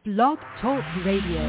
Blog Talk Radio.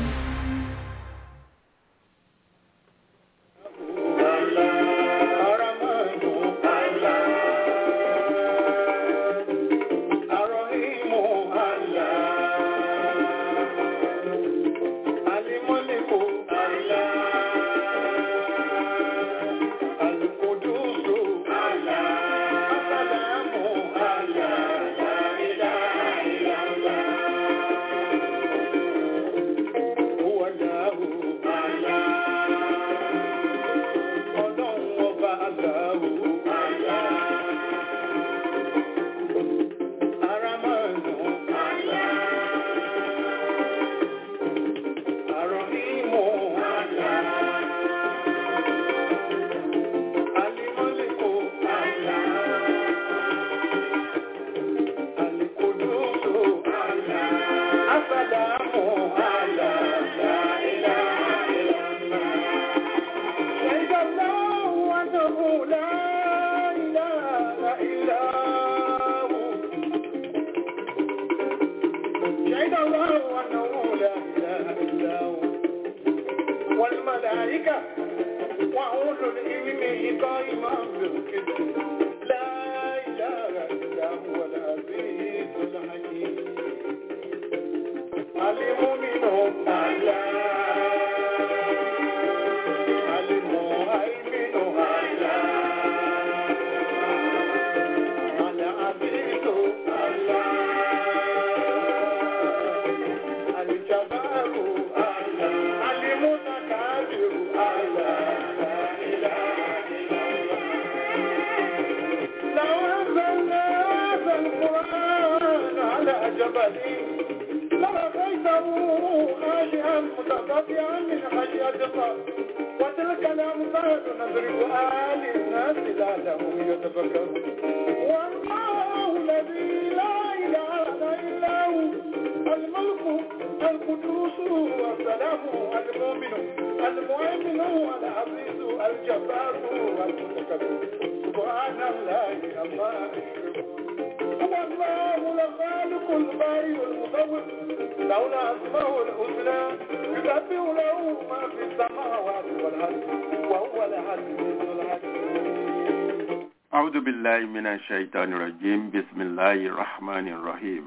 أعوذ بالله من الشيطان الرجيم بسم الله الرحمن الرحيم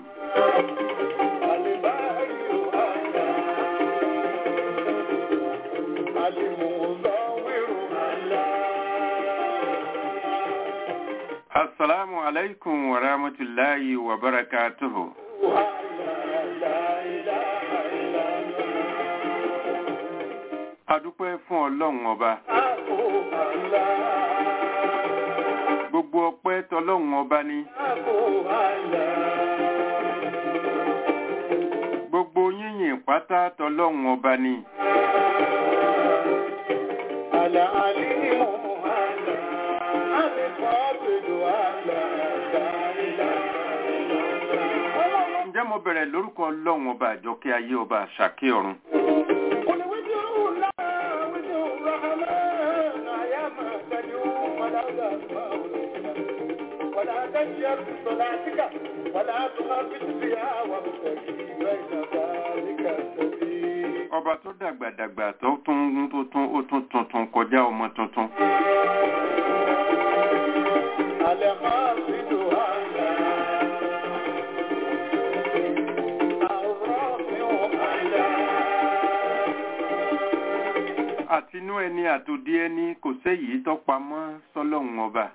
السلام عليكم ورحمة الله وبركاته adúpẹ́ fún ọlọ́run ọba gbogbo ọpẹ́ tọlọ́run ọba ni gbogbo yíyìn pátá tọlọ́run ọba ni ǹjẹ́ mo bẹ̀rẹ̀ lórúkọ ọlọ́run ọba àjọkẹ́ ayé ọba àṣàkẹ́ ọ̀run ولا تجر بصلاتك ولا تخافت بها وابتغي بين ذلك السبيل ọba tó dàgbàdàgbà tó tún tó tún ó tún tuntun kọjá ọmọ tuntun القاصد أعلى الرافع أعلى àtinú ẹni àtòdí ẹni kò séyìí tó pamọ́ sọ́lọ́run ọba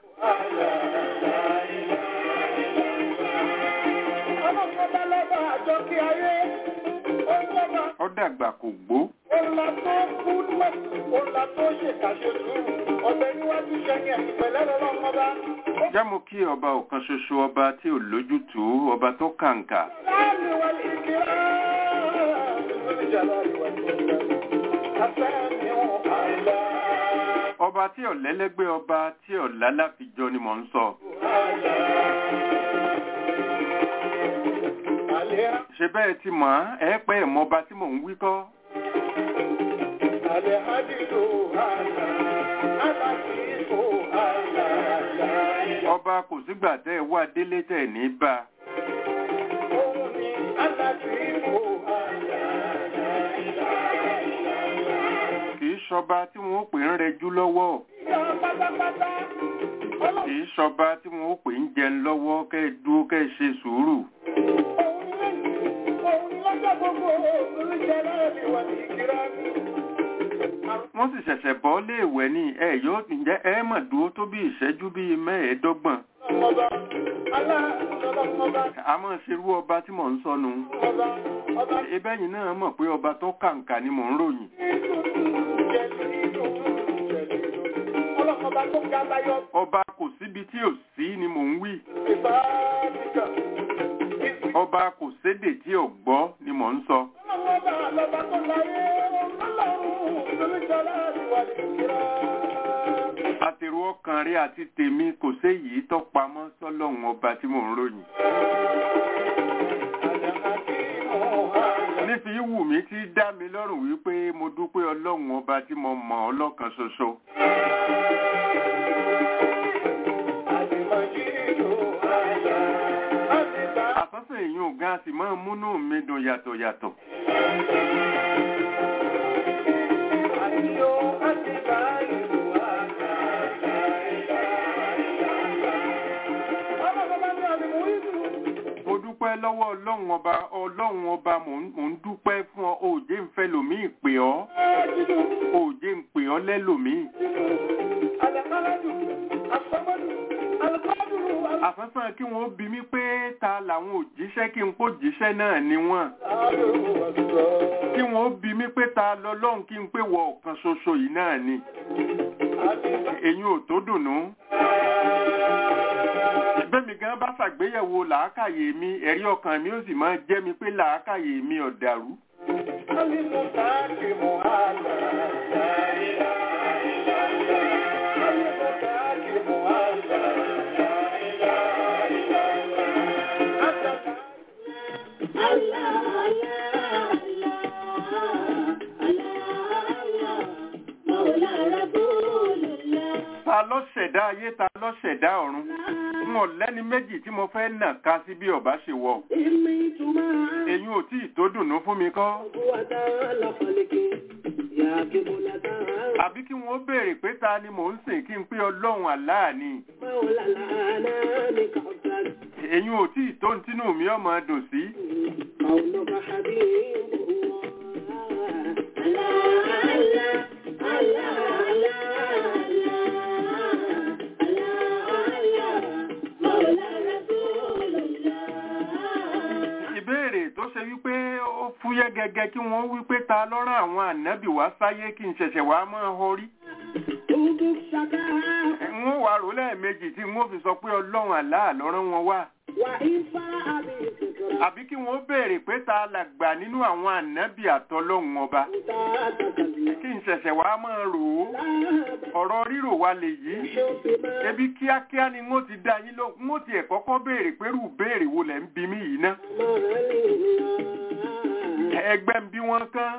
ọlọ́pàá lọ́ba àjọ kí ayé ó lọ́ba ó dàgbà kò gbó ọ̀la tó kú lọ́ ọ̀la tó ṣèkàṣe sùúrù ọ̀bẹ níwájú ṣẹ́yìn ẹ̀yìn pẹ̀lẹ́ lọ́lọ́mọba jẹ́ mo kí ọba ọ̀kan ṣoṣo ọba tí ò lójútùú ọba tó kàǹkà láàmì wà ní ìkírá nítorí jàlá ìwà ìgbọ̀ngàn afẹ́mi wọn àìlá ọba tí ò lẹ́lẹ́gbẹ́ ọba tí ò lálàfijọ́ ni mò ń sọ àìlá àlẹ́ ṣe bẹ́ẹ̀ ti mọ̀ ẹ́ pẹ́ ẹ̀ mọba tí mò ń wí kọ́ àlẹ́ àdìlò àìlá àlàkìkò àìlá àìlá ọba kò sígbà tẹ́ ẹ wá délé tẹ̀ ní bá òun ni àlàkìkò àìlá ṣọba tí wọn ó pè ń rẹjú lọ́wọ́ Ìyá pátápátá. Ọlọ́run kì í ṣọba tí wọn ó pè ń jẹun lọ́wọ́ kẹ́ ẹ dúró kẹ́ ẹ ṣe sùúrù òun ni òun ni lọ́jọ́ gbogbo òun jẹ́ láàrin wà ní ìkírá mi. wọ́n sì ṣẹ̀ṣẹ̀ bọ́ léèwẹ̀ ní ẹ yóò ǹjẹ́ ẹ mọ̀ dúró tó bí ìṣẹ́jú bíi mẹ́ẹ̀ẹ́dọ́gbọ̀n Ọba aláàbọ̀lọ́mọba a máa ṣerú ọba tí mò ń sọnù ọba ọba ebẹ́yìn náà mọ̀ pé ọba tó kàǹkà ni mò ń ròyìn ọlọ́mọba tó ga láyọ̀ ọba kò síbi tí ò sí ni mò ń wí ìbáàdìkà. ọba kò sédè tí ò gbọ́ ni mò ń sọ Ọlọ́mọba lọ́ba tó láyé ọlọ́run lóríṣọ́lá ìwà ní ìkírá. àtèrò ọkàn rẹ àti tèmi kò séyìí tó pamọ́ sọ́lọ́run ọba tí mò ń ròyìn nífi wù mí tí dá mi lọ́rùn wípé mo dúpẹ́ ọlọ́run ọba tí mo mọ̀ ọlọ́kan ṣoṣo àsọ́sọ́ èyí ò gan sì máa ń múnú mi dùn yàtọ̀ yàtọ̀ mo dúpẹ́ lọ́wọ́ ọlọ́run ọba ọlọ́run ọba mò ń mò ń dúpẹ́ fún ọ òòjé ń fẹ́ lòmíì pè ọ́ òòjé ń pè ọ́ lẹ́lòmíì àsánsán kí wọ́n bi mí pé ta làwọn òjíṣẹ́ kí n kó jíṣẹ́ náà ni wọ́n kí wọ́n bi mí pé ta lọ́lọ́run kí n pé wọ ọ̀kan ṣoṣo yìí náà ni èyí ò tó dùnú bẹ́mi gan bá ṣàgbéyẹ̀wò làákàyè mi ẹ̀rí ọkàn mi ó sì máa jẹ́ mi pé làákàyè mi ò dàrú ta ló ṣẹ̀dá ayé ta ló ṣẹ̀dá ọ̀run n ò lẹ́ni méjì tí mo fẹ́ nà ká sí bí ọba ṣe wọ̀ èyí ò tí ì tó dùnú fún mi kọ́ àbí kí wọ́n béèrè pé ta ni mò ń sìn kí n pé ọlọ́run àláà ni èyí ò tí ì tó ń tínú mi ọmọ dùn sí ìbéèrè tó ṣe wípé ó fúyẹ́ gẹ́gẹ́ kí wọ́n wípé ta lọ́rán àwọn ànábì wá sáyé kí n ṣẹ̀ṣẹ̀ wá máa horí wọ́n wà rò lẹ́ẹ̀mejì tí wọ́n fi sọ pé ọlọ́run àláà lọ́rán wọn wá àbí kí wọ́n béèrè pé ta làgbà nínú àwọn ànábì àtọlọ́run ọba kí n ṣẹ̀ṣẹ̀ wá máa rò ó ọ̀rọ̀ rírò wa lè yí ebi kíákíá ni wọ́n ti dá yín lóhùn wọ́n ti ẹ̀ kọ́kọ́ béèrè pé rú béèrè wo lẹ̀ ń bi mí yìí ná ẹgbẹ́ ń bí wọ́n kán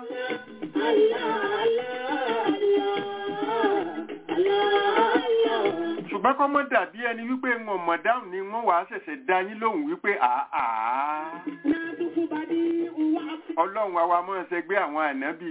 ṣùgbọ́n kọ́ mọ́ dàbí ẹni wípé wọn mọ̀ dáhùn ni wọ́n wàá ṣẹ̀ṣẹ̀ dá yín lóhùn wípé àá ọlọ́run wa wa mọ́ ṣẹgbẹ́ àwọn ànábì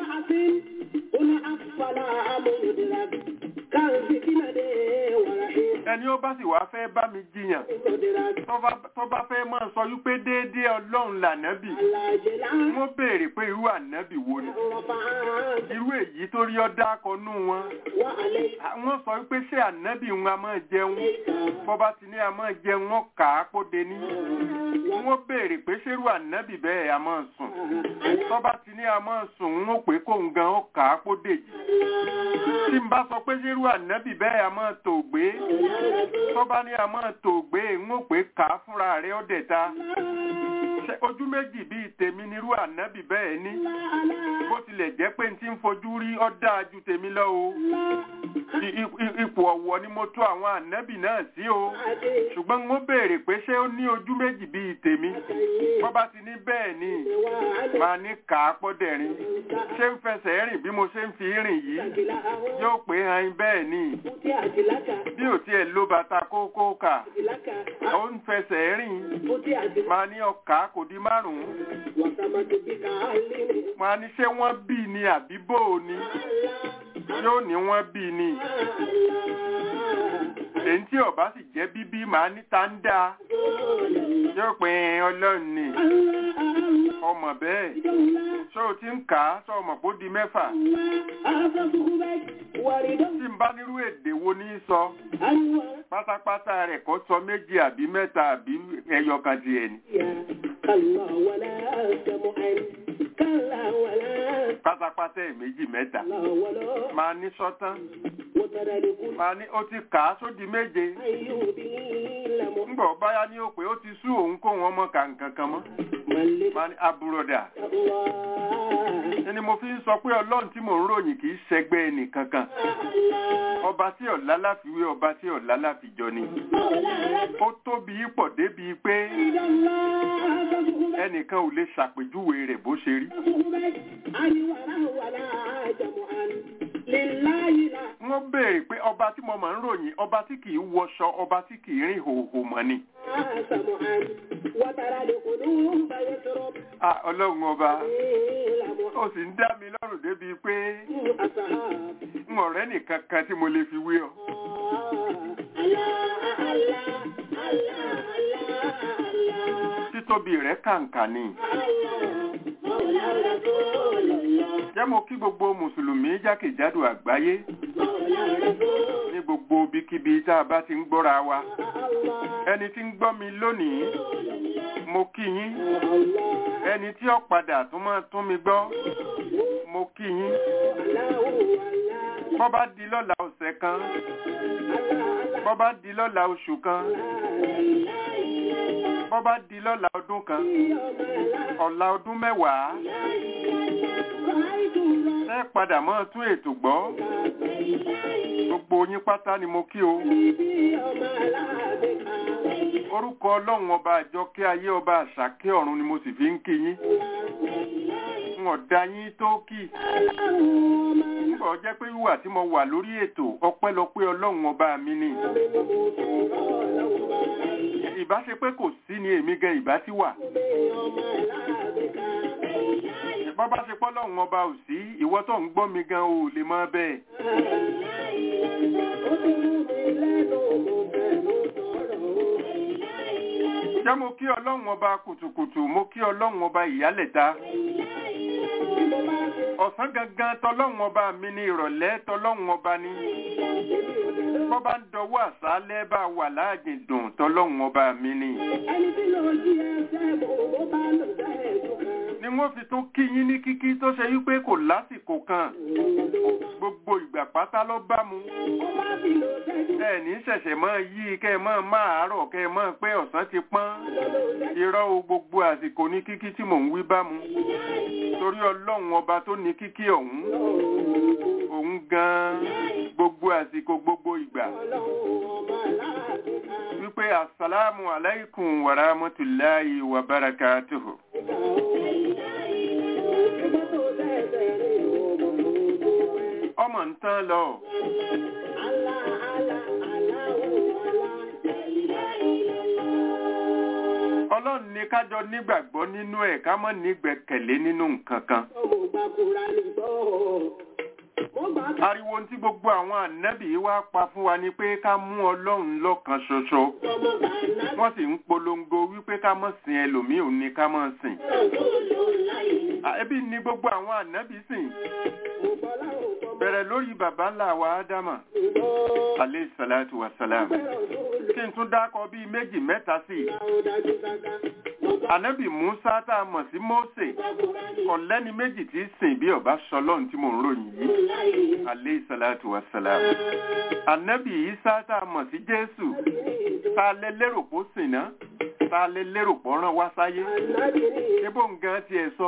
ẹni ó bá sì wá fẹ́ bá mi jiyàn tó bá- tó bá fẹ́ máa sọ wípé déédéé ọlọ́run lànábì wọ́n béèrè pé irú ànábì wo ni irú èyí tó rí ọ́ dákọ̀ọ́nú wọn wọ́n sọ wípé ṣé ànábì wọn a máa jẹun bọ́ba ti ní a máa jẹun wọn kà á kó de ní wọ́n béèrè pé ṣé irú ànábì bẹ́ẹ̀ a máa sùn tọ́ba ti ní a máa sùn wọ́n pé kóun gan ó kà á kó dèjì tí n bá sọ pé ṣé irú ànábì bẹ́ẹ̀ a máa tò gbé tọ́ba ní a máa tò gbé wọ́n pé kà á fúnra rẹ̀ ó dẹ̀ ta Ṣé ojú méjì bíi tèmi nírú ànábì bẹ́ẹ̀ ní bó tilẹ̀ jẹ́ pé n ti ń fojú rí ọ́ dáa ju tèmi lọ o I- i- i- ipò ọ̀wọ̀ ni mo tó àwọn ànábì náà sí o ṣùgbọ́n mo béèrè pé ṣé ó ní ojú méjì bíi tèmi bọ́ bá ti ní bẹ́ẹ̀ ni máa ní kà á pọ́dẹ̀rín ṣé ń fẹsẹ̀ rìn bí mo ṣe ń fi rìn yìí yóò pé han bẹ́ẹ̀ ni bí ò tiẹ̀ lo bàtà kókó kà ó ń fẹsẹ̀ rìn máa ní ọkà kò di márùn-ún máa ní ṣé wọ́n bí ni àbí bò ó ni yóò ní wọ́n bí ni èyí tí ọba sì jẹ́ bíbí máa ní tá ń dá yóò pé ọlọ́run ni ọmọ bẹ́ẹ̀ ṣé o ti ń kà á sọ ọmọ kó di mẹ́fà tí n bá nírú èdè wo ní í sọ pátápátá rẹ̀ kó sọ méjì àbí mẹ́ta àbí ẹyọ kan tiẹ̀ ni. pátápátá ẹ̀ méjì mẹ́ta máa ní sọ́tán máa ní ó ti kà á sódi méje ńgbọ̀ báyá ní ó pé ó ti sú òun kó wọn mọ́ kàǹkan kan mọ́ máa ní àbúrọ̀dà ẹni mo fi ń sọ pé ọlọ́run tí mò ń ròyìn kì í ṣẹgbẹ́ ẹnìkankan ọba tí ọ̀la láfiwé ọba tí ọ̀la láfijọ ni ó tóbi pọ̀ débi pé ẹnìkan ò lè ṣàpèjúwe rẹ̀ bó ṣe rí. wọ́n béèrè pé ọba tí mo máa ń ròyìn ọba tí kì í wọṣọ ọba tí kì í rìn hòhò mọ́ ni. Ah, ọlọ́run ọba ó sì ń dá mi lọ́rùn débi pé n ọ̀rẹ́ nìkan kan tí mo lè fi wé ọ. títóbi rẹ̀ kàǹkà ni. jẹ́ mo kí gbogbo mùsùlùmí jákèjádò àgbáyé ní gbogbo ibikíbi tá a bá ti ń gbọ́ra wa ẹni tí ń gbọ́ mi lónìí mo kí yín ẹni tí ó padà tún máa tún mi gbọ́ mo kí yín bọ́ bá di lọ́la ọ̀sẹ̀ kan bọ́ bá di lọ́la oṣù kan bọ́ bá di lọ́la ọdún kan ọ̀la ọdún mẹ́wàá ẹ padà mọ́ tún ètò gbọ́ gbogbo yín pátá ni mo kí o orúkọ ọlọ́run ọba àjọkẹ́ ayé ọba àṣàkẹ́ ọ̀run ni mo sì fi ń kí yín n ọ̀dà yín tó kì nígbà jẹ́ pé wíwà tí mo wà lórí ètò ọpẹ́lọpẹ́ ọlọ́run ọba mi ni ìbá ṣe pé kò sí ni èmi gan ìbá ti wà bọ́ bá ṣe pọ́ lọ́run ọba ò sí ìwọ tó ń gbọ́ mi gan ò lè mọ̀ bẹ́ẹ̀. jẹ́ mo kí ọlọ́run ọba kùtùkùtù mo kí ọlọ́run ọba ìyálẹ̀ta ọ̀sán gangan tọlọ́run ọba mi ní ìrọ̀lẹ́ tọlọ́run ọba ní bọ́ bá ń dọwọ́ àṣálẹ́ bá wà láàjìn dùn tọlọ́run ọba mi ní. ni wọ́n fi tún kí yín ní kíkí tó ṣe wípé kò lásìkò kan gbogbo ìgbà pátá ló bá mu ẹ ní ṣẹ̀ṣẹ̀ mọ́ yí kẹ́ ẹ mọ́ máa àárọ̀ kẹ́ ẹ mọ́ pé ọ̀sán ti pọ́n irọ́ o gbogbo àsìkò ní kíkí tí mò ń wí bá mu torí ọlọ́run ọba tó ní kíkí ọ̀hún òun gan gbogbo àsìkò gbogbo ìgbà wípé assalamu alaikum wa rahmatullahi wa barakatuhu. ọmọ ń tán lọ. ọlọ́run ní kájọ nígbàgbọ́ nínú ẹ̀ ká mọ́ nígbẹ̀kẹ̀lé nínú nǹkan kan. ariwo tí gbogbo àwọn ànábì wá pa fún wa ni pé ká mú ọlọ́run lọ́kan ṣoṣo wọ́n sì ń polongo wípé ká mọ́ sin ẹlòmíì ò ní ká mọ́ sìn. ẹbí ni gbogbo àwọn ànábì sìn bẹ̀rẹ̀ lórí bàbá ńlá wa ádámà alayhi salatu wa salam kí n tún dákọ bíi méjì mẹ́ta sí i ànábì musa tá a mọ̀ sí mose ọ̀lẹ́ni méjì tí í sìn bí ọba sọlọ́run tí mò ń ròyìn yìí alayhi salatu wa salam ànábì isa tá a mọ̀ sí jésù tá a lè lérò pó sìn náà tá a lè lérò pó rán wá sáyé ebó nǹkan tiẹ̀ sọ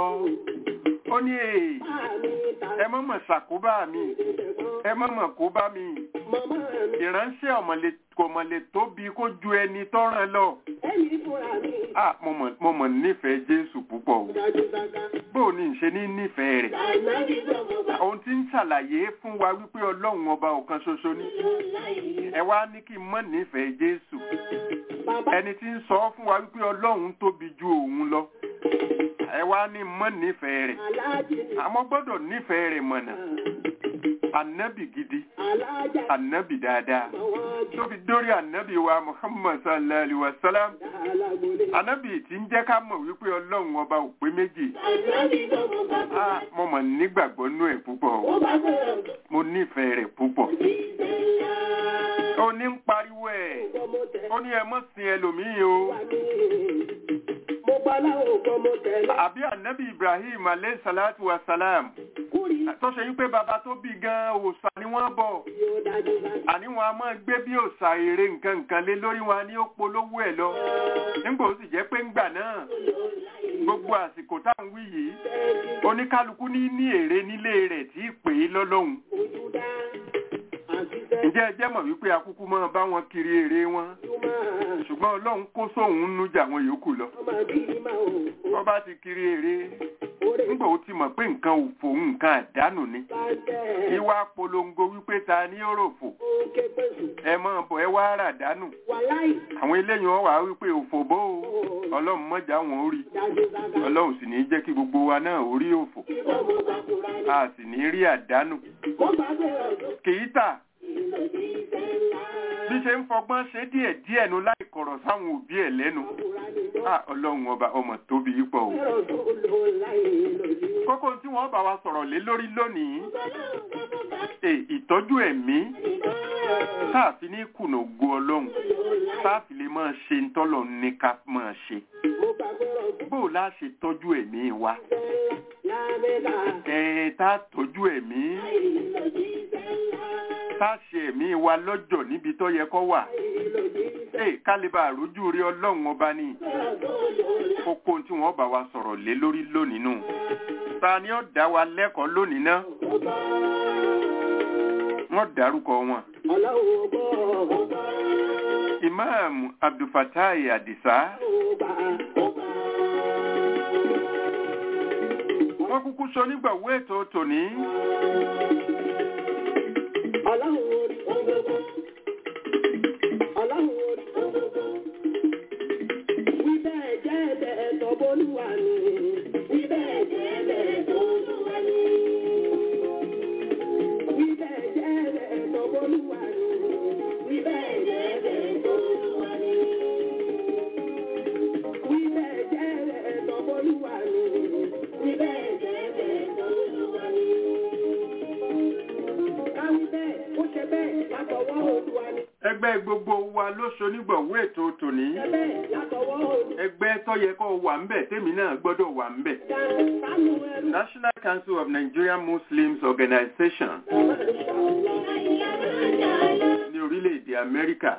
ó ní èè ẹ mọ̀ mọ̀ ṣàkóbá mi ẹ mọ̀ mọ̀ kó bá mi Màmá mi, ìránṣẹ́ ọ̀mọ̀lẹ̀ kò mọ̀lẹ̀ tóbi kó ju ẹni tọ́ràn lọ ẹ̀mí fúnra mi. ah mo mọ̀ mo mọ̀ nífẹ̀ẹ́ jésù púpọ̀ o Dájú sáká. bó o ní ṣe ní nífẹ̀ẹ́ rẹ̀ Àìnábì gbọ́mọ bá. ohun tí ń ṣàlàyé fún wa wípé ọlọ́run ọba ọ̀kan ṣoṣo ni ẹ wá ní kí n mọ̀ nífẹ̀ẹ́ jésù Bàbá ẹni tí ń sọ fún wa wípé ọlọ́run tóbi ju òun lọ ẹ wá ní mọ̀ nífẹ̀ẹ́ rẹ̀ aláàjì ni. àmọ́ gbọ́dọ̀ nífẹ̀ẹ́ rẹ̀ mọ̀nà ànábì gidi Aláàjà ànábì dáadáa àwọn tó fi dórí ànábì wa muhammad sallallahu alaihi wa sallam alágbólé. ànábì tí ń jẹ́ ká mọ̀ wípé ọlọ́run ọba ò pé méjì Àìnábì gbọ́mọ bá. ah mo mọ̀ nígbàgbọ́ nú ẹ̀ púpọ̀ o. Ó bá gbọ́dọ̀ mo nífẹ̀ẹ́ rẹ̀ púpọ̀ jíṣẹ́ ńlá. ó ní ń pariwo ẹ̀ Gbọ́mọ tẹ̀ ó ní ẹ mọ́ sin ẹlòmíì o wá ní. Mo gbọ́ láwọn gbọ́mọ tẹ̀lé. àbí ànábì ibrahim alayhi salatu wa salam Kúrì tó ṣe wípé bàbá tó bí gan òòṣà ni wọ́n bọ̀ yóò dájú sáká. àní wọn a máa gbé bí òòṣà èrè nǹkan nǹkan lé lórí wọn ni ó polówó ẹ̀ lọ nígbà ó sì jẹ́ pé ńgbà náà gbogbo àsìkò tá à ń wí yìí oníkálukú ní ní èrè nílé rẹ̀ tí ì pè é lọ́lọ́hun Ojú dá. Àṣìṣe ǹjẹ́ ẹ jẹ́ mọ̀ wípé akúkú máa bá wọn kiri èrè wọn túmọ̀. ṣùgbọ́n ọlọ́run kó sóhun nú jà wọn yòókù lọ Ọmọ bí ìmọ̀ o. wọ́n bá ti kiri èrè Orí nígbà ó ti mọ̀ pé nǹkan òfò nǹkan àdánù ni bá jẹ́. ìwà polongo wípé ta ni ó ròfò Ó ké pèsè. ẹ mọ̀ bọ̀ ẹ wá rà dánù Wàláì. àwọn eléyìí wọn wà wípé òfò bó o ọlọ́run mọ̀jà wọn ó rí Dájú sáká. ọlọ́run sì ní jẹ́ kí gbogbo wa náà ó rí òfò Gbọ́mọ bá kúra ní. a sì ní rí àdánù Mo bá bẹ̀rẹ̀ ọdún. kì í tà Ìlò jíṣẹ́ ńlá. bí ṣe ń fọgbọ́n ṣe díẹ̀ díẹ̀ nu láì kọ̀rọ̀ sáwọn òbí ẹ̀ lẹ́nu Kúra ní lọ. Ah, ọlọ́run ọba ọmọ tóbi pọ̀ o Bẹ̀rẹ̀ ọdún lò láì lòdì. kókó tí wọ́n bá wa sọ̀rọ̀ lé lórí lónìí e ìtọ́jú ẹ̀mí táàfin ní kùnà ògo ọlọ́run táàfin lè máa ṣe ń tọ́lọ̀ ní ká máa ṣe Mo bá bẹ̀rẹ̀ ọdún. bó o lá ṣe tọ́jú ẹ̀mí wa Lábẹ́lá. ẹ̀ tá a tọ́jú ẹ̀mí Ìlò jíṣẹ́ ńlá. tá a ṣe ẹ̀mí wa lọ́jọ́ níbi tó yẹ kó wà Ìlò jíṣẹ́ ẹ̀ kálíbà àrójú rí ọlọ́run ọba ní kókó tí wọ́n bá wa sọ̀rọ̀ lé lórí lónìí nù ta ni ó dá wa lẹ́kọ̀ọ́ lónìí náà wọ́n dárúkọ wọn Ọlọ́run ọgbọ́ ọgbọ́ imam abdulfatai adisa ọgbà ọgbà. wọ́n kúkú sọ nígbàwó ètò tòní Ọlọ́run orí ọgbọ́gbọ́. Ọlọ́run orí ọgbọ́gbọ́. Wí bẹ́ẹ̀ jẹ́ bẹ́ẹ̀ tọ́bọ́lúwa ni. Wí bẹ́ẹ̀ jẹ́ bẹ́ẹ̀ tọ́bọ́lúwa ni. Wí bẹ́ẹ̀ jẹ́ bẹ́ẹ̀ tọ́bọ́lúwa ni. Wí bẹ́ẹ̀ jẹ́ bẹ́ẹ̀ tọ́bọ́lúwa ni. Wí bẹ́ẹ̀ jẹ́ bẹ́ẹ̀ tọ́bọ́lúwa ni. Wí bẹ́ẹ̀ jẹ́ bẹ́ẹ̀ tọ́bọ́lúwa ni. Káwí bẹ́ẹ̀, ó ṣe bẹ́ẹ̀ látọwọ́ Olúwa ni. ẹgbẹ́ gbogbo wa ló sọ nígbàwó ètò tòní Ṣe bẹ́ẹ̀ látọwọ́ Olúwa. ẹgbẹ́ tó yẹ kó wà ń bẹ̀ tèmi náà gbọ́dọ̀ wà ń bẹ̀ Sánú ẹrú. National Council of Nigerian Muslims Organization ní orílẹ̀-èdè Amẹ́ríkà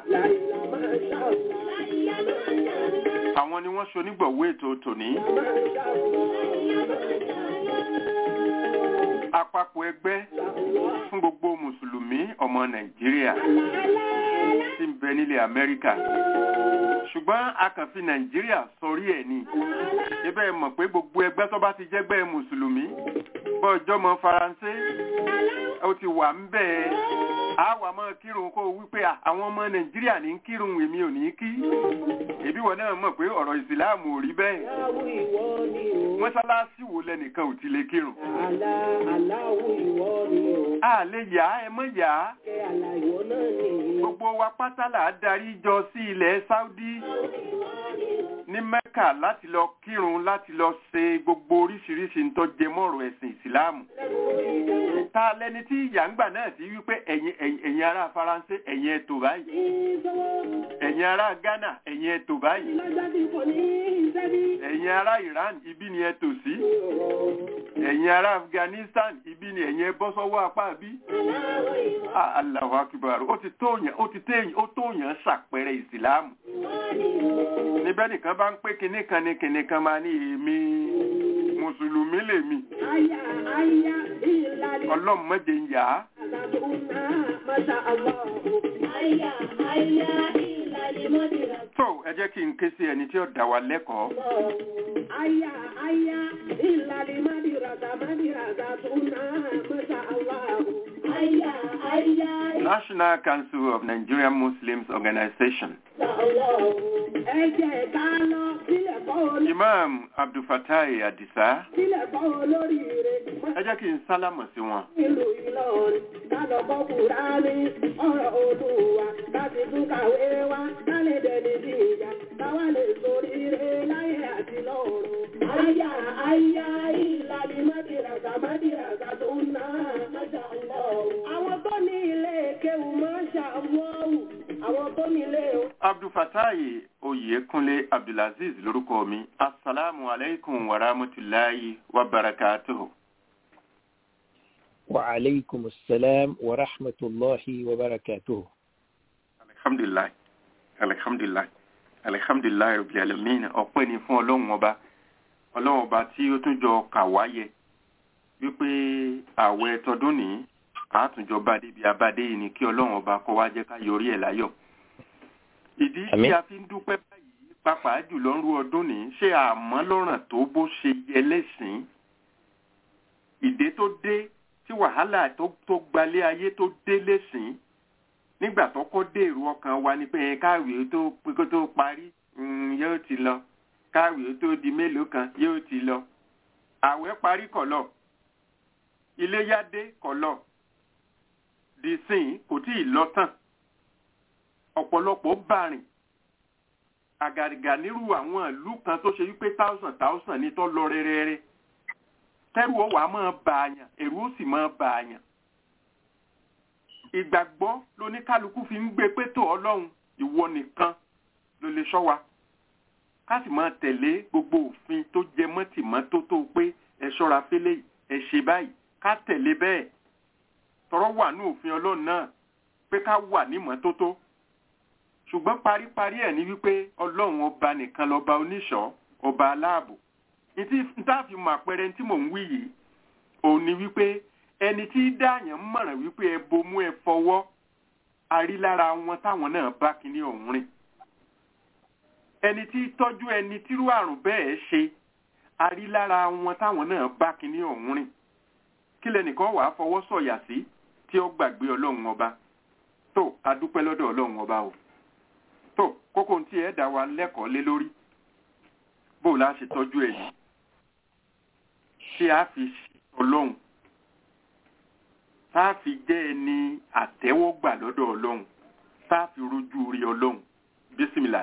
àwọn ni wọ́n sọ nígbàwó ètò tòní àpapọ̀ ẹgbẹ́ fún gbogbo mùsùlùmí ọmọ Nàìjíríà tí ń bẹ nílẹ̀ Amẹ́ríkà ṣùgbọ́n a kàn fi Nàìjíríà sọrí ẹ̀ ni ibẹ̀ mọ̀ pé gbogbo ẹgbẹ́ tó bá ti jẹ́gbẹ́ mùsùlùmí bọ́ọ̀jọ́ mọ Faransé ó ti wà ń bẹ́ẹ̀ a wà máa kírun kó o wípé à, àwọn ọmọ Nàìjíríà ní kírun èmi ò ní kí ẹbí wọn náà mọ̀ pé ọ̀rọ̀ ìsìláàmù ò rí bẹ́ẹ̀ mọ́sálásí wo lẹ́nìkan ò ti lè kírun a lè yá ẹ mọ́ yá gbogbo wa pátá là á darí jọ sí ilẹ̀ Saudi ní Mẹ́kà láti lọ kírun láti lọ ṣe gbogbo oríṣiríṣi ń tó jẹ mọ́rọ̀ ẹ̀sìn ìsìláàmù ta lẹni tí ìyàngbà náà ti wípé ẹ̀yin ẹ̀yin ẹ̀yin ará Faransé ẹ̀yin ẹ̀tò báyìí ẹ̀yin ará Ghana ẹ̀yin ẹ̀tò báyìí ẹ̀yin ará Iran ibi ni ẹ tò sí ẹ̀yin ará Afghanistan ibi ni ẹ̀yin ẹ bọ́ sọ́wọ́ apá bí Ah, Allahu Akbar ó ti tóyàn ó ti téyàn ó tóyàn ṣàpẹẹrẹ ìsìláàmù níbẹ̀ nìkan bá ń pé kinní kan ní kinní kan máa ní èmi mùsùlùmí lèmi Aya aya ìlàlí ọlọ́run mọ́jẹ ń yá àtàtúnà Masha Allah. Aya aya ìlàlí mọ́dìrà. tó ẹ jẹ́ kí n ké sí ẹni tí ó dá wa lẹ́kọ̀ọ́ Aya aya ìlàlí mọ́dìrà mọ́dìrà àtàtúnà Masha Allah. Aya aya National Council of Nigerian Muslims Organization Masha Allah. Ẹ jẹ́ ká lọ sílẹ̀ kọ́ olórí. Imam Abdulfatai Adisa Sílẹ̀ kọ́ olórí rẹ̀. ẹ jẹ́ kí n sálámọ̀ sí wọn ìlú Ìlọrin kálọ̀ kọ́ Kùránì ọ̀rọ̀ Olúwa láti tún kàwé wá kálẹ̀ dẹni bí ìyá káwá lè sórí rẹ̀ láyé àti lọ́run. Àyà àyà ìlàlí mádìràgà mádìràgà tó ń ná Masha Allah. Àwọn tó ní ilé kéwù Masha Allah. Àwọn tó ní ilé Abdulfatai Oyekunle Abdulaziz lórúkọ mi Assalamu alaikum wa rahmatulahi wa barakatuhu. وعليكم السلام ورحمة الله وبركاته Alhamdulilayi Alhamdulilayi Alhamdulilayi Rabbil alamin ọpẹ́ ni fún ọlọ́run ọba ọlọ́run ọba tí ó tún jọ kà wáyé wípé ààwẹ̀ tọdún ní àtúnjọ bá débi abádé yìí ni kí ọlọ́run ọba kó wá jẹ́ ká yọrí ẹ̀ láyọ̀. ìdí tí Àmín. a fi ń dúpẹ́ báyìí pàápàá jùlọ ń rú ọdún ní ṣé àmọ́ lọ́ràn tó bó ṣe yẹ lẹ́sìn ìdè tó dé tí wàhálà tó tó gbalé ayé tó dé lẹ́sìn nígbà tó kọ́ dé èrò ọkàn wa ni pé ẹ káwé tó pé kó tó parí mm, yóò ti lọ káwé tó di mélòó kan yóò ti lọ àwẹ̀ parí kọ̀lọ̀ iléyá dé kọ̀lọ̀ dìsìn kò tí ì lọ tán ọ̀pọ̀lọpọ̀ bàrìn àgàrìgà nírú àwọn ìlú kan tó ṣe wípé thousand thousand ní tó lọ rẹ́rẹ́rẹ́ tẹ́rù ó wàá máa bà àyàn èrú ó sì máa bà àyàn ìgbàgbọ́ lóníkálukú fi ń gbé pé tó ọlọ́run ìwọ nìkan ló lè ṣọ́ wa ká sì máa tẹ̀lé gbogbo òfin tó jẹ mọ́ tìmọ́tótó pé ẹ ṣọ́ra fẹ́lẹ́ yìí, ẹ ṣe báyìí ká tẹ̀lé bẹ́ẹ̀ tọrọ wà ní òfin ọlọ́run náà pé ká wà ní mọ́tótó ṣùgbọ́n paríparí ẹ̀ ní wípé ọlọ́run ọba nìkan lọ́ba oníṣọ́ ọba aláàbò nítàfi mọ àpẹẹrẹ tí mò ń wí yìí òun ni wípé ẹni tí dáàyàn mọ̀ràn wípé ẹ bomú ẹ fọwọ́ arí lára wọn táwọn náà bá kíní ọ̀hún rìn ẹni tí tọ́jú ẹni tírú àrùn bẹ́ẹ̀ ṣe arí lára wọn táwọn náà bá kíní ọ̀hún rìn kí lẹnìkan wàá fọwọ́ sọ̀yà sí tí ó gbàgbé ọlọ́run ọba tó adúpẹ́ lọ́dọ̀ ọlọ́run ọba o tó kókó tí ẹ dá wa lẹ́kọ̀ọ́ lé lórí bó la ṣe tọ́jú ẹ̀ yìí tí a fi ṣe ọlọ́run tá a fi jẹ́ ẹni àtẹ́wọ́gbà lọ́dọ̀ ọlọ́run tá a fi rojú rí ọlọ́run bísímìlà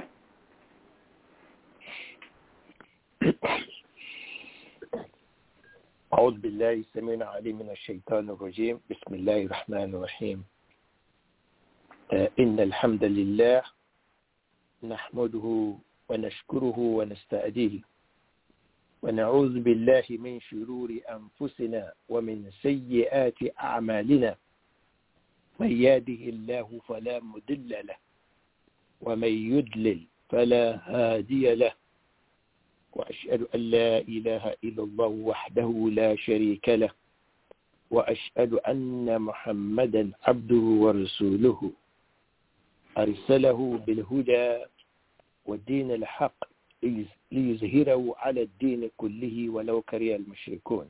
أعوذ بالله السميع العليم من الشيطان الرجيم بسم الله الرحمن الرحيم آه، إن الحمد لله نحمده ونشكره ونستأديه ونعوذ بالله من شرور أنفسنا ومن سيئات أعمالنا من يهده الله فلا مضل له ومن يضلل فلا هادي له وأشهد أن لا إله إلا الله وحده لا شريك له وأشهد أن محمدا عبده ورسوله أرسله بالهدى والدين الحق ليز- ليظهره على الدين كله ولو كره المشركون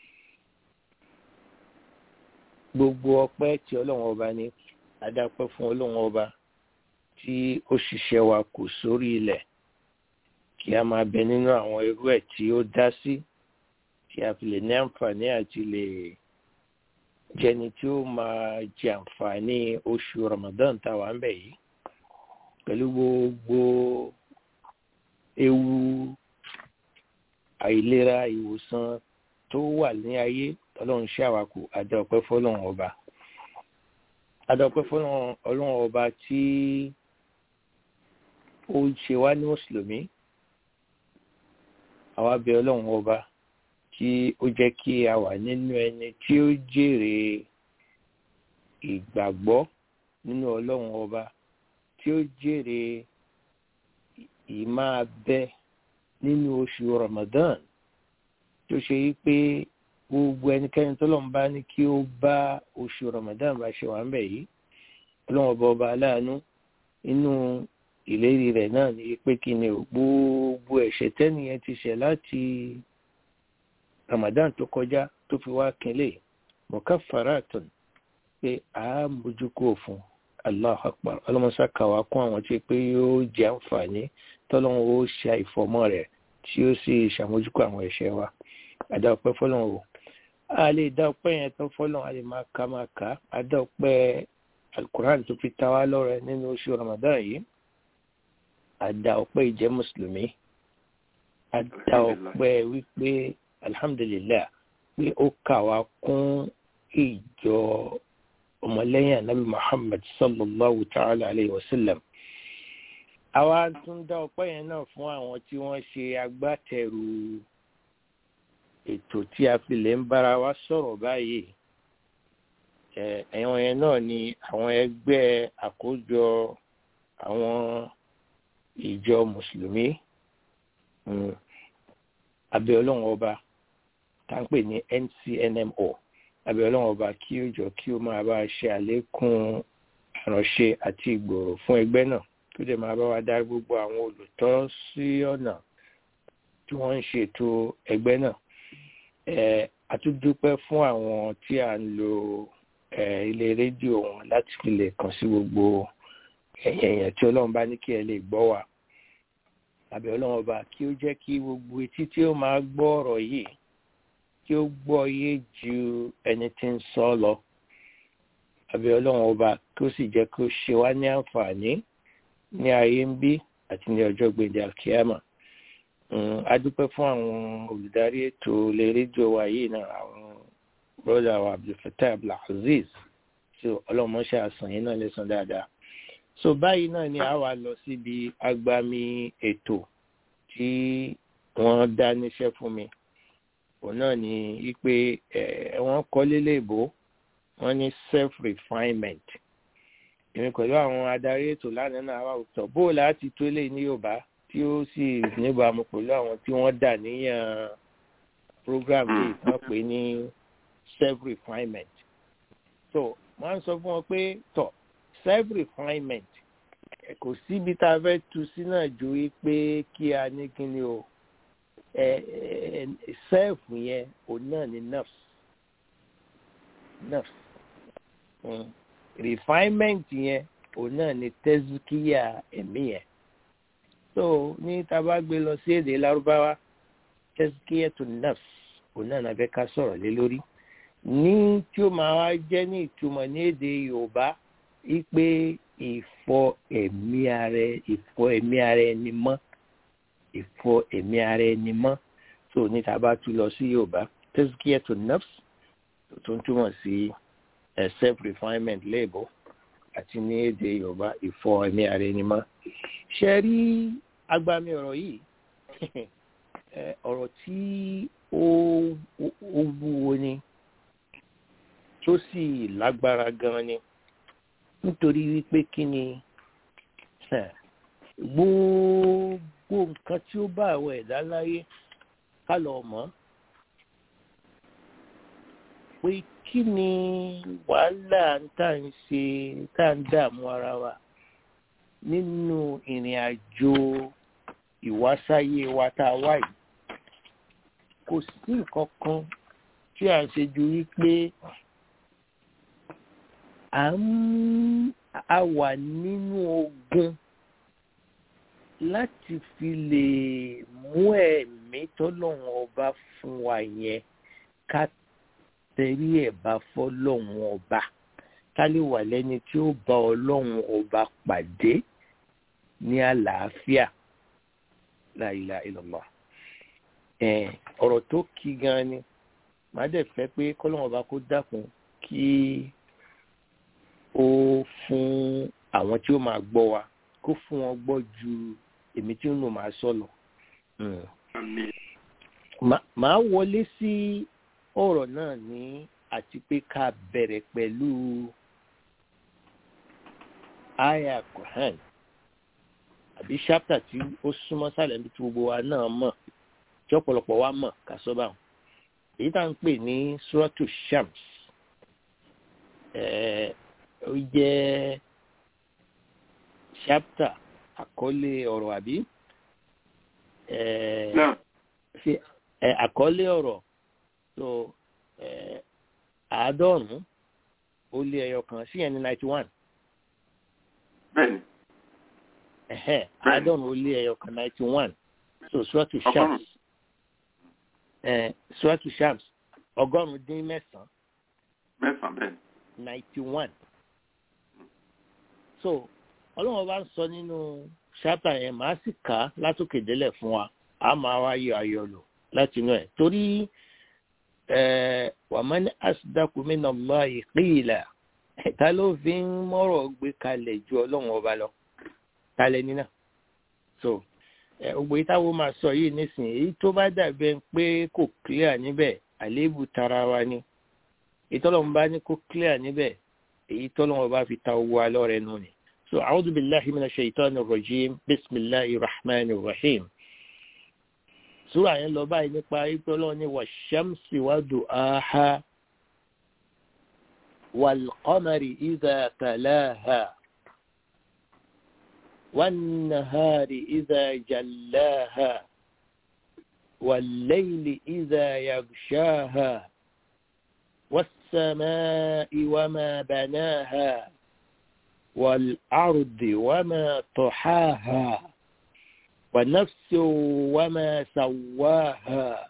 gbogbo ọpẹ́ tí Ọlọ́run ọba ní adápẹ́ fún Ọlọ́run ọba tí ó ṣiṣẹ́ wa kù sórí ilẹ̀ kí a máa bẹ nínú àwọn irú ẹ̀ tí ó dá sí kí a fi lè ní àǹfààní àti lè jẹni tí ó máa jẹ àǹfààní oṣù Ramadan táwa ń bẹ̀ yìí pẹ̀lú gbogbo ewu àìlera ìwòsàn tó wà ní ayé Ọlọ́run ṣe àwàkù adọ́pẹ́ fọ́lọ́run ọba adọ́pẹ́ fọ́lọ́run Ọlọ́run ọba tí ó ṣe wá ní mùsùlùmí àwa bẹ̀ Ọlọ́run ọba tí ó jẹ́ kí a wà nínú ẹni tí ó jèrè ìgbàgbọ́ nínú Ọlọ́run ọba tí ó jèrè ìmáa bẹ nínú oṣù Ramadan tó ṣe yí pé gbogbo ẹnikẹ́ni tó lọ́n bá ní kí ó bá oṣù ramadan bá ṣe wà ń bẹ̀ yìí ọlọ́run ọba ọba aláàánú inú ìlérí rẹ̀ náà ní pé kí ni o gbogbo ẹ̀ṣẹ̀ tẹ́nìyẹn ti ṣẹ̀ láti ramadan tó kọjá tó fi wá kínlẹ̀ mọ̀káfàràtàn pé a mójú kúrò fún allah akbar ọlọ́mọṣá kàwá kún àwọn tí pé yóò jẹ́ àǹfààní tọ́lọ́run ó ṣe àìfọ̀mọ́ rẹ̀ tí ó sì ṣàmójúkọ àwọn ẹ̀ṣẹ̀ wa àdá ọpẹ́ fọ́lọ́run o a lè dá ọpẹ́ yẹn tán fọ́lọ́run a lè máa ka máa kà á àdá ọpẹ́ alukuran tó fi ta wá lọ́rẹ nínú oṣù ramadan yìí àdá ọpẹ́ ìjẹ́ mùsùlùmí àdá ọpẹ́ wípé alhamdulillah pé ó kà wá kún ìjọ ọmọlẹ́yìn anabi muhammad sallallahu ta'ala alayhi wa sallam àwa tún dá ọpẹ́ yẹn náà fún àwọn tí wọ́n ṣe agbátẹrù ètò tí a fi lè ń bára wa sọ̀rọ̀ báyìí ẹ̀wọ̀n yẹn náà ni àwọn ẹgbẹ́ àkójọ àwọn ìjọ mùsùlùmí abẹ́ ọlọ́run ọba tá ń pè ní ncnmo abẹ́ ọlọ́run ọba kí ó jọ kí ó máa bá a ṣe àlékún àránṣe àti ìgbòrò fún ẹgbẹ́ náà tó dẹ̀ máa bá wa dá gbogbo àwọn olùtọ́ sí ọ̀nà tí wọ́n ń ṣètò ẹgbẹ́ náà a tún dúpẹ́ fún àwọn tí a ń lo ilé rédíò wọn láti fi lè kàn sí gbogbo èèyàn tí ọlọ́run bá ní kí ẹ lè gbọ́ wa àbí ọlọ́run ọba kí ó jẹ́ kí gbogbo etí tí ó máa gbọ́ ọ̀rọ̀ yìí kí ó gbọ́ yé ju ẹni tí ń sọ lọ àbí ọlọ́run ọba kí ó sì jẹ́ kí ó ṣe wá ní àǹfààní ní ayé ń bí àti ní ọjọ́ gbèdé alkiyama a dúpẹ́ fún àwọn olùdarí ètò ilé rédíò wa yìí náà àwọn broda wa abdulfatah abdulaziz tí ọlọ́mọṣẹ́ àsàn yìí náà lẹ́sàn dáadáa so báyìí náà ni a wà lọ síbi agbami ètò tí wọ́n dá níṣẹ́ fún mi òun náà ni wípé wọ́n kọ́ lélẹ́bó wọ́n ní self refinement èmi pẹ̀lú àwọn adarí ètò lánàá náà wà tọ̀ bó láti tó lè ní yorùbá tí ó sì níbàámu pẹ̀lú àwọn tí wọ́n dà níyàn program yìí wọ́n pè ní self refinement so wọ́n á sọ fún wọn pé tọ̀ self refinement kò síbi tá a fẹ́ tu sí náà ju wípé kí a ní kíni o self yẹn òun náà ni nurse nurse mm. refinement yẹn òun náà ni tẹ́síkíyà ẹ̀mí yẹn so ní taba gbé lọ sí èdè lárúbáwá tẹ́síkíyà tó nurse òun náà nàbẹ́ ká sọ̀rọ̀ lé lórí ní tí ó máa wá jẹ́ ní ìtumọ̀ ní èdè yorùbá wípé ìfọ ẹ̀mí ara ìfọ ẹ̀mí ara ẹni mọ́ ìfọ ẹ̀mí ara ẹni mọ́ tó ní taba tú lọ sí yorùbá tẹ́síkíyà tó nurse tó ń túmọ̀ sí self refinement léèbó àti ní èdè yorùbá ìfọ ẹ̀mí ara ẹni mọ́ ṣe rí agbami ọ̀rọ̀ yìí ọ̀rọ̀ tí ó wúwo ni tó sì lágbára gan ni nítorí wípé kí ni gbogbo nǹkan tí ó bá àwọn ẹ̀dá láyé ká lọ mọ̀ pé kí ni wàhálà tá à ń ṣe tá à ń dààmú ara wa nínú ìrìn àjò ìwásáyé wa tá a wá yìí kò sí nǹkan kan tí à ń ṣe ju wípé à ń a wà nínú ogun láti fi lè mú ẹ̀mí tọ́lọ́run ọba fún wa yẹn ká tẹ̀rí ẹ̀ bá fọ́lọ́run ọba ká lè wà lẹ́ni tí ó bá ọlọ́run ọba pàdé ní àlàáfíà la ilaha illallah ọ̀rọ̀ tó kí gan ni màá dẹ̀ fẹ́ pé kọ́lọ́run ọba kó dákun kí ó fún àwọn tí ó máa gbọ́ wa kó fún wọn gbọ́ ju èmi tí ó nù máa sọ lọ. màá wọlé sí ọ̀rọ̀ náà ní àti pé ká bẹ̀rẹ̀ pẹ̀lú aya Quran àbí ṣápítà tí ó súnmọ́ sálẹ̀ níbi tí gbogbo wa náà mọ̀ tí ọ̀pọ̀lọpọ̀ wa mọ̀ ká sọ báwọn èyí tá à ń pè ní suratu shams ó jẹ́ chapter àkọlé ọ̀rọ̀ àbí àkọlé ọ̀rọ̀ so àádọ́rùn-ún ó lé ẹyọ kan sí ẹni ninety one. bẹ́ẹ̀ni. àádọ́rùn-ún ó lé ẹyọ kan ninety one so suratu shams suratu shams ọgọ́rùn-ún dín mẹ́sàn-án. mẹ́sàn-án bẹ́ẹ̀ni. ninety one. so ọlọ́run bá ń sọ nínú ṣápà yẹn màá sì kà á látòkè délẹ̀ fún wa a máa wá yọ ayọ̀ lò láti inú ẹ̀ torí wàmán asdakumina Allahi qila ta ló fi ń mọ́rọ̀ gbé kalẹ̀ ju ọlọ́run ọba lọ kalẹ̀ nínà so gbogbo yìí táwọn máa sọ yìí nísìnyí èyí tó bá dàbẹ̀ pé kò clear níbẹ̀ àléébù tara wa ni ìtọ́lọ́run bá ní kó clear níbẹ̀ èyí tọ́lọ́run ọba fi ta owó alọ́ rẹ̀ nù ni. So أعوذ بالله من الشيطان الرجيم بسم الله الرحمن الرحيم سورة yẹn lọ báyìí nípa ipò Ọlọ́run ní والشمس وضحاها والقمر إذا تلاها والنهار إذا جلاها والليل إذا يغشاها والسماء وما بناها والأرض وما طحاها ونفس وما سواها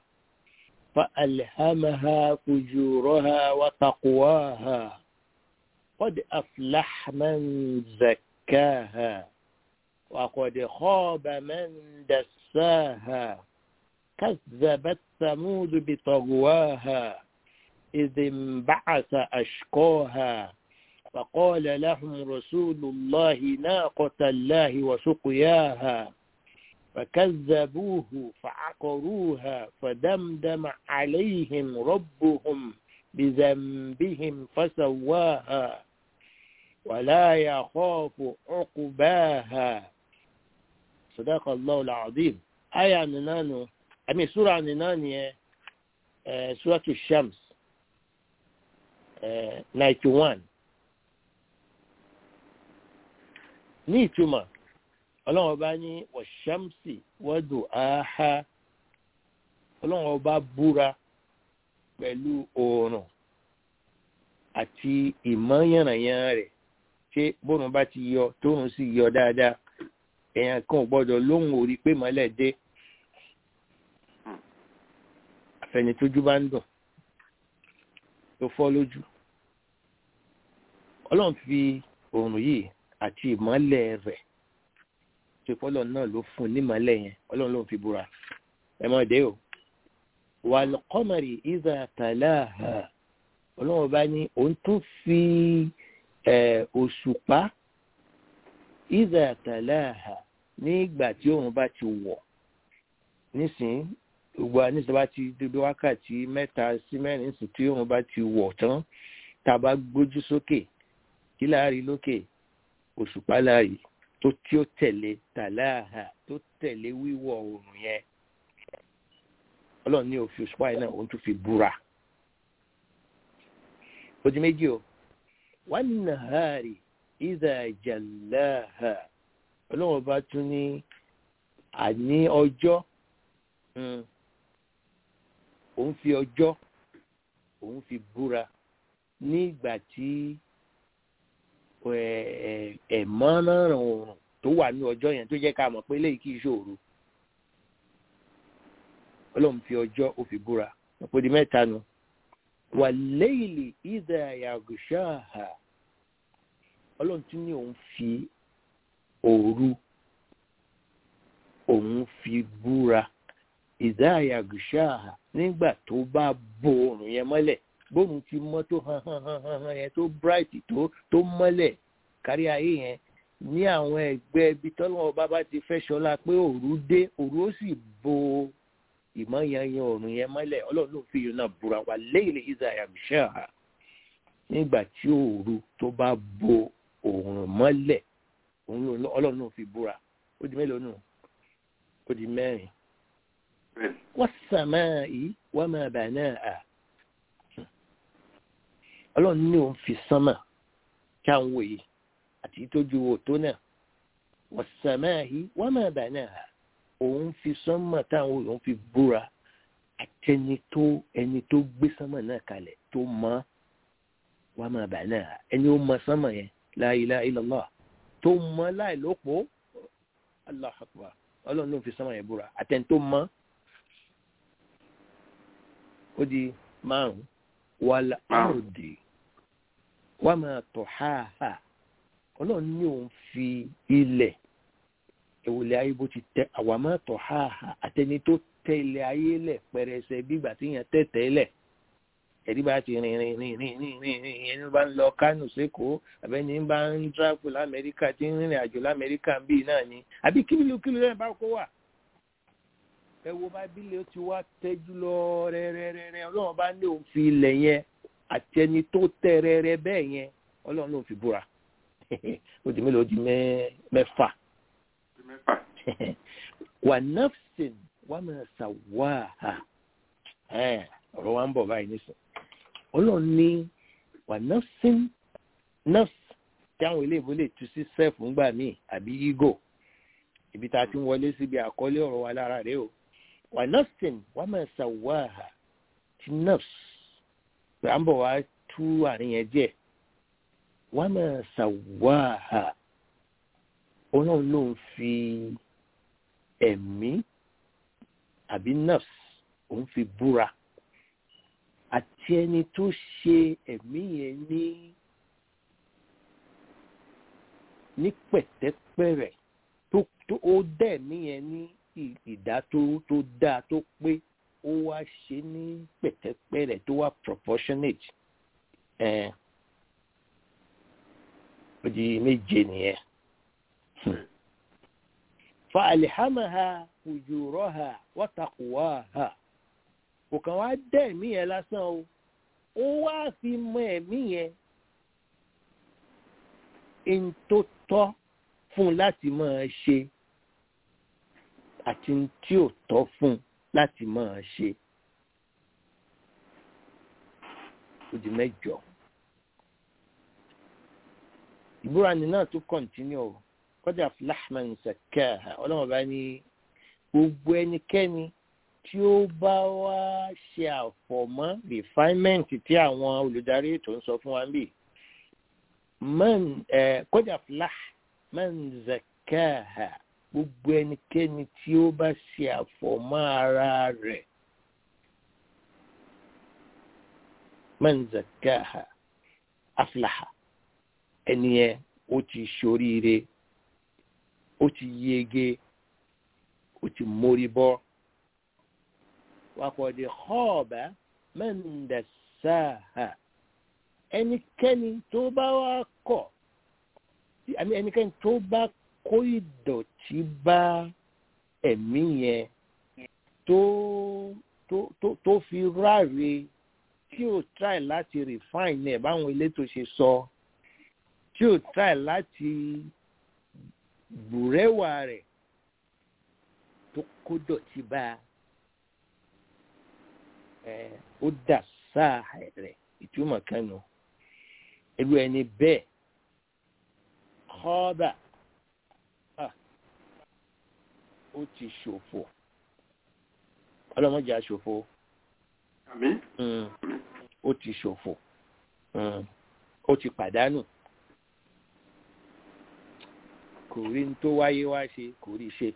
فألهمها فجورها وتقواها قد أفلح من زكاها وقد خاب من دساها كذبت ثمود بطغواها إذ انبعث أشقاها فقال لهم رسول الله ناقة الله وسقياها فكذبوه فعقروها فدمدم عليهم ربهم بذنبهم فسواها ولا يخاف عقباها صدق الله العظيم آية ننانو أمي سورة ننانية آه سورة الشمس آه 91 ní ìtumọ̀ ọlọ́run ọba ní wọ̀ṣámsì wọ́dù áhá ọlọ́run ọba búra pẹ̀lú oòrùn àti ìmọ̀yànnàyàn rẹ̀ ṣé bóun bá ti yọ tóun sì yọ dáadáa èèyàn kan ò gbọ́dọ̀ lóhùn orí pé mọ́lẹ̀ dé àfẹnitójú bá ń dùn tó fọ́ lójú ọlọ́run fi oòrùn yìí àti ìmọ́lẹ̀ rẹ̀ ṣe fọ́lọ́ náà ló fún un nímọ́lẹ̀ yẹn ọlọ́run ló ń fi búra ẹ mọ̀ dé o wal qamari idha talaha ọlọ́run bá ní òun tún fi òṣùpá idha talaha nígbà tí òun bá ti wọ̀ nísìnyí gbogbo àníṣe bá ti débi wákàtí mẹ́ta sí mẹ́rin sí tí òun bá ti wọ̀ tán tá a bá gbójú sókè kí láàrin lókè òṣùpá láàyè tó tí ó tẹ̀lé tàláhà tó tẹ̀lé wíwọ̀ oòrùn yẹn ọlọ́run ní òfin òṣùpá yẹn náà òun tún fi búra ó di méjì o wan nahari idha jallaha ọlọ́run bá tún ní àní ọjọ́ òun fi ọjọ́ òun fi búra nígbà tí ẹ̀mọ́ràn oòrùn tó wà ní ọjọ́ yẹn tó jẹ́ ká mọ̀ pé léyìí kì í ṣòro ọlọ́run fi ọjọ́ ó fi búra ọ̀pọ̀ di mẹ́ta nu wà léyìlì ìdá yàgùṣáàhà ọlọ́run tún ní òun fi òru òun fi búra ìdá yàgùṣáàhà nígbà tó bá bo oòrùn yẹn mọ́lẹ̀ bóun ti mọ́ tó hàn hàn hàn hàn yẹn tó bright tó tó mọ́lẹ̀ kárí ayé yẹn ní àwọn ẹgbẹ́ ibi tọ́lọ́wọ́ bàbá ti fẹ́ ṣọlá pé òru dé òru ó sì bo ìmọ̀yanyan òrùn yẹn mọ́lẹ̀ ọlọ́run ló fi yìí náà búra wà léèlè isaiah michelle nígbà tí òru tó bá bo òrùn mọ́lẹ̀ ọlọ́run ló fi búra ó di mélòó nù ó di mẹ́rin bẹ́ẹ̀ni was-samā'i wa mā banā'ā ọlọ́run ní òun fi sánmà kí àwọn wòye àti ìtọ́jú wo tó náà was-samā'i wa mā banā'ā òun fi sánmà táwọn òun fi búra àtẹni tó ẹni tó gbé sánmà náà kalẹ̀ tó mọ̀ wa mā banā'ā ẹni ó mọ̀ sánmà yẹn la ilaha illallah tó mọ̀ láì lópo Allahu akbar ọlọ́run ló fi sánmà yẹn búra àtẹni tó mọ̀ ó di márùn wàlà àròdì wà máa tọ̀ háàhà ọlọ́run ní òun fi ilẹ̀ ìwòlẹ̀ ayé bó ti tẹ àwa máa tọ̀ háàhà àtẹni tó tẹ ilẹ̀ ayé lẹ̀ pẹrẹsẹ bígbà tí yẹn tẹ̀tẹ̀ lẹ̀ ẹ̀rí bá ti rìn rìn rìn rìn rìn rìn rìn ẹni bá ń lọ kánò sékòó àbẹ́ni bá ń tíráfù lamẹ́ríkà tí ń rìnrìn àjò lamẹ́ríkà bíi náà ni àbí kílùkílù rẹ̀ bá kó wà ẹ wo bábílẹ̀ ó ti wá tẹ́jú lọ rẹ́rẹ́rẹ́rẹ́ ọlọ́run bá ní òun fi ilẹ̀ yẹn àti ẹni tó tẹ́ rẹ́rẹ́ bẹ́ẹ̀ yẹn ọlọ́run ló fi búra ó di mélòó ó di mẹ́fà ti mẹ́fà wà nafsin wà máa ṣàwáhà ọ̀rọ̀ wa ń bọ̀ báyìí nísìn ọlọ́run ní wà nafsin nafs tí àwọn ilé ìbò lè tu sí self ńgbà míì àbí ego ibi tá a ti ń wọlé síbi àkọlé ọ̀rọ̀ wa lára rẹ̀ o wà nafsin wà máa ṣàwáhà ti nafs pé à ń bọ̀ wá tú àárín yẹn díẹ̀ wà máa ṣàwáhà ọlọ́run ló ń fi ẹ̀mí àbí nafs òun fi búra àti ẹni tó ṣe ẹ̀mí yẹn ní ní pẹ̀tẹ́pẹ̀rẹ̀ tó tó ó dẹ̀ mí yẹn ní ìdá tó tó dáa tó pé ó wá ṣe ní pẹ̀tẹ́pẹ̀rẹ̀ tó wá proportionate ẹ̀ ó di méje nìyẹn. fa alihamaha ujuraha wa taqwaha kò kàn wá dẹ́ ẹ̀mí yẹn lásán o ó wá fi mọ ẹ̀mí yẹn n tó tọ́ fún un láti máa ṣe àti n tí ò tọ́ fún un láti máa ṣe ó di mẹ́jọ ìbúra ni náà tún kọ̀ǹtínú o kọjá flahman sakaha ọlọ́run bá ní gbogbo ẹnikẹ́ni tí ó bá wá ṣe àfọ̀mọ́ refinement tí àwọn olùdarí ètò ń sọ fún wa bí man kọjá flah man zakaha gbogbo ẹnikẹ́ni tí ó bá ṣe àfọ̀mọ́ ara rẹ̀ man zakaha aflaha ẹni yẹn ó ti ṣoríire ó ti yege ó ti mórí bọ́ wakọ̀dé xọ́ọ̀bà mẹ́ndẹ̀sáà ẹnikẹ́ni tó bá wá kọ̀ àmì ẹnikẹ́ni tó bá kó ìdọ̀tí bá ẹ̀mí yẹn tó tó tó tó fi ráre tí ò try láti refine ẹ̀ báwọn elétò ṣe sọ tí ò try láti bùrẹ́wà rẹ̀ tó kó dọ̀tí bá ẹ ó dà sáà rẹ̀ ìtumọ̀ kanu irú ẹni bẹ́ẹ̀ kọ́ọ́bà ó ti ṣòfò ọlọ́mọdé aṣòfò àmín ó ti ṣòfò ó ti pàdánù kò rí ní tó wáyé wá ṣe kò rí ṣe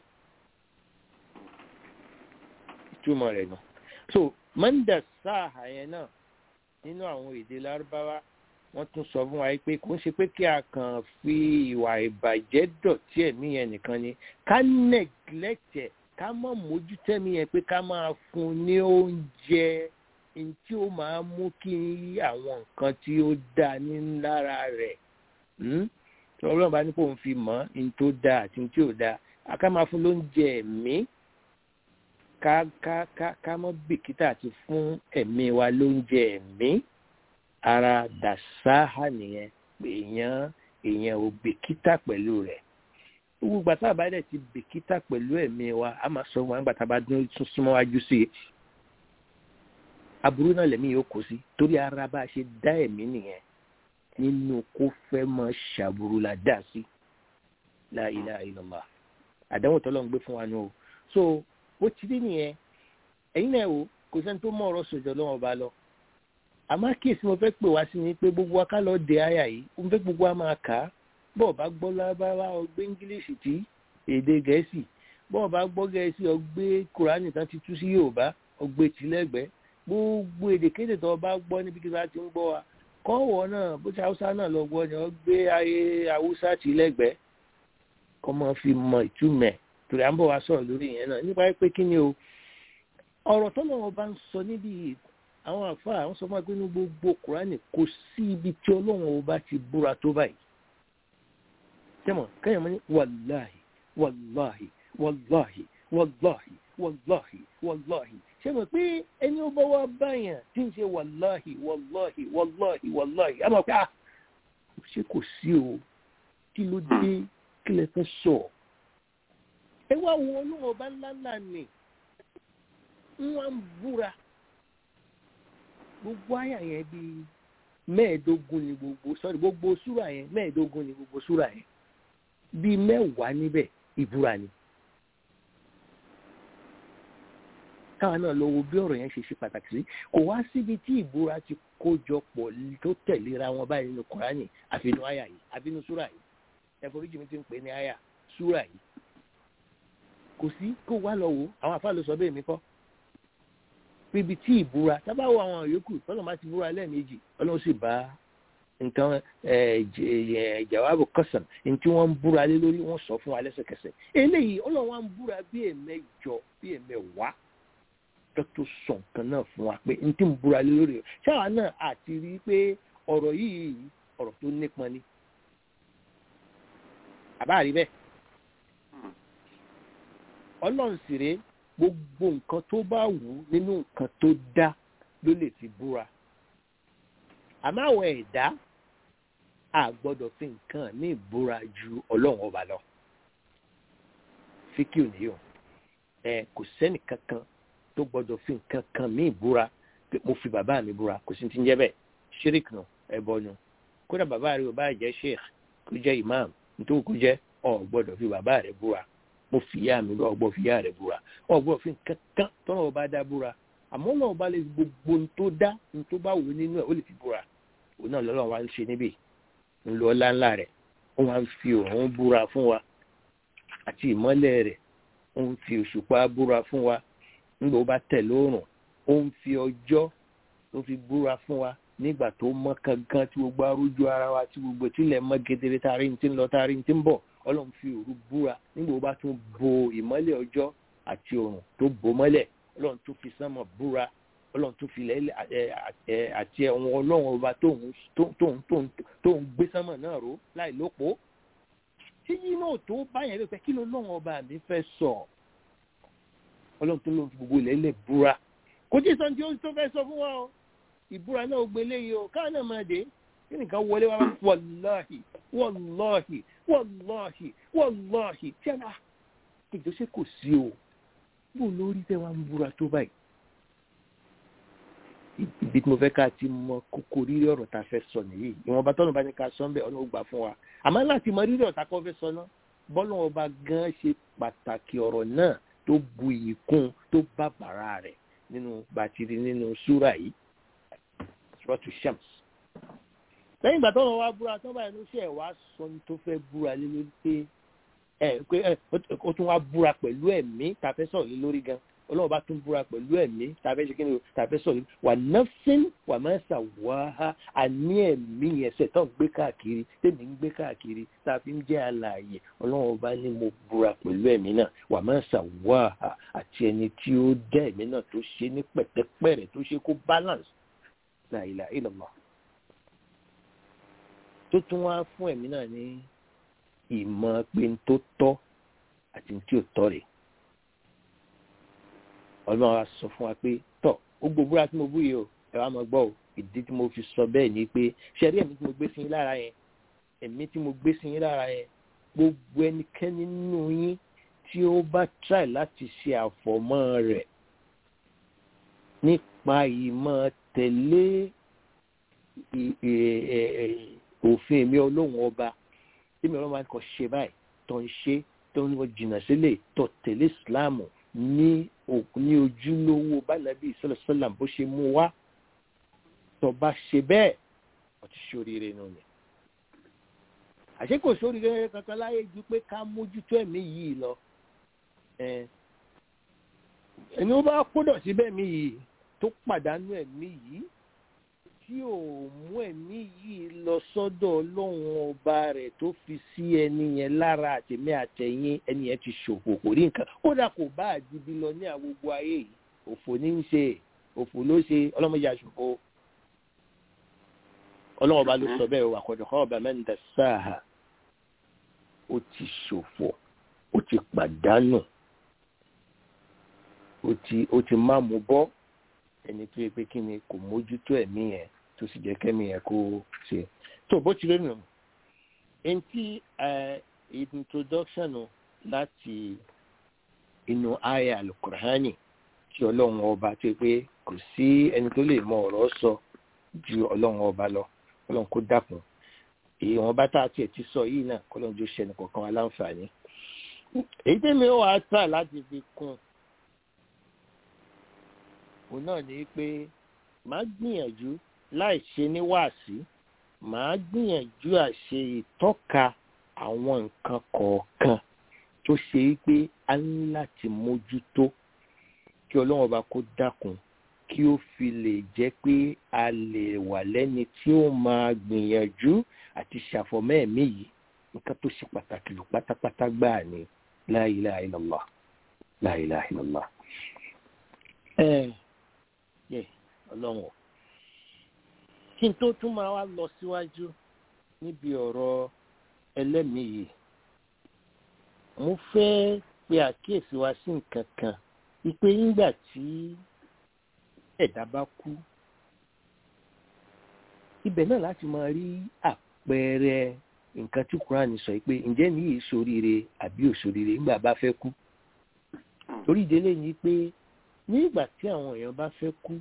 ìtumọ̀ rẹ̀ nù. so mọ́ndà sáà yẹn náà nínú àwọn èdè lárúbáwá wọ́n tún sọ fún wa pé kò ń ṣe pé kí a kàn fi ìwà ìbàjẹ́ dọ̀tí ẹ̀mí yẹn nìkan ni ká neglect ẹ̀ ká mọ̀ mójútẹ́mí yẹn pé ká máa fún un ní oúnjẹ tí ó máa mú kí àwọn nǹkan tí ó dáa ní lára rẹ̀ tí ọlọ́run bá ní kó ń fi mọ̀ ní tó dáa àti ní tí ò dáa ká máa fún lóúnjẹ ẹ̀mí ká ká ká ká mọ́ bìkítà àti fún ẹ̀mí wa lóúnjẹ ẹ̀mí ara dàsáhà nìyẹn pé èèyàn èèyàn ò bìkítà pẹ̀lú rẹ̀ gbogbo ìgbà tá a bá dẹ̀ ti bìkítà pẹ̀lú ẹ̀mí wa a máa sọ wọn nígbà tá a bá dún súnmọ́ wájú sí i aburú náà lẹ́mí yóò kó sí torí ara bá a ṣe dá ẹ̀mí nìyẹn nínú kó fẹ́ máa ṣàbùrù la dá sí la ilaha illallah àdánwò tọ́lọ́ ń gbé fún wa nù o so ó ti rí nìyẹn ẹ̀yin náà o kò sẹ́ni tó mọ̀ ọ̀rọ̀ sọ̀jọ́ lọ́wọ́ ba lọ àmọ́ àkíyèsí mo fẹ́ pè wá sí ni pé gbogbo wa ká lọ dé àyà yìí mo fẹ́ gbogbo wa máa kà á bọ́ọ̀ bá gbọ́ lábáwá ọgbẹ́ ingilishi tí èdè gẹ̀ẹ́sì bọ́ọ̀ bá gbọ́ gẹ̀ẹ́sì ọgbẹ́ kùránì tán ti tú sí yorùbá ọgbẹ́ tìlẹ́gbẹ́ gbogbo èdè kéde tó bá gbọ́ níbi kí wọ́n ti ń gbọ́ wa kọ́wọ́ náà bó ṣe haúsá náà lọ gbọ́ ni ọgbẹ́ ayé haúsá tìlẹ́gbẹ́ kọ́ mọ́ fi mọ ìtumẹ̀ torí à ń bọ̀ wá sọ̀rọ̀ lórí ìyẹn náà nípa pé kí ni o ọ̀rọ̀ tọ́lọ́ wọn bá ń sọ níbi àwọn àfáà àwọn sọ fún wa pé ní gbogbo kùránì kò sí ibi tí ọlọ́run ọba ti búra tó báyìí tẹ́mọ̀ kẹ́yìn mọ́ ní wàláhì wàláhì wàláhì wàláhì wàláhì wàláhì ṣé mọ̀ pé ẹni ó bá wá báyàn tí ń ṣe wàláhì wàláhì wàláhì wàláhì á mọ̀ pé ah ṣé kò sí o kí ló dé kí lẹ fẹ́ sọ ẹ wá wo ọlọ́run ọba ńlá ńlá ni wọ́n ń búra gbogbo àyà yẹn bíi mẹ́ẹ̀ẹ́dógún ni gbogbo sọ́rí gbogbo súrà yẹn mẹ́ẹ̀ẹ́dógún ni gbogbo súrà yẹn bíi mẹ́wàá níbẹ̀ ìbúra ni. káwa náà lọ wo bí ọ̀rọ̀ yẹn ṣe ṣe pàtàkì sí kò wá síbi tí ìbúra ti kójọ pọ̀ tó tẹ̀léra wọn báyìí nínú kọ́ránì àfinú àyà yìí àfinú súrà yìí ẹ̀fọ́ríjì mi ti ń pè ní àyà súrà yìí kò sí kó wá lọ wò àwọn àfáà ló sọ bẹ́ẹ̀ mi kọ́ ibi tí ìbúra tábà wo àwọn yòókù tọ́lọ̀ máa ti búra lẹ́ẹ̀mejì ọlọ́run sì bá nǹkan jawabu kọsàn ní tí wọ́n ń búra lé lórí wọ́n sọ fún wa lẹ́sẹ̀kẹsẹ̀ eléyìí ọlọ́run wa ń búra bí ẹ̀mẹjọ bí ẹ̀mẹwàá tó sọ nǹkan náà fún wa pé ní tí ń búra lé lórí ṣáwa náà àti rí i pé ọ̀rọ̀ yìí ọ̀rọ̀ tó nípọn ni àbá rí bẹ́ẹ̀ ọlọ́run sì rèé gbogbo nǹkan tó bá wù ú nínú nǹkan tó dá ló lè fi búra àmọ́ àwọn ẹ̀dá a gbọ́dọ̀ fi nǹkan ní ìbúra ju ọlọ́run ọba lọ fíkì òní o ẹ kò sẹ́nì kankan tó gbọ́dọ̀ fi nǹkan kan ní ìbúra pé mo fi bàbá mi búra kò sí ti ń jẹ́ bẹ́ẹ̀ ṣíríkì nù ẹ̀bọ nù kódà bàbá rẹ ò bá jẹ́ sheikh kó jẹ́ imam nítorí kó jẹ́ ọ̀ gbọ́dọ̀ fi bàbá rẹ búra mo fi ìyá mi lọ ọgbọ́n fi ìyá rẹ̀ búra ọgbọ́n fi kankan tọ́nà ọba dá búra àmọ́ náà ọba lè gbogbo ní tó dá ní tó bá wù nínú ẹ̀ ó lè fi búra òun náà lọ́lọ́run wa ń ṣe níbí ń lọ ńláńlá rẹ̀ ó wá ń fi òun búra fún wa àti ìmọ́lẹ̀ rẹ̀ ó ń fi òṣùpá búra fún wa nígbà ó bá tẹ̀ lóòrùn ó ń fi ọjọ́ tó fi búra fún wa nígbà tó mọ́ kankan tí gbogbo arójú ara wa tí gbogbo tílẹ̀ mọ́ gedere tari ní ti ń lọ tari ní ti ń bọ̀ ọlọ́run fi òru búra nígbà ó bá tún bo ìmọ́lẹ̀ ọjọ́ àti òrùn tó bò mọ́lẹ̀ ọlọ́run tún fi sánmọ̀ búra ọlọ́run tún fi lẹ́lẹ̀ àti ẹ̀wọ̀n ọlọ́run ọba tó ń gbé sánmọ̀ náà ró láì lópo tí yìí náà tó báyẹn ló fẹ́ kí ló lọ́run ọba mi fẹ́ sọ ọlọ́run tó lóun fi gbogbo ilẹ̀ búra kò tí ì sọ ní tí ó tó fẹ́ sọ fún wa o ìbúra náà gbélé yìí o káà náà máa dé kí nìkan wọlé wa wàláhì wàláhì wàláhì wàláhì tí a náà ìjọ ṣe kò sí o bó lórí tẹ wá ń búra tó báyìí ibi tí mo fẹ́ ká ti mọ kókó rírì ọ̀rọ̀ tá a fẹ́ sọ nìyí ìwọ̀nba tọ́nù bá ní ká sọ ń bẹ̀ ọ̀nà ó gbà fún wa àmọ́ láti mọ rírì ọ̀tá kọ́ fẹ́ sọ náà bọ́lá ọba gan ṣe pàtàkì ọ̀rọ̀ náà tó bu iyì kún tó bá bàrà rẹ̀ nínú bàtìrì nínú súrà yìí suratu shams lẹ́yìn ìgbà tọ́wọ́ wá búra tọ́wọ́ báyìí ló ṣe ẹ̀ wá sọ ní tó fẹ́ búra lé lórí pé ẹ pé ẹ ó tún wá búra pẹ̀lú ẹ̀mí tàfẹ́ sọ̀rọ̀ lé lórí gan ọlọ́run bá tún búra pẹ̀lú ẹ̀mí tàfẹ́ ṣe kí ni tàfẹ́ sọ̀rọ̀ wà nafsin wà máa ṣà wá ha àní ẹ̀mí ẹsẹ̀ tó ń gbé káàkiri tèmi ń gbé káàkiri tàfi ń jẹ́ alààyè ọlọ́run bá ní mo búra pẹ̀lú ẹ̀mí náà wà máa ṣà wá ha àti ẹni tí ó dá ẹ̀mí náà tó ṣe ní pẹ̀tẹ́pẹ̀rẹ̀ tó ṣe kó balance la ilaha illallah tó tún wá fún ẹ̀mí náà ní ìmọ̀ pé n tó tọ́ àti n tí ò tọ́ rẹ̀ ọlọ́run wa sọ fún wa pé tọ́ ó gbogbo tí mo bú yìí o ẹ wá máa gbọ́ o ìdí tí mo fi sọ bẹ́ẹ̀ ni pé ṣẹ́rí ẹ̀mí tí mo gbé sí yín lára yẹn ẹ̀mí tí mo gbé sí yín lára yẹn gbogbo ẹnikẹ́ni nínú yín tí ó bá try láti ṣe àfọ̀mọ́ rẹ̀ nípa ìmọ̀ tẹ̀lé òfin mi ọlọ́run ọba tí mi ọlọ́run máa ń kọ́ ṣe báyìí tó ń ṣe tó ń wọ jìnnà sílẹ̀ tó tẹ̀lé ìsìláàmù ní ní ojúlówó bánàbí sọlọsọlá bó ṣe mú wá tó bá ṣe bẹ́ẹ̀ ó ti ṣoríire nù ni. àṣé kò ṣoríire kankan láyé ju pé ká mójútó ẹ̀mí yìí lọ. ẹni ó bá kódọ̀ síbẹ̀ mí yìí tó pàdánù ẹ̀mí yìí tí ò mú ẹ̀mí yìí lọ sọ́dọ̀ ọlọ́run ọba rẹ̀ tó fi sí ẹni yẹn lára àtẹ̀mí àtẹ̀yìn ẹni yẹn ti ṣòfò kò rí nǹkan kódà kò bá àdìbí lọ ní àgbogbo ayé yìí òfò ní í ṣe òfò ló ṣe ọlọ́mọdé àṣòfò ọlọ́run ọba ló sọ bẹ́ẹ̀ wà kọ́dọ̀ kọ́ ọba mẹ́ta sáà ó ti ṣòfò ó ti pàdánù ó ti ó ti má mú bọ́ ẹni tó yẹ pé kí ni kò mójútó ẹ̀mí yẹn tó sì jẹ́ kẹ́mi yẹn kó ṣe. tó bó ti lónìí ẹni tí introduction láti inú aya alukurhani tí ọlọ́run ọba tó yẹ pé kò sí ẹni tó lè mọ ọ̀rọ̀ sọ ju ọlọ́run ọba lọ ọlọ́run kó dákun èyí wọn bá tá a tiẹ̀ ti sọ yìí náà kọ́lọ́run jó ṣẹni kọ̀ọ̀kan aláǹfààní. èyí tẹ́mi ó wàá tà láti fi kún un òun náà ni pé màá gbìyànjú láì ṣe ní wàásí màá gbìyànjú àṣe ìtọ́ka àwọn nǹkan kọ̀ọ̀kan tó ṣe pé a ní láti mójútó kí ọlọ́run ọba kó dákun kí ó fi lè jẹ́ pé a lè wà lẹ́ni tí ó máa gbìyànjú àti ṣàfọ̀mọ́ ẹ̀mí yìí nǹkan tó ṣe pàtàkì lù pátápátá gbáà ni la ilaha illallah la ilaha illallah yẹ ọlọ́run kí n tó tún máa wá lọ síwájú níbi ọ̀rọ̀ ẹlẹ́mìí yìí mo fẹ́ pe àkíyèsí wa sí nǹkan kan wípé nígbà tí ẹ̀dá bá kú ibẹ̀ náà láti máa rí àpẹẹrẹ nǹkan tí Kúránì sọ pé ǹjẹ́ ní yìí ṣoríire àbí òṣoríire nígbà bá fẹ́ kú torí ìdílé yìí pé nígbà tí àwọn èèyàn bá fẹ́ kú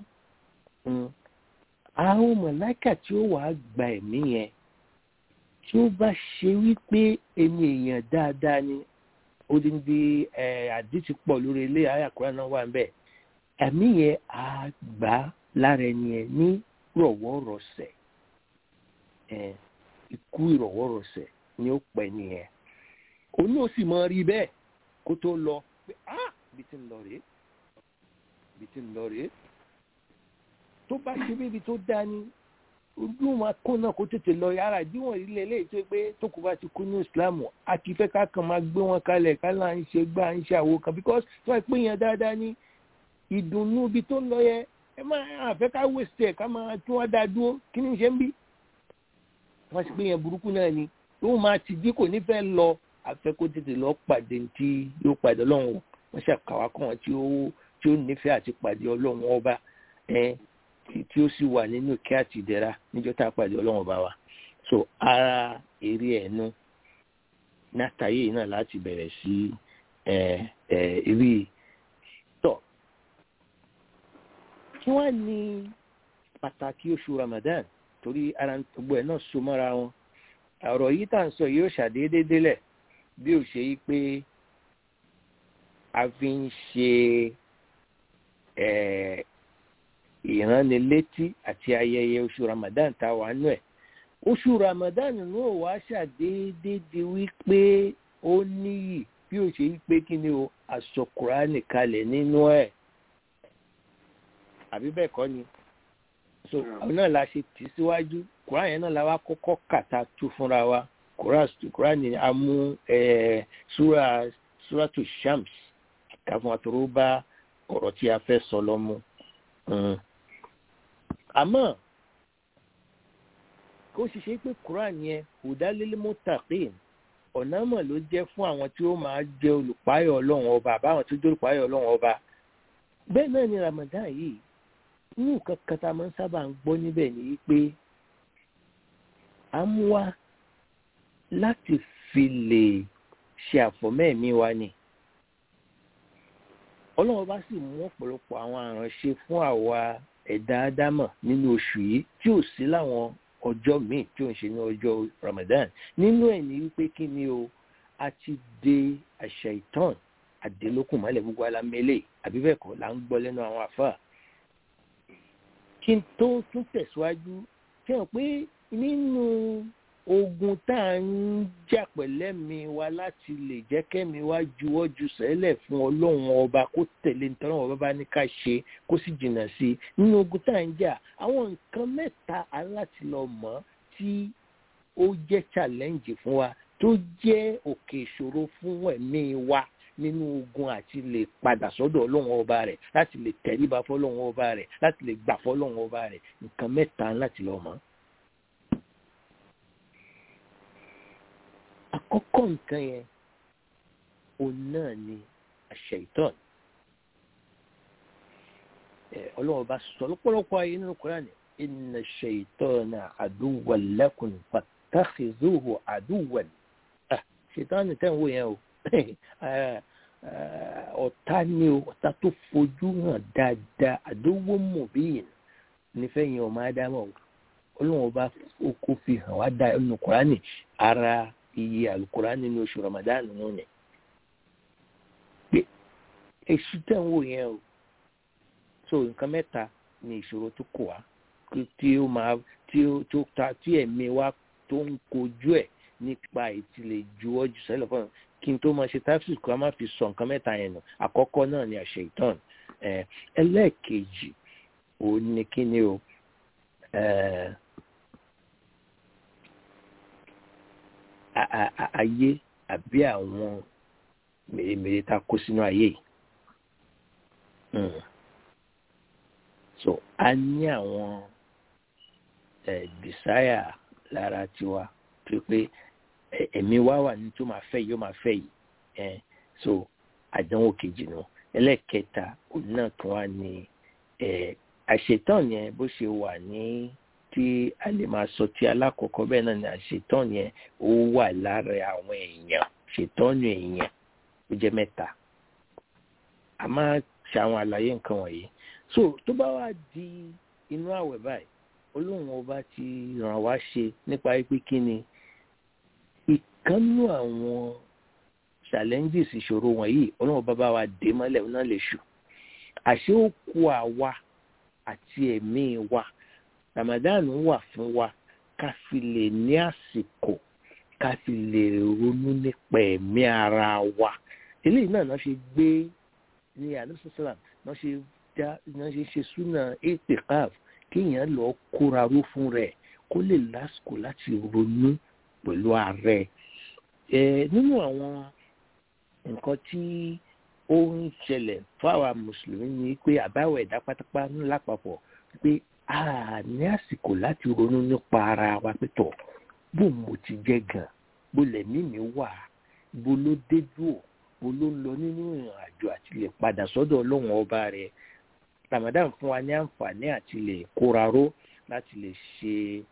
àwọn mọ̀láìkà tí ó wàá gba ẹ̀mí yẹn tí ó bá ṣe wípé ẹni èèyàn dáadáa ni odindi àdìsí pọ̀ lórí ilé ayàkúrá náà wà níbẹ̀ ẹ̀mí yẹn á gbà lára ẹni yẹn ní rọ̀wọ́rọ̀sẹ̀ ikú ìrọ̀wọ́rọ̀sẹ̀ ni ó pẹ̀ nìyẹn òun náà sì máa rí bẹ́ẹ̀ kó tó lọ pé ah ibi tí ń lọ rèé ibi tí ń lọ rèé tó bá ṣe bíbi tó dá ní ojú wọn kó náà kó tètè lọ yàrá ìdíwọ̀n ilé eléyìí tó pé tó kù bá ti kú ní ìsìlámù a kì í fẹ́ ká kàn máa gbé wọn kalẹ̀ ká là ń ṣe gbá ń ṣe àwo kan because tó wà pé yẹn dáadáa ní ìdùnnú ibi tó ń lọ yẹ ẹ máa àfẹ́ ká wéṣẹ̀ ká máa tún wá dáa dúró kí ni ṣe ń bí wọ́n sì pé yẹn burúkú náà ni òun máa ti dí kò ní fẹ́ lọ àfẹ́ kó tètè lọ pàdé tí yóò pàdé ọlọ́run wọ́n ṣàkàwá kan tí ó tí ó nífẹ̀ẹ́ àti pàdé ọlọ́run ọba ẹ̀ tí ó sì wà nínú ìkẹ́ àti ìdẹ̀ra níjọ́ tá a pàdé ọlọ́run ọba wa so ara eré ẹ̀nu látàyè yìí náà láti bẹ̀rẹ̀ sí ẹ̀ ẹ̀ rí tọ̀ kí wọ́n ní pàtàkì oṣù Ramadan torí ara gbogbo ẹ̀ náà so mọ́ra wọn ọ̀rọ̀ yìí tá à ń sọ yìí ó ṣàdédé délẹ̀ bí ó ṣe yí pé a fi ń ṣe ìránnilétí àti ayẹyẹ oṣù Ramadan tá a wà nù ẹ̀ oṣù Ramadan náà wá ṣàdédé di wípé ó níyì bí ó ṣe yí pé kí ni o aṣọ Kùránì kalẹ̀ nínú ẹ̀ àbí bẹ́ẹ̀ kọ́ ni so àwọn náà la ṣe tì síwájú Kùránì yẹn náà la wá kọ́kọ́ kàtà tú fúnra wa Kùránì a mú súra súratu Shams káfọn àtòrò bá ọ̀rọ̀ tí a fẹ́ sọ lọ mú àmọ́ kó sì ṣe pé Kùránì yẹn hudalil muttaqin ọ̀nà mọ̀ ló jẹ́ fún àwọn tí ó máa jẹ́ olùpáyọ̀ ọlọ́run ọba àbáwọn tó jẹ́ olùpáyọ̀ ọlọ́run ọba bẹ́ẹ̀ náà ni Ramadan yìí ní nǹkan kan tá a máa ń sábà ń gbọ́ níbẹ̀ ni pé a mú wa láti fi lè ṣe àfọ̀mẹ́ẹ̀mí wa ni ọlọ́run bá sì mú ọ̀pọ̀lọpọ̀ àwọn àránṣe fún àwa ẹ̀dá ádámọ̀ nínú oṣù yìí tí ò sí láwọn ọjọ́ míì tí ò ń ṣe ní ọjọ́ Ramadan nínú ẹ̀ ní wípé kí ni o a ti de àṣà ìtàn àdélókùn mọ́lẹ̀ gbogbo alámẹ́lẹ̀ àbí bẹ́ẹ̀ kọ́ là ń gbọ́ lẹ́nu àwọn àfáà kí n tó tún tẹ̀síwájú fi hàn pé nínú ogun tá à ń jà pẹ̀lẹ́mi wa láti lè jẹ́ kẹ́mi wá juwọ́ ju sẹ́lẹ̀ fún ọlọ́run ọba kó tẹ̀lé nítorí ọba bá ní ká ṣe kó sì jìnnà sí i nínú ogun tá à ń jà àwọn nǹkan mẹ́ta aláti lọ mọ̀ tí ó jẹ́ challenge fún wa tó jẹ́ òkè ìṣòro fún ẹ̀mí wa nínú ogun àti lè padà sọ́dọ̀ ọlọ́run ọba rẹ̀ láti lè tẹríba fọlọ́run ọba rẹ̀ láti lè gbà fọlọ́run ọba rẹ̀ nǹkan mẹ́ta láti lọ mọ̀. àkọ́kọ́ nǹkan yẹn òun náà ni àṣẹ ìtọ́n ọlọ́run ọba sọ lọ́pọ̀lọpọ̀ ayé nínú Kùránì inna ash-shaytana aduwwan lakum fattakhidhuhu aduwwan ṣètọ́nì tẹ̀ ń wò yẹn o ọ̀tá ni o ọ̀tá tó fojú hàn dáadáa àdówó mọ̀bíyìn nífẹ̀ẹ́ yẹn ọmọ ádámọ̀ ọlọ́run ọba kó fi hàn wá dá ẹnu kùránì ara iye àlùkùránì nínú oṣù ramadan nù ni pé èṣù tẹ̀ ń wò yẹn o so nǹkan mẹ́ta ni ìṣòro tó kù wá tí ó máa tí ó tó ta tí ẹ̀mí wa tó ń kojú ẹ̀ nípa ìtìlẹ̀ juwọ́ jù sẹ́lẹ̀ fún kí n tó máa ṣe táfíìsì kó a máa fi sọ nǹkan mẹ́ta yẹn nù àkọ́kọ́ náà ni àṣẹ ìtàn ẹlẹ́ẹ̀kejì òun ni kí ni o ayé àbí àwọn mèremère tá a kó sínú ayé yìí so a ní àwọn desire lára tiwa tó pé ẹ̀mí wá wà ní tó máa fẹ́ yìí ó máa fẹ́ yìí ẹ̀ so àdánwò kejì nù ẹlẹ́ẹ̀kẹta òun náà tún wá ní àṣetán yẹn bó ṣe wà ní tí a lè máa sọ tí alákọ̀ọ́kọ́ bẹ́ẹ̀ náà ni àṣetán yẹn ó wà lára àwọn èèyàn ṣètọ́nù èèyàn ó jẹ́ mẹ́ta a máa ṣe àwọn àlàyé nǹkan wọ̀nyí so tó bá wá di inú àwẹ̀ báyìí olóhùn ọba ti ràn wá ṣe nípa pé kí ni ìkánú àwọn challenges ìṣòro wọ̀nyí ọlọ́run bàbá wa dé mọ́lẹ̀ náà lè ṣù àṣé ó kó àwa àti ẹ̀mí wa Ramadan wà fún wa ká fi lè ní àsìkò ká fi lè ronú nípa ẹ̀mí ara wa eléyìí náà náà ṣe gbé ní àdúgbò náà ṣe dá náà ṣe ṣe súnà ètèkáf kéèyàn lọ kóra ró fún rẹ̀ kó lè lásìkò láti ronú pẹ̀lú ààrẹ nínú àwọn nǹkan tí ó ń ṣẹlẹ̀ fáwa mùsùlùmí ni pé àbáwọ̀ ẹ̀dá pátápátá lápapọ̀ pé a ní àsìkò láti ronú nípa ara wa pẹ̀tọ̀ bó mo ti jẹ́ gan bó lẹ̀mí mi wà bó ló déjú ò bó ló lọ nínú ìrìn àjò àti lè padà sọ́dọ̀ ọlọ́run ọba rẹ̀ Ramadan fún wa ní àǹfààní àti lè kóra ró láti lè ṣe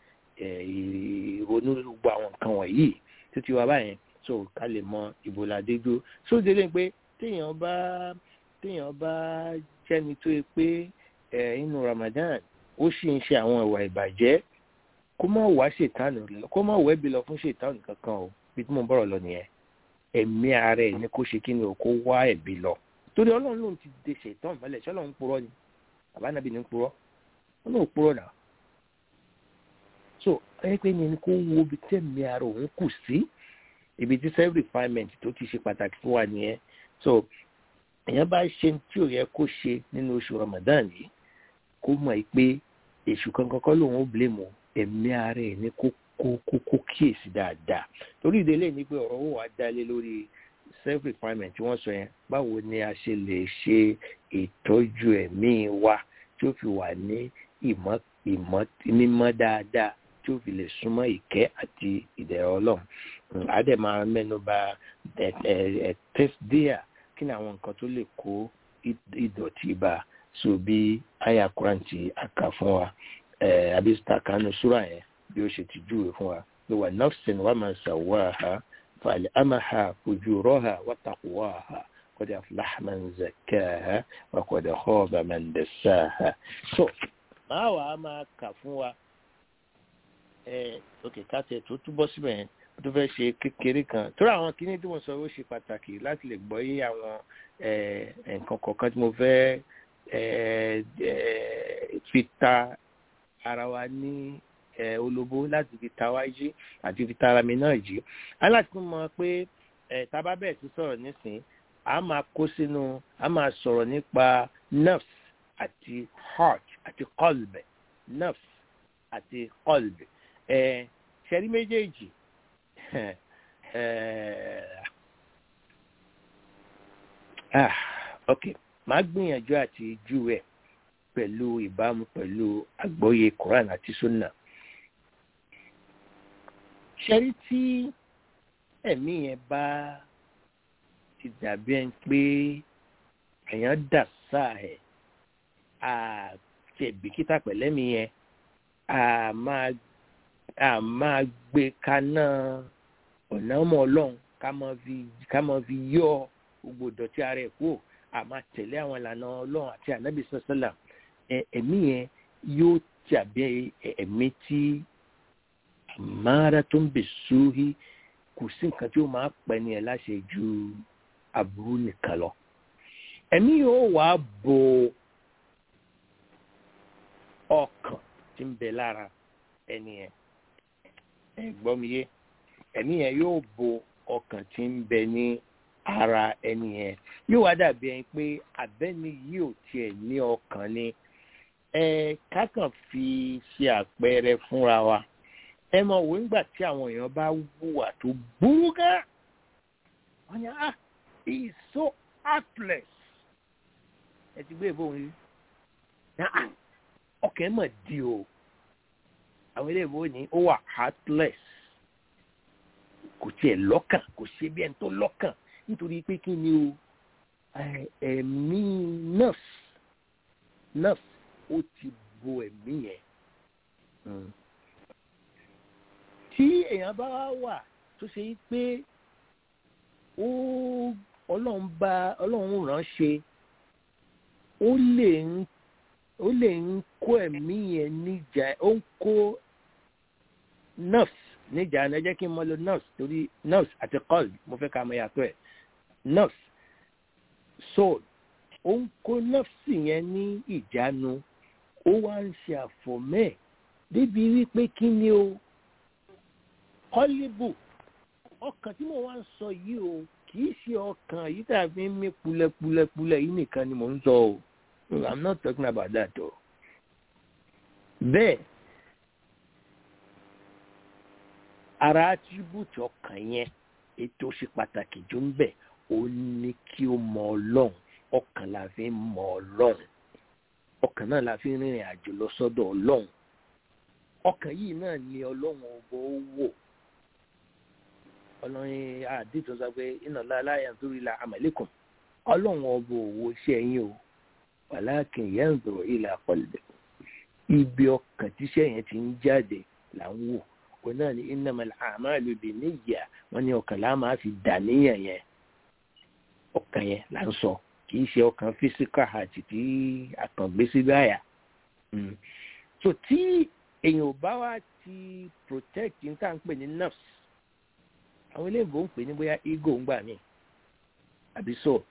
ìrònú gbogbo àwọn nǹkan wọ̀nyí títí wa báyẹn so ká lè mọ ìbò làdéjú so délé pé téèyàn bá téèyàn bá jẹ́ni tó yẹ pé inú Ramadan ó sì ń ṣe àwọn ìwà ìbàjẹ́ kó má wá ṣètánù kó má wẹ́bi lọ fún ṣètánù kankan o bí tí mo bọ̀rọ̀ lọ nìyẹn ẹ̀mí ara ẹ̀ ní kó ṣe kí ni o kó wá ẹ̀bi lọ torí ọlọ́run lòun ti de ṣètánù mọ́lẹ̀ ṣé ọlọ́run ń purọ́ ni àbánabi ní ń purọ́ ọlọ́run purọ́ náà so ẹ pé ní kó wo ibi tẹ̀mí ara òun kù sí ibi tí self refinement tó ti ṣe pàtàkì fún wa nìyẹn so èèyàn bá ṣe tí ò yẹ kó ṣe nínú oṣù Ramadan yìí kó mọ̀ pé èṣù kankan kọ́ lòun ó blame ẹ̀mí ara ẹ̀ ní kó kó kó kó kíyèsí dáadáa torí ìdílé ní pé ọ̀rọ̀ wò wá dálé lórí self refinement tí wọ́n sọ yẹn báwo ni a ṣe lè ṣe ìtọ́jú ẹ̀mí wa tí ó fi wà ní ìmọ̀ ìmọ̀ mímọ́ dáadáa tí ó fi lè súnmọ́ ìkẹ́ àti ìdẹ̀rọ̀ ọlọ́run àdè máa mẹ́nu bà tẹ́sídíà kí ni àwọn nǹkan tó lè kó ìdọ̀tí bá so bí àyà kúrántì àkà fún wa àbí sàkánù súrà yẹn bí ó ṣe ti júwe fún wa ló wà nafsin wa ma sawwaha فألهمها فجورها وتقواها قد أفلح من زكاها وقد خاب من دساها so máa wà á máa kà fún wa ẹ òkè káàtẹ tó túbọ̀ síbẹ̀ yẹn tó fẹ́ ṣe kékeré kan torí àwọn kíní tí mo sọ ó ṣe pàtàkì láti lè gbọ́ yé àwọn nǹkan kọ̀ọ̀kan tí mo fẹ́ fi ta ara wa ní olóbó láti fi ta wá jí àti fi ta ara mi náà jí aláti tún mọ pé tábà bẹ́ẹ̀ ti sọ̀rọ̀ nísìn a máa kó sínú a máa sọ̀rọ̀ nípa nerves àti heart àti qalb nerves àti qalb ṣẹ́rí méjèèjì ah ok màá gbìyànjú àti júwe pẹ̀lú ìbámu pẹ̀lú àgbọ́yé Quran àti Sunna ṣẹ́rí tí ẹ̀mí yẹn bá ti dàbí ẹni pé èèyàn dà sáà ẹ̀ àti ẹ̀bìkítà pẹ̀lẹ́mí yẹn a máa a máa gbé kaná ọ̀nà ọmọ ọlọ́run ká máa fi ká máa fi yọ gbogbo ìdọ̀tí ara ẹ̀ kúrò a máa tẹ̀lé àwọn ìlànà ọlọ́run àti ànábì sọ́sọ́là ẹ̀mí yẹn yóò tàbí ẹ̀mí tí àmàrà tó ń bè sórí kò sí nǹkan tí ó máa pẹ́ ní ẹ̀ láṣẹ ju aburú nìkan lọ ẹ̀mí yóò wá bo ọkàn tí ń bẹ lára ẹni yẹn ẹ gbọ́ mi yé ẹ̀mí yẹn yóò bo ọkàn tí ń bẹ ní ara ẹni yẹn yóò wá dàbí ẹni pé abẹ́ni yìí ò tiẹ̀ ní ọkàn ni ẹ kákan fi ṣe àpẹẹrẹ fúnra wa ẹ mọ̀ wò nígbà tí àwọn èèyàn bá wùwà tó burú gán wọ́n yàn ah he is so heartless ẹ ti gbé ìbọn yìí ọkàn ẹ mọ̀ di o àwọn ilé ìbò ní ó wà heartless kò tiẹ̀ lọ́kàn kò ṣe bí ẹni tó lọ́kàn nítorí pé kí ni o ẹ̀mí nurse nurse ó ti bo ẹ̀mí yẹn tí èèyàn bá wà tó ṣe pé ó ọlọ́run bá ọlọ́run ránṣẹ́ ó lè ń ó lè ń kó ẹ̀mí yẹn níjà ó ń kó nerves níjà ẹ jẹ́ kí n mọ lo nerves torí nerves àti cold mo fẹ́ ká mọ yàtọ̀ ẹ̀ nerves soul ó ń kó nerves yẹn ní ìjánu ó wá ń ṣe àfọ̀mẹ́ débi wípé kí ni o kọ́líbù ọkàn tí mo wá ń sọ yìí o kì í ṣe ọkàn yìí tàbí mí pulẹ̀pulẹ̀pulẹ̀ yìí nìkan ni mò ń sọ o. I'm not talking about that o. Bẹ́ẹ̀ ara attribute ọkàn yẹn ètò ṣe pàtàkì jù ń bẹ̀ ó ní kí ó mọ ọlọ́run ọkàn la fi ń mọ ọlọ́run ọkàn náà la fi ń rìnrìn àjò lọ sọ́dọ̀ ọlọ́run ọkàn yìí náà ni ọlọ́run ọgbọ́ ó wò ọlọ́run àdìtò sọ pé iná láláyà nítorí la àmàlẹ́kùn ọlọ́run ọgbọ́ òwò iṣẹ́ yín o wàláàkìn yẹn ń zọrọ ilà pọlẹ ibi ọkàn tíṣẹ yẹn ti ń jáde là ń wò òun náà ní innamal a'malu binniyya wọn ní ọkàn láà máa fi dà níyàn yẹn ọkàn yẹn là ń sọ kì í ṣe ọkàn physical heart tí àkàngbé sí báyà so tí èèyàn ò bá wá ti protect ní tá à ń pè ní nerves àwọn eléyìnbó ń pè ní bóyá ego ń gbà mí àbí so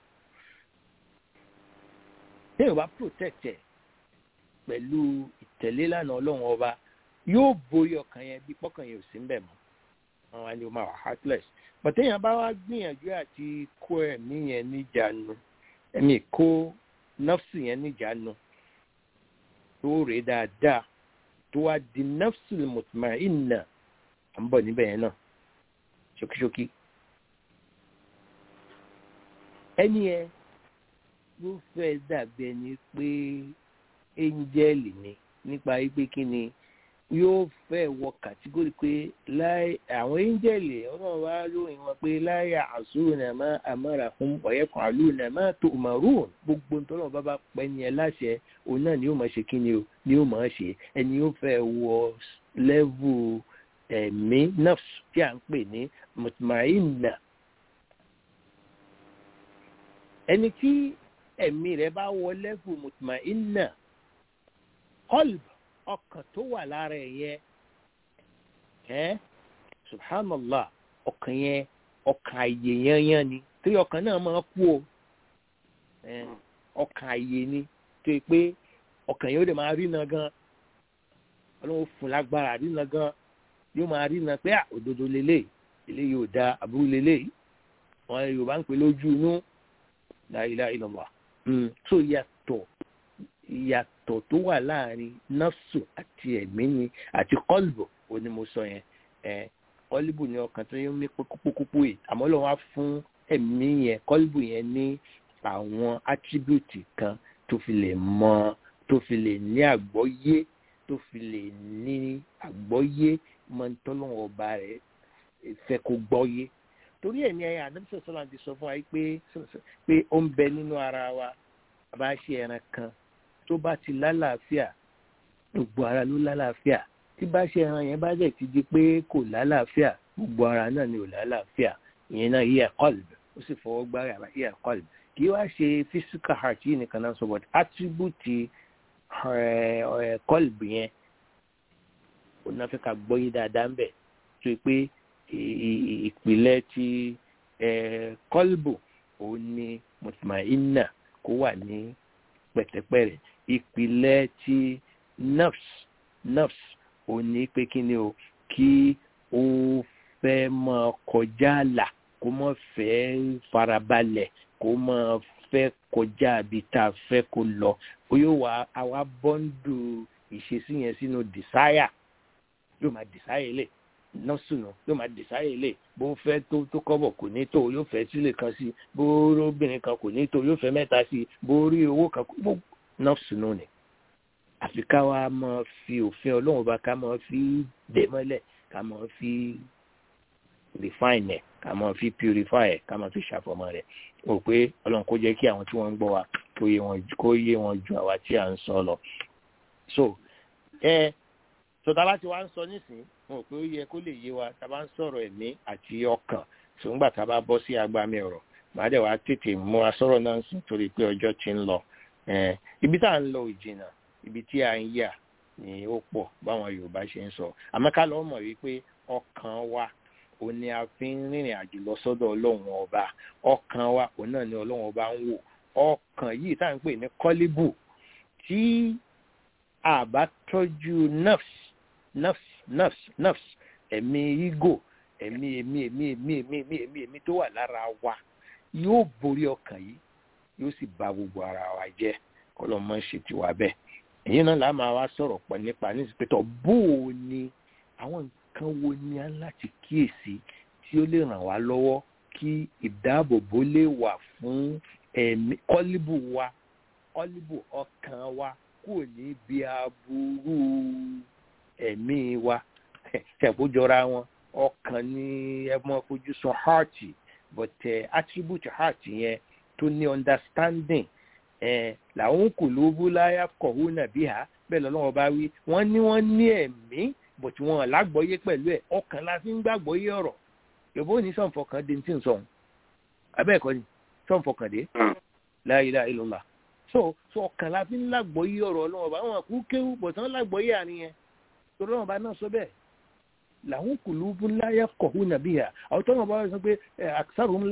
téèyàn bá protect ẹ pẹ̀lú ìtẹ̀lé lánàá ọlọ́run ọba yóò borí ọkàn yẹn bí pọ́kàn yẹn ò sí ń bẹ̀ mọ́ wọn wá ní o máa wà heartless but téèyàn bá wá gbìyànjú àti kó ẹ̀mí yẹn níjànú ẹ̀mí kó nọ́ọ̀sì yẹn níjànú tó rè dáadáa tó wá di nọ́ọ̀sì mutma'inna à ń bọ̀ níbẹ̀ yẹn náà ṣókíṣókí ẹni yẹn ló fẹ́ dàbí ẹni pé éńjẹ́lì ni nípa wípé kí ni yóò fẹ́ wọ kàtígórì pé láì àwọn éńjẹ́lì ọlọ́run wá lóyìn wọn pé láì àṣùrù náà má àmọ́ra fún ọ̀yẹ́kan àlù náà má tó màrún gbogbo nítorí wọn bá bá pẹ́ ní ẹ láṣẹ òun náà ni yóò máa ṣe kí ni o ni yóò máa ṣe ẹni yóò fẹ́ wọ lẹ́vù ẹ̀mí nafs tí à ń pè ní mutmainna ẹni tí ẹ̀mí rẹ̀ bá wọlé fún mutmainna qalb ọkàn tó wà lára ẹ̀ yẹn ẹ́ subhanallah ọkàn yẹn ọkàn àyè yányán ni torí ọkàn náà máa kú o ọkàn àyè ni tó yẹ pé ọkàn yóò dé máa rí iná gan ọlọ́run fún lágbára rí iná gan yóò máa rí iná pé òdodo lélẹ̀ eléyìí ò da àbúrò lélẹ̀ wọn yorùbá ń pè lójú inú la ilaha illallah tó yàtọ̀ ìyàtọ̀ tó wà láàrin nafsu àti ẹ̀mí ni àti kọ́lbù ó ní mo sọ yẹn kọ́lbù ni ọkàn tó yẹ mí kókókókó yìí àmọ́ lọ́wọ́ á fún ẹ̀mí yẹn kọ́lbù yẹn ní àwọn attribute kan tó fi lè mọ tó fi lè ní àgbọ́yé tó fi lè ní àgbọ́yé mọ́tọ́lọ́wọ́ ọba rẹ̀ fẹ́ kó gbọ́yé torí ẹ̀ ní ẹ̀yà àdébísọ̀ sọ́la ti sọ fún wa pé pé ó ń bẹ nínú ara wa bá ṣe ẹran kan tó bá ti lálàáfíà gbogbo ara ló lálàáfíà tí bá ṣe ẹran yẹn bá dẹ̀ ti di pé kò lálàáfíà gbogbo ara náà ni ò lálàáfíà ìyẹn náà yíyà kọ́lb ó sì fọwọ́ gbára yíyà kọ́lb kì í wá ṣe physical heart yìí nìkan náà sọ but attribute kọ́lb yẹn ó náà fẹ́ ká gbọ́yé dáadáa ń bẹ̀ tó yẹ pé ìpìlẹ̀ ti kọ́lbù òun ni mutmainna kó wà ní pẹ̀tẹ́pẹ̀rẹ̀ ìpìlẹ̀ ti nafs nafs òun ni pé kí ni o kí ó fẹ́ máa kọjá àlà kó má fẹ́ farabalẹ̀ kó má fẹ́ kọjá àbí tá a fẹ́ kó lọ ó yóò wá àwa bọ́ńdù ìṣesí yẹn sínú desire yóò máa desire lẹ̀ nọ́ọ̀sùnù yóò máa desire lẹ̀ bó ń fẹ́ tó tó kọ́bọ̀ kò ní tó yóò fẹ́ sílẹ̀ kan sí bó obìnrin kan kò ní tó yóò fẹ́ mẹ́ta sí bó rí owó kan bó nọ́ọ̀sùnù ni àfi ká wa máa fi òfin ọlọ́run bá ká máa fi dè mọ́lẹ̀ ká máa fi refine ẹ̀ ká máa fi purify ẹ̀ ká máa fi ṣàfọmọ́ rẹ̀ o pé ọlọ́run kó jẹ́ kí àwọn tí wọ́n ń gbọ́ wa kó yé wọn ju àwa tí à ń sọ lọ. so ẹ sọta láti wá ń sọ nísìnyí mo rò pé ó yẹ kó lè yé wa tá a bá ń sọ̀rọ̀ ẹ̀mí àti ọkàn ṣùgbọ́n tá a bá bọ́ sí agbami ọ̀rọ̀ màá dẹ̀ wá tètè mú asọ̀rọ̀ náà sùn torí pé ọjọ́ ti ń lọ ibi tá à ń lọ ìjìnà ibi tí a ń yà ni ó pọ̀ báwọn yorùbá ṣe ń sọ àmọ́ ká lọ́ọ́ mọ̀ wípé ọkàn wa òun ni a fi ń rìnrìn àjò lọ sọ́dọ̀ ọlọ́run ọba ọkàn wa òun náà ni ọlọ́run ọba ń wò ọkàn yìí tá à ń pè ní kọ́líbù tí a bá tọ́jú nafs nafs nafs nafs ẹ̀mí ego ẹ̀mí ẹ̀mí ẹ̀mí ẹ̀mí ẹ̀mí ẹ̀mí ẹ̀mí ẹ̀mí tó wà lára wa yóò borí ọkàn yìí yóò sì bà gbogbo ara wa jẹ́ kọ́lọ́mọ ṣe tiwa bẹ́ẹ̀ èyí náà làá máa wá sọ̀rọ̀ pọ̀ nípa nísìpẹ́tọ̀ bó o ní àwọn nǹkan wo ni a láti kíyèsí tí ó lè ràn wá lọ́wọ́ kí ìdáàbòbò lè wà fún ẹ̀mí kọ́líbù wa kọ́líbù ọkàn wa kúrò níbi aburú ẹ̀mí wa ṣẹ̀kójọra wọn ọkàn ní ẹ̀mọ́ fojú sun heart but uh, attribute heart yẹn tó ní understanding ẹ làwọn kò lóbú láyà kọ̀wé nàbí ha bẹ́ẹ̀ lọ́wọ́ bá wí wọ́n ní wọ́n ní ẹ̀mí bọ̀ tí wọ́n lágbọ́yé pẹ̀lú ẹ̀ ọkàn la fi ń gbàgbọ́yé ọ̀rọ̀ yòbó ní sọ̀nfọ̀kàn dé tí ń sọ̀hún abẹ́ẹ̀kọ́ ni sọ̀nfọ̀kàn dé la ilaha illallah so so ọkàn la fi ń lágbọ́yé ọ̀rọ̀ ọlọ́wọ́ bá wọn kú kéwú bọ̀ tí wọ́n lágbọ́yé àárín yẹn torí wọn bá náà sọ bẹ́ẹ̀ làwọn kò lóbú láyà kọ̀wé nàbí ha àwọn tó wọn bá sọ pé àkàrùn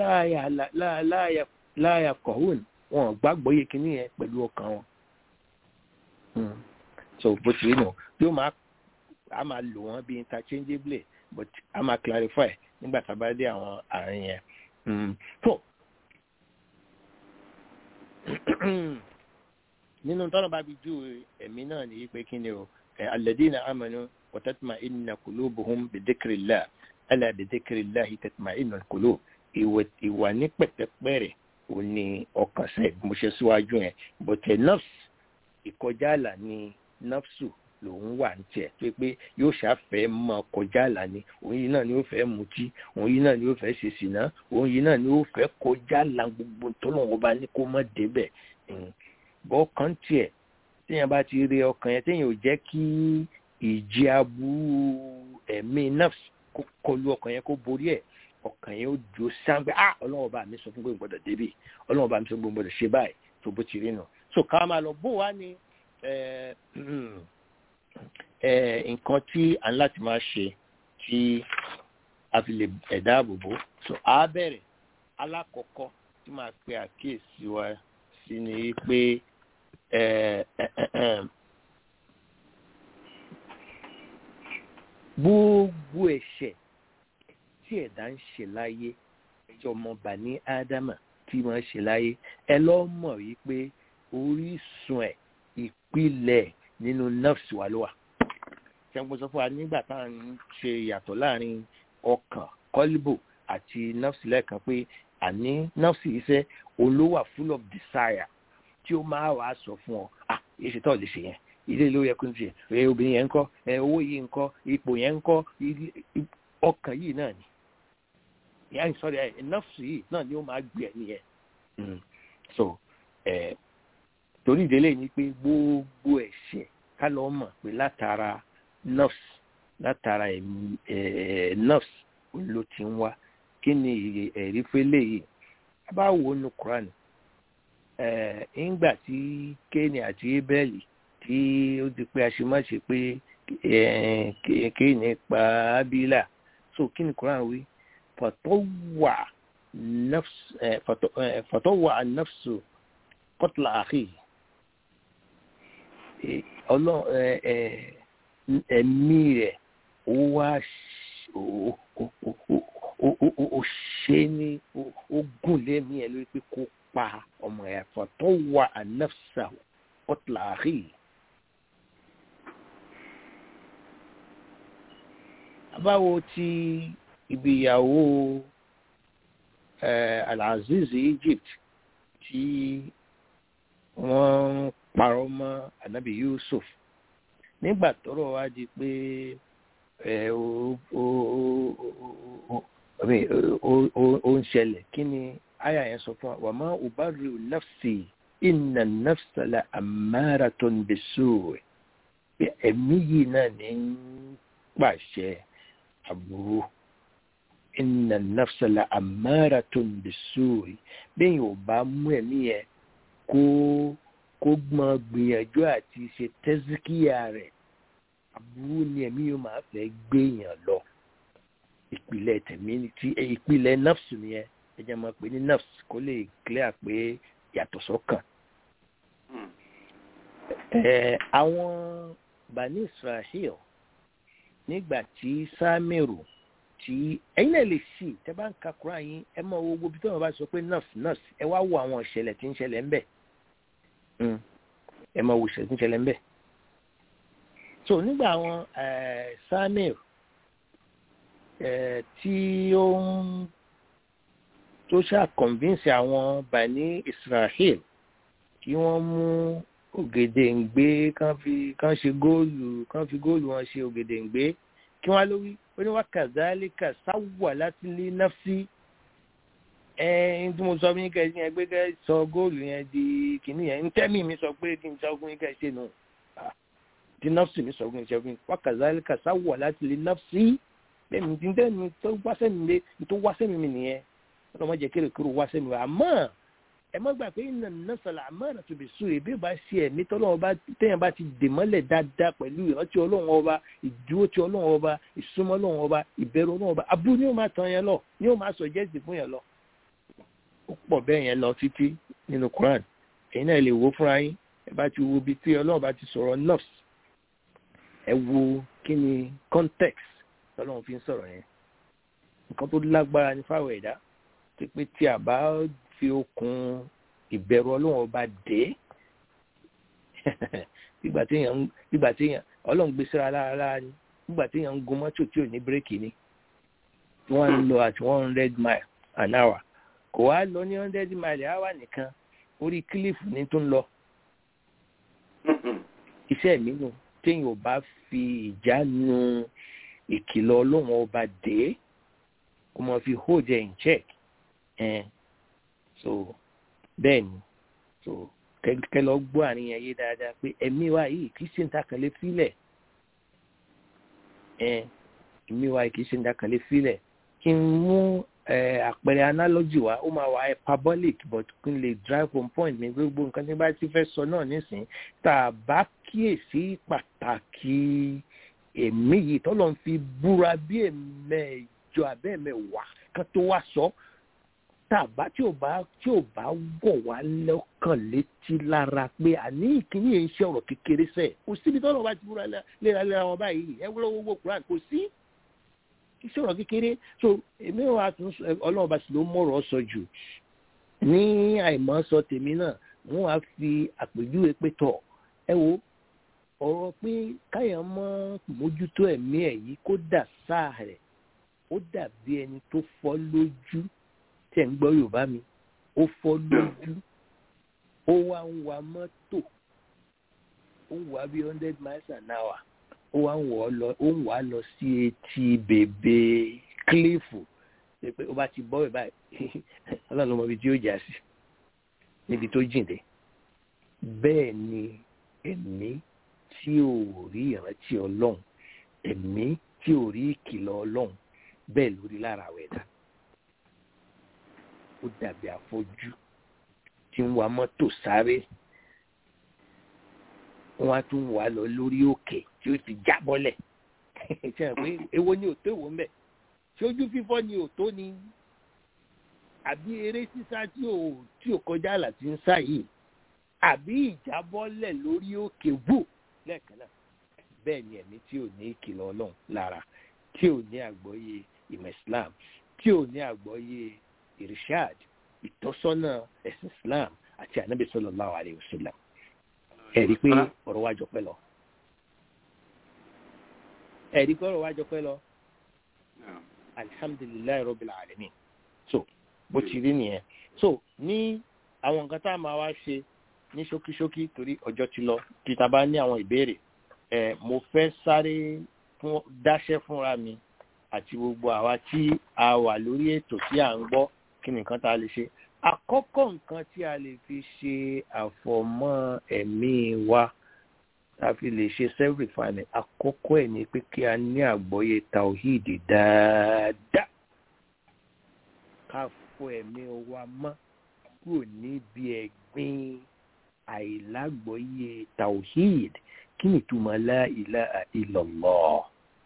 láyà kọ̀wé wọn gbàgbọ́ yé kinní yẹn pẹ̀lú ọkàn wọn. so bó ti rí nù yóò máa a máa lò wọ́n bí interchangeably but a máa clarify nígbà tá a bá dé àwọn àárín yẹn. so nínú tọ́nà bá fi ju ẹ̀mí náà ní pé kí ni o alladina amanu wa tatma'inna qulubuhum bi dhikrillah ala bi dhikrillah tatma'innu al-qulub ìwà ní pẹ̀tẹ́pẹ̀rẹ̀ ó ní ọkàn sẹ mo ṣe síwájú yẹn bọ̀tẹ̀ nọ́ọ̀sì ìkọjá àlà ni nọ́ọ̀sù lòun wà ní tiẹ̀ pé pé yóò ṣàfẹ́ mọ kọjá àlà ni òun yìí náà ni ó fẹ́ mutí òun yìí náà ni ó fẹ́ ṣe sìná òun yìí náà ni ó fẹ́ kọjá àlà gbogbo tọ́lọ́wọ́n bá ní kó mọ̀ débẹ̀ bọ́ kan tiẹ̀ téèyàn bá ti rí ọkàn yẹn téèyàn ò jẹ́ kí ìjì aburú ẹ̀mí nafs kó kọlu ọkàn yẹn kó borí ẹ̀ ọkàn yẹn ó dúró sáńgbẹ́ ah ọlọ́run bá mi sọ fún gbogbo gbọdọ̀ débi ọlọ́run bá mi sọ fún gbogbo gbọdọ̀ ṣe báyìí tó bó ti rí nù so ká máa lọ bó wá ní nǹkan tí à ń láti máa ṣe tí a fi lè ẹ̀dá àbòbò so a bẹ̀rẹ̀ alákọ̀ọ́kọ́ tí máa pe àkíyèsí wa sí ni pé gbogbo ẹ̀ṣẹ̀ tí ẹ̀dá ń ṣe láyé ẹjọ́ ọmọọba ní ádámà tí wọ́n ṣe láyé ẹ lọ́ mọ̀ wípé orísun ẹ̀ ìpìlẹ̀ nínú nọ́ọ̀sì wa ló wà. ṣẹ́gun sọ fún wa nígbà tá à ń ṣe ìyàtọ̀ láàrin ọkàn kọ́líbò àti nọ́ọ̀sì lẹ́ẹ̀kan pé àní nọ́ọ̀sì iṣẹ́ olówà full of desire tí ó máa wàá sọ fún ọ ah èsì tó lè ṣe yẹn ilé ló yẹ kó ń ṣe ẹ obìnrin yẹn ń kọ́ ẹ owó yìí ń kọ́ ipò yẹn ń kọ́ ọkàn yìí náà ni ìyá ìsọ̀rọ̀ ẹ̀ nọ́ọ̀sì yìí náà ni ó máa gbé ẹ̀ nìyẹn so ẹ̀ torí ìdílé ni pé gbogbo ẹ̀ṣẹ̀ ká lọ mọ̀ pé látara nọ́ọ̀sì látara nọ́ọ̀sì ló ti ń wá kí ni ẹ̀rí fẹ́lẹ̀ yìí a bá wo nu Quran ńgbà tí kéènì àti abẹ́lì tí ó ti pé aṣemáṣe pé kéènì pa ábílà so kí ni Quran wí fọtọwà fọtọwà nafsu kọtùlà àkè ẹ̀mí rẹ̀ ó wá ó ṣe ní ó gùn lémi ẹ̀ lórí pé kó pa ọmọ ẹ̀ fọtọwà nafsa kọtùlà àkè. báwo ti ibi ìyàwó alaziz egypt tí wọ́n parọ́ mọ́ anabi yusuf nígbà tọ́rọ̀ wá di pé ó ń ṣẹlẹ̀ kí ni aya yẹn sọ fún wa wà má ubariu nafsi inna nafsa la amaratun bisu ẹ̀mí yìí náà ní pàṣẹ aburú inna nafsala amaratun bisuri bẹ́ẹ̀ ò bá mú ẹ̀mí yẹn kó kó gbọ́n gbìyànjú àti ṣe tẹ́síkìyà rẹ̀ aburú ni ẹ̀mí yóò máa fẹ́ gbéyàn lọ ìpìlẹ̀ tẹ̀mí tí ìpìlẹ̀ nafsu nìyẹn ẹ jẹ́ máa pè ní nafsu kó lè clear pé yàtọ̀ sọ́kàn. àwọn bani israel nígbà tí sámẹ́rù tí ẹ̀yin náà lè sí tẹ́ bá ń ka kura yín ẹ mọ owó gbogbo tí wọ́n bá sọ pé nurse nurse ẹ wá wo àwọn ìṣẹ̀lẹ̀ tí ń ṣẹlẹ̀ ńbẹ̀ ẹ mọ owó ìṣẹ̀lẹ̀ tí ń ṣẹlẹ̀ ńbẹ̀ so nígbà àwọn sámẹ́rù tí ó ń tó ṣáà convince àwọn bani israel kí wọ́n mú ògèdèǹgbé kán fi kán ṣe góòlù kán fi góòlù wọn ṣe ògèdèǹgbé kí wọn lórí ó ní wá kàzálíkà sáwà láti lé náfsí ẹ ẹ tí mo sọ fún yín kẹsí yẹn pé kẹ sọ góòlù yẹn di kìíní yẹn ń tẹ́mì mi sọ pé kí n sọ fún yín kẹsí nù tí náfsì mi sọ fún yín sọ fún yín wá kàzálíkà sáwà láti lé náfsí bẹ́ẹ̀ mi ti ń tẹ́mi tó wá sẹ́mi mi tó wá sẹ́mi mi nìyẹn ọlọ́mọ jẹ́ kéré kúrò wá sẹ́mi àmọ́ ẹ má gbà pé iná nọ́sàlà àmọ́ràn tó bẹ sùn èbí bá ṣe ẹ̀mí tọ́lọ́wọ́ bá téèyàn bá ti dè mọ́lẹ̀ dáadáa pẹ̀lú ìrántí ọlọ́run ọba ìdúró tí ọlọ́run ọba ìsúnmọ́ ọlọ́run ọba ìbẹ̀rù ọlọ́run ọba abú ni ó máa tàn yẹn lọ ni ó máa sọ jẹ́sì fún yẹn lọ. ó pọ̀ bẹ́ẹ̀ yẹn lọ títí nínú Quran ẹ̀yin náà lè wo fúnra yín ẹ bá ti wo ibi tí ọlọ́run bá ti sọ̀rọ̀ nọ́ọ̀sì ẹ wo kí ni context tọ́lọ́run fi ń sọ̀rọ̀ yẹn nǹkan tó lágbára ní fáwọn ẹ̀dá ti pé tí a bá fi okùn ìbẹ̀rù ọlọ́run ọba dé nígbà téèyàn nígbà téèyàn ọlọ́run gbé síra lára ni nígbà téèyàn ń gun mọ́tò tí ò ní bírèkì ni tí wọ́n ń lọ at one hundred mile an hour kò wá lọ ní hundred mile hour nìkan orí kílífù ní tó ń lọ iṣẹ́ mi nù téèyàn ò bá fi ìjánu ìkìlọ̀ ọlọ́run ọba dé kó mọ̀ fi hold ẹ̀ in check ẹ̀ so bẹ́ẹ̀ ni so kẹ́kẹ́ lọ gbọ́ àárín yẹn yé dáadáa pé ẹ̀mí wa yìí kì í ṣe ń ta kàn lé fílẹ̀ ẹ̀ ìmí wa kì í ṣe ń dákàlẹ̀ fílẹ̀ kí n mú àpẹẹrẹ analogy wa ó máa wà hyperbolic but kí n lè drive home point ní gbogbo nǹkan tí bá ti fẹ́ sọ náà nísìnyí tá a bá kíyèsí pàtàkì èmi yìí tọ́lọ́ ń fi búra bí ẹ̀mẹ́jọ abẹ́ẹ̀mẹ́wàá kan tó wá sọ tàbá tí ò bá tí ò bá wọ̀ wá lọ́kàn létí lára pé àní ìkíní yẹn ń ṣe ọ̀rọ̀ kékeré sẹ̀ kò síbi tọ́lọ́ bá ti búra léraléra wọn báyìí ẹ wúlò gbogbo Quran kò sí iṣẹ́ ọ̀rọ̀ kékeré so èmi wà tún ọlọ́run bá sì ló mọ̀rọ̀ sọ jù ní àìmọ́ sọ tèmi náà wọ́n wá fi àpèjúwe pé tọ̀ ẹ wo ọ̀rọ̀ pé káyọ̀ mọ́ mójútó ẹ̀mí ẹ̀ yìí kó dà sáà rẹ̀ ó dàbí ẹni tó fọ́ lójú tẹ̀ ń gbọ́ yorùbá mi ó fọ́ lójú ó wá ń wa mọ́tò ó ń wá bí hundred miles an hour ó wá ń wọ̀ ọ́ lọ ó ń wà á lọ sí etí bèbè kílífù pé ó bá ti bọ́ ẹ̀ báyìí ọlọ́run ọmọ ibi tí ó jà sí níbi tó jìn dé bẹ́ẹ̀ ni ẹ̀mí tí ò rí ìrántí ọlọ́run ẹ̀mí tí ò rí ìkìlọ̀ ọlọ́run bẹ́ẹ̀ lórí lára àwẹ̀ dá ó dàbí afọ́jú tí ń wa mọ́tò sáré wọ́n á tún wà lọ lórí òkè tí ó ti já bọ́lẹ̀ ṣe é pé èwo ni òtó èwo ń bẹ̀ ṣé ojú fífọ́ ni òtó ni àbí eré sísá tí ò tí ò kọjá àlà tí ń sá yìí àbí ìjábọ́lẹ̀ lórí òkè wò lẹ́ẹ̀kan náà bẹ́ẹ̀ ni ẹ̀mí tí ò ní ìkìlọ̀ ọlọ́run lára tí ò ní àgbọ́yé ìmọ̀ islam tí ò ní àgbọ́yé irishad ìtọ́sọ́nà ẹ̀sìn islam àti ànábì sallallahu alayhi wa sallam ẹ̀rí pé ọ̀rọ̀ wájọ pẹ́ lọ ẹ̀rí pé ọ̀rọ̀ wájọ pẹ́ lọ alihamdulilayi rabbil alamin so bó ti rí nìyẹn so ní àwọn nǹkan tá a máa wá ṣe ní ṣókíṣókí torí ọjọ́ ti lọ kí ta bá ní àwọn ìbéèrè ẹ mo fẹ́ sáré fún dáṣẹ́ fúnra mi àti gbogbo àwa tí a wà lórí ètò tí à ń gbọ́ kí ni nǹkan tá a lè ṣe àkọ́kọ́ nǹkan tí a lè fi ṣe àfọ̀mọ́ ẹ̀mí wa a fi lè ṣe self refinement àkọ́kọ́ ẹ̀ ni pé kí a ní àgbọ́yé tawhid dáadáa ká fọ ẹ̀mí wa mọ́ kúrò níbi ẹ̀gbin àìlágbọ́yé tawhid kí ni ìtumọ̀ la ilaha illallah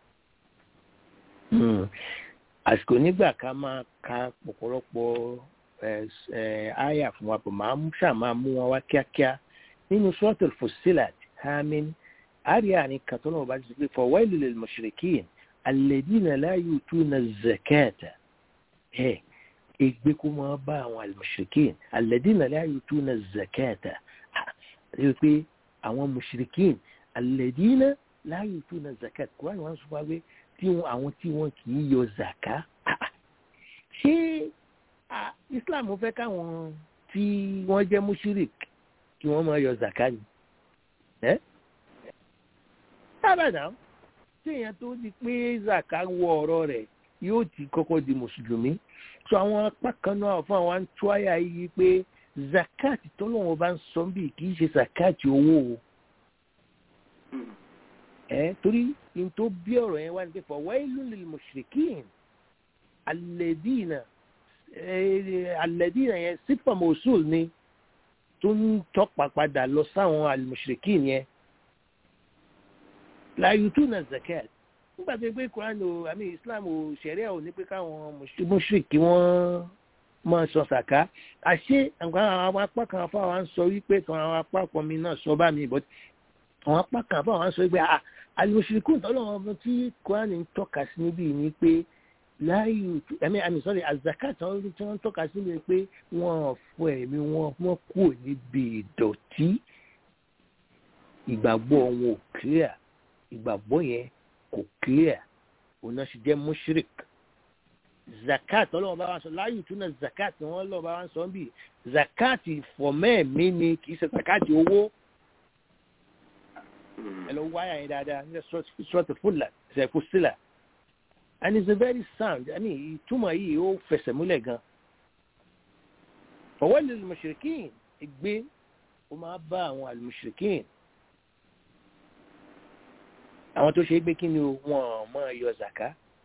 àsìkò nígbà ká máa ka ọ̀pọ̀lọpọ̀ àyà fún wa pọ̀ máa ń ṣàmà mú wọn wá kíákíá nínú suratul Fussilat hamin àríyá ni kàtọ́nà ọba ti sọ pé fawailul lil mushrikin alladhina la yutuna zakata ẹ̀ ègbé kó máa bá àwọn al-mushrikin alladhina la yutuna zakata rí pé àwọn mushrikin alladhina la yutuna zakat kúrò àwọn sọ wá pé tí àwọn tí wọn kì í yọ zaka ṣé islam fẹ́ káwọn tí wọ́n jẹ́ mushrik kí wọ́n máa yọ zaka ni ẹ́ sábàdà tí èèyàn tó di pé zaka wọ ọ̀rọ̀ rẹ̀ yóò ti kọ́kọ́ di mùsùlùmí so àwọn apá kan náà fún àwọn àtúwáyà yìí pé zakat tọ́lọ́wọ́n bá ń sọ bí kì í ṣe zakat owó o ẹ torí n tó bí ọ̀rọ̀ yẹn wá ní pé fawailul lil mushrikin alladina alladina yẹn sífà mọ̀ọ́sùl ni tó ń tọ́pa padà lọ sáwọn al-mushrikin yẹn la yutuna zakat nígbà tó pé Quran o àmì Islam o ṣẹ̀ríà ò ní pé káwọn mushriki wọ́n máa sọ sàká àṣé àwọn apá kan fáwọn sọ wípé kan àwọn apá kan mi náà sọ bá mi but àwọn apá kan fáwọn sọ wípé alimusirikun tọ́lọ́wọ́n ọmọ tí Quran ń tọ́ka sí níbí ni pé láàyè ẹ̀mí àmì sọ́rí azakat tí wọ́n ń tọ́ka sí ni pé wọ́n fọ ẹ̀mí wọn wọ́n kúrò níbi ìdọ̀tí ìgbàgbọ́ wọn ò clear ìgbàgbọ́ yẹn kò clear òun náà sì jẹ́ mushrik zakat ọlọ́wọ́n bá wá sọ láàyè túnà zakat wọ́n lọ́wọ́ bá wá sọ bí zakat ìfọ̀mẹ́ẹ̀mí ni kì í ṣe zakat owó hello wáyà yẹn dáadáa ní sọ́ọ̀tì fúlà ṣe kú sílà and it's a very sound i mean ìtumọ̀ yìí ó fẹsẹ̀ múlẹ̀ gan fọwọ́ lè mùṣìríkìn ìgbé ó máa bá àwọn àlùmùṣìríkìn àwọn tó ṣe é gbé kí ni wọn máa yọ zaka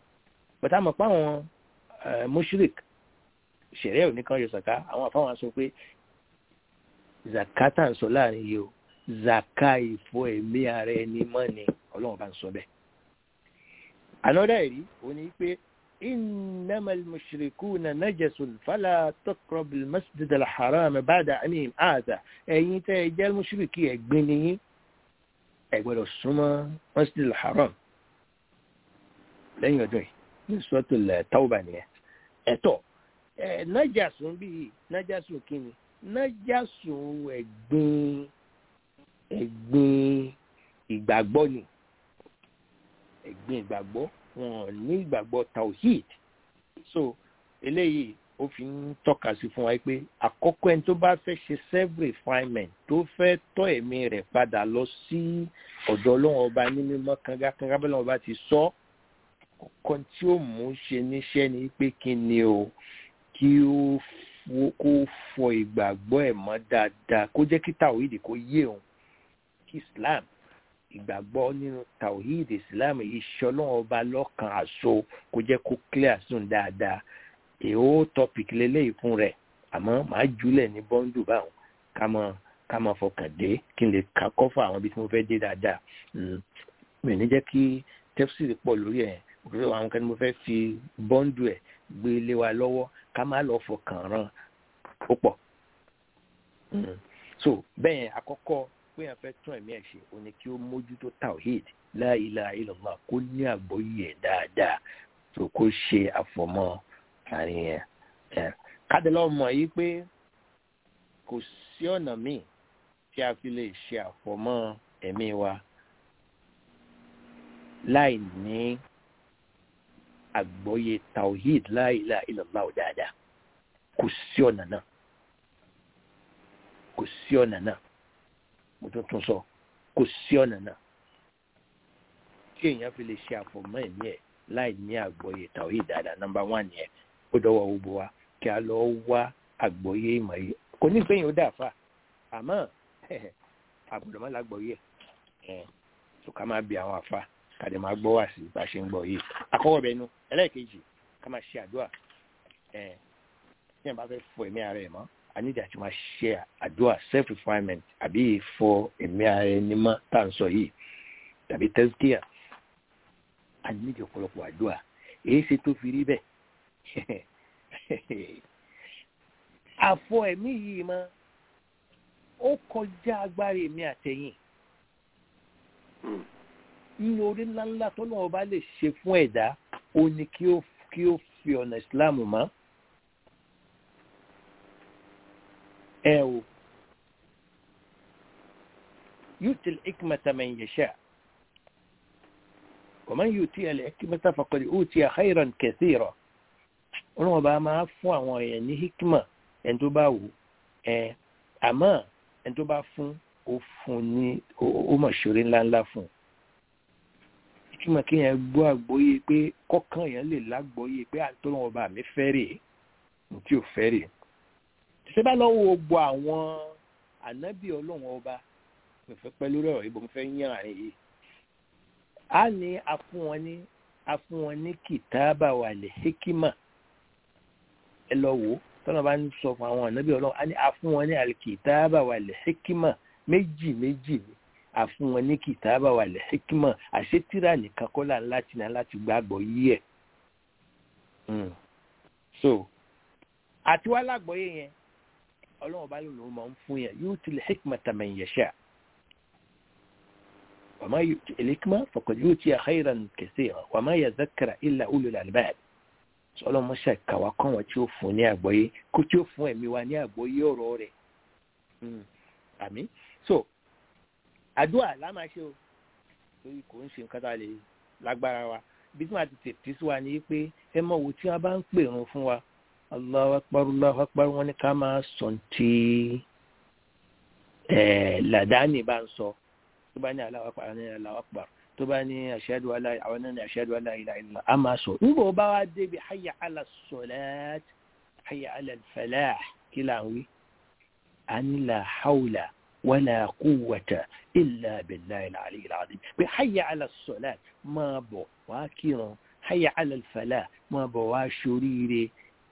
bàtà mọ̀ pé àwọn mushrik ṣẹ̀rẹ́ òní kan yọ zaka àwọn afáwọn sọ pé zaka tá à ń sọ láàrin yìí o zaka ìfọ ẹ̀mí ara ẹni mọ́ ni ọlọ́run bá ń sọ bẹ́ẹ̀. another ẹ̀rí ó ní pé إنما المشركون نجس فلا تقرب المسجد الحرام بعد أنهم آذى ẹ̀yin tẹ́ ẹ jẹ́ mùṣírìkí ẹ̀gbin ni yín ẹ gbọ́dọ̀ súnmọ́ masjid al-haram lẹ́yìn ọdún yìí ní suratul tawba nìyẹn ẹ̀tọ́ ẹ̀ nájàsùn bíi nájàsùn kínni nájàsùn ẹ̀gbin ẹ̀gbin ìgbàgbọ́ ni ẹ̀gbin ìgbàgbọ́ wọn ní ìgbàgbọ́ tawhid so eléyìí ó fi ń tọ́ka sí fún wa pé àkọ́kọ́ ẹni tó bá fẹ́ ṣe self refinement tó fẹ́ tọ́ ẹ̀mí rẹ̀ padà lọ sí ọ̀dọ̀ ọlọ́run ọba ní mímọ́ kangakanga bẹ́ẹ̀ lọ́wọ́ bá ti sọ kọ́kọ́ tí ó mú ṣe níṣẹ́ ni pé kí ni o kí ó kó fọ ìgbàgbọ́ ẹ̀ mọ́ dáadáa kó jẹ́ kí tawhid kó yé òun kí islam ìgbàgbọ́ nínú tawhid islam iṣẹ́ ọlọ́run ọba lọ́kàn àṣọ kó jẹ́ kó clear sùn dáadáa èèó topic lélẹ́yìí fún rẹ̀ àmọ́ màá jùlẹ̀ ní bọ́ńdù báwọn ká mọ ká mọ fọkàn dé kí n lè ka kọ́fà àwọn ibi tí mo fẹ́ dé dáadáa mi ò ní jẹ́ kí tẹ́fsìrì pọ̀ lórí ẹ̀ òkúta àwọn kan ní mo fẹ́ fi bọ́ńdù ẹ̀ gbé lé wa lọ́wọ́ ká má lọ fọkàn ràn ó pọ̀ so bẹ́ẹ̀ àkọ́kọ́ pé yẹn fẹ́ tún ẹ̀mí ẹ̀ ṣe ó ní kí ó mójútó tawhid la ilaha illallah kó ní àgbọ́yé ẹ̀ dáadáa tó kó ṣe àfọmọ́ àárín yẹn kádìlọ́ mọ̀ yìí pé kò sí ọ̀nà míì tí a fi lè ṣe àfọmọ́ ẹ̀mí wa láì ní àgbọ́yé tawhid la ilaha illallah dáadáa kò sí ọ̀nà náà kò sí ọ̀nà náà mo tún tún sọ kò sí ọ̀nà náà tí èèyàn fi lè ṣe àfọmọ́ ẹ̀mí ẹ̀ láì ní àgbọ́yé tawhid dáadáa nọ́mbà wán yẹn ó dọwọ́ gbogbo wa kí a lọ wá àgbọ́yé ìmọ̀ yìí kò ní ìpéyìn ó dà fà àmọ́ àbùdó má lágbọ́yé ẹ̀ tó ká máa bí àwọn àfa kàdé máa gbọ́ wá sí bá a ṣe ń gbọ́ yìí àkọ́kọ́ bẹ́ẹ̀ nu ẹlẹ́ẹ̀kejì ká máa ṣe àdúrà ẹ̀ tí wọ́n bá fẹ́ fọ ẹ̀mí ara ẹ̀ mọ́ àníjà tí wọ́n ṣe àdúrà self refinement àbí ìfọ ẹ̀mí ara ẹni mọ́ tá à ń sọ yìí tàbí tẹ́síkìyà àníjà ọ̀pọ̀lọpọ̀ àdúrà èyí ṣe tó fi rí bẹ́ẹ̀ àfọ ẹ̀mí yìí mọ́ ó kọjá agbára èmi àtẹ̀yìn nínú orí ńláńlá tó náà bá lè ṣe fún ẹ̀dá ó ní kí ó kí ó fi ọ̀nà ìsìláàmù mọ́ ẹ o يؤتي الحكمة من يشاء ومن يؤتي الحكمة فقد أوتي خيرا كثيرا ọlọ́run ọba máa fún àwọn èèyàn ní hikima ẹni tó bá wù ẹ àmọ́ ẹni tó bá fún ó fún ní ó mọ̀ ṣeré ńláńlá fún un hikima kéèyàn gbọ́ àgbọ́yé pé kọ́kàn èèyàn lè lágbọ́yé pé àtọ́lọ́run ọba mi fẹ́ rè ní tí ò fẹ́ rè ṣé bá lọ́wọ́ gbọ́ àwọn ànábì ọlọ́run ọba mi fẹ́ pẹ́ lórí ọ̀rọ̀ ibo mi fẹ́ yàn àárín yìí á ní afún wọn ní afún wọn ní kìtáàbà wà lè hikima ẹ lọ wò ó tọ́nà bá ń sọ fún àwọn ànábì ọlọ́run á ní àfún wọn ní alikìtáàbà wà lè hekima méjì méjì ni àfún wọn ní kìtáàbà wà lè hekima àṣetìrà nìkan kọ́ là ń láti náà láti gbàgbọ́ yí ẹ̀. so àti wá lágbọ́yé yẹn ọlọ́run bá lòun máa ń fún yẹn yóò tilẹ̀ hekima man yasha wàmá hekima faqad yutiya khayran kaseera wàmá yadhakkara illa ulul albab ọlọmọṣẹ kàwá kọ́ wọn tí ó fún ní àgbọ́yé kó tí ó fún ẹ̀mí wa ní àgbọ́yé ọ̀rọ̀ rẹ̀ àmì so àdúrà lámàṣe o torí kò ń ṣe nǹkan tá a lè lágbára wa bí tí wọn ti tètè sí wa ni pé ẹ mọ wo tí wọn bá ń pèrún fún wa Allahu akbar Allahu akbar wọn ní ká máa sọ tí làdáni bá ń sọ tó bá ní Allahu akbar ní Allahu akbar tó bá ní ashhadu an la àwọn náà ní ashhadu an la ilaha illallah a máa sọ nígbà ó bá wá débi hayya ala salat hayya ala falah kí là ń wí. a ní la hawla wala quwwata illa billahi al-ali al-azim pé hayya ala salat máa bọ̀ wá kírun hayya ala al-falah máa bọ̀ wá ṣoríire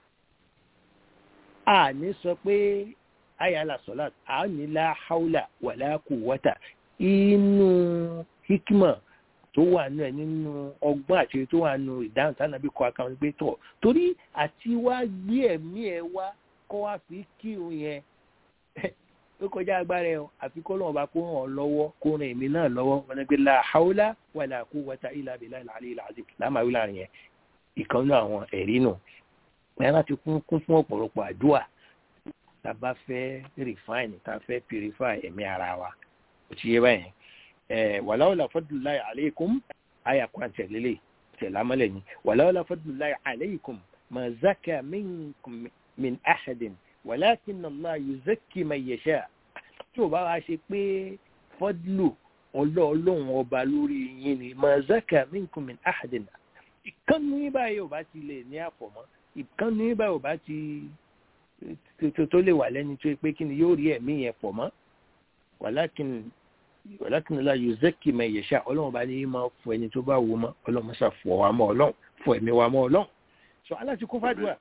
a ní sọ pé hayya ala salat a ní la hawla wala quwwata inú hikima tó wà nù ẹ nínú ọgbọ́n àti tó wà nù ìdáhùn tánàbí kọ akáwọn gbé tọ̀ torí àti wá gbé ẹ̀mí ẹ wá kọ́ wá fi kírun yẹn ó kọjá agbára ẹ o àfi kọ́ lọ́wọ́ bá kó ràn ọ́ lọ́wọ́ kó ràn èmi náà lọ́wọ́ wọn gbé la haula wala quwwata illa billahi al-aliyyil azim lámàwí láàrin yẹn ìkànnì àwọn ẹ̀rí nù ẹ̀ láti kún kún fún ọ̀pọ̀lọpọ̀ àdúrà tá a bá fẹ́ refine tá a fẹ́ purify ẹ̀mí ara wa ó ti yé báyẹn ẹ̀ wàláwàlá fadlullahi alaykum àyà kan tẹ̀lélẹ̀ tẹ̀lámọ́lẹ̀ ni wàláwàlá fadlullahi alaykum ma zaka minkum min ahadin walakin Allah yuzakki man yasha tí o bá wá ṣe pé fọdùlù ọlọ́ọ̀lọ́hún ọba lórí yín ni ma zaka minkum min ahadin ìkànnì yín báyìí ò bá ti lè ní àfọ̀mọ́ ìkànnì yín báyìí ò bá ti tó lè wà lẹ́ni tó pé kí ni yóò rí ẹ̀mí yẹn pọ̀ mọ́ walakin walakin Allah yuzakki man yasha ọlọ́run bá ní máa fọ ẹni tó bá wù mọ́ ọlọ́run mọ́sà fọ wa mọ́ ọlọ́run fọ ẹ̀mí wa mọ́ ọlọ́run sọ aláti kó fàdúrà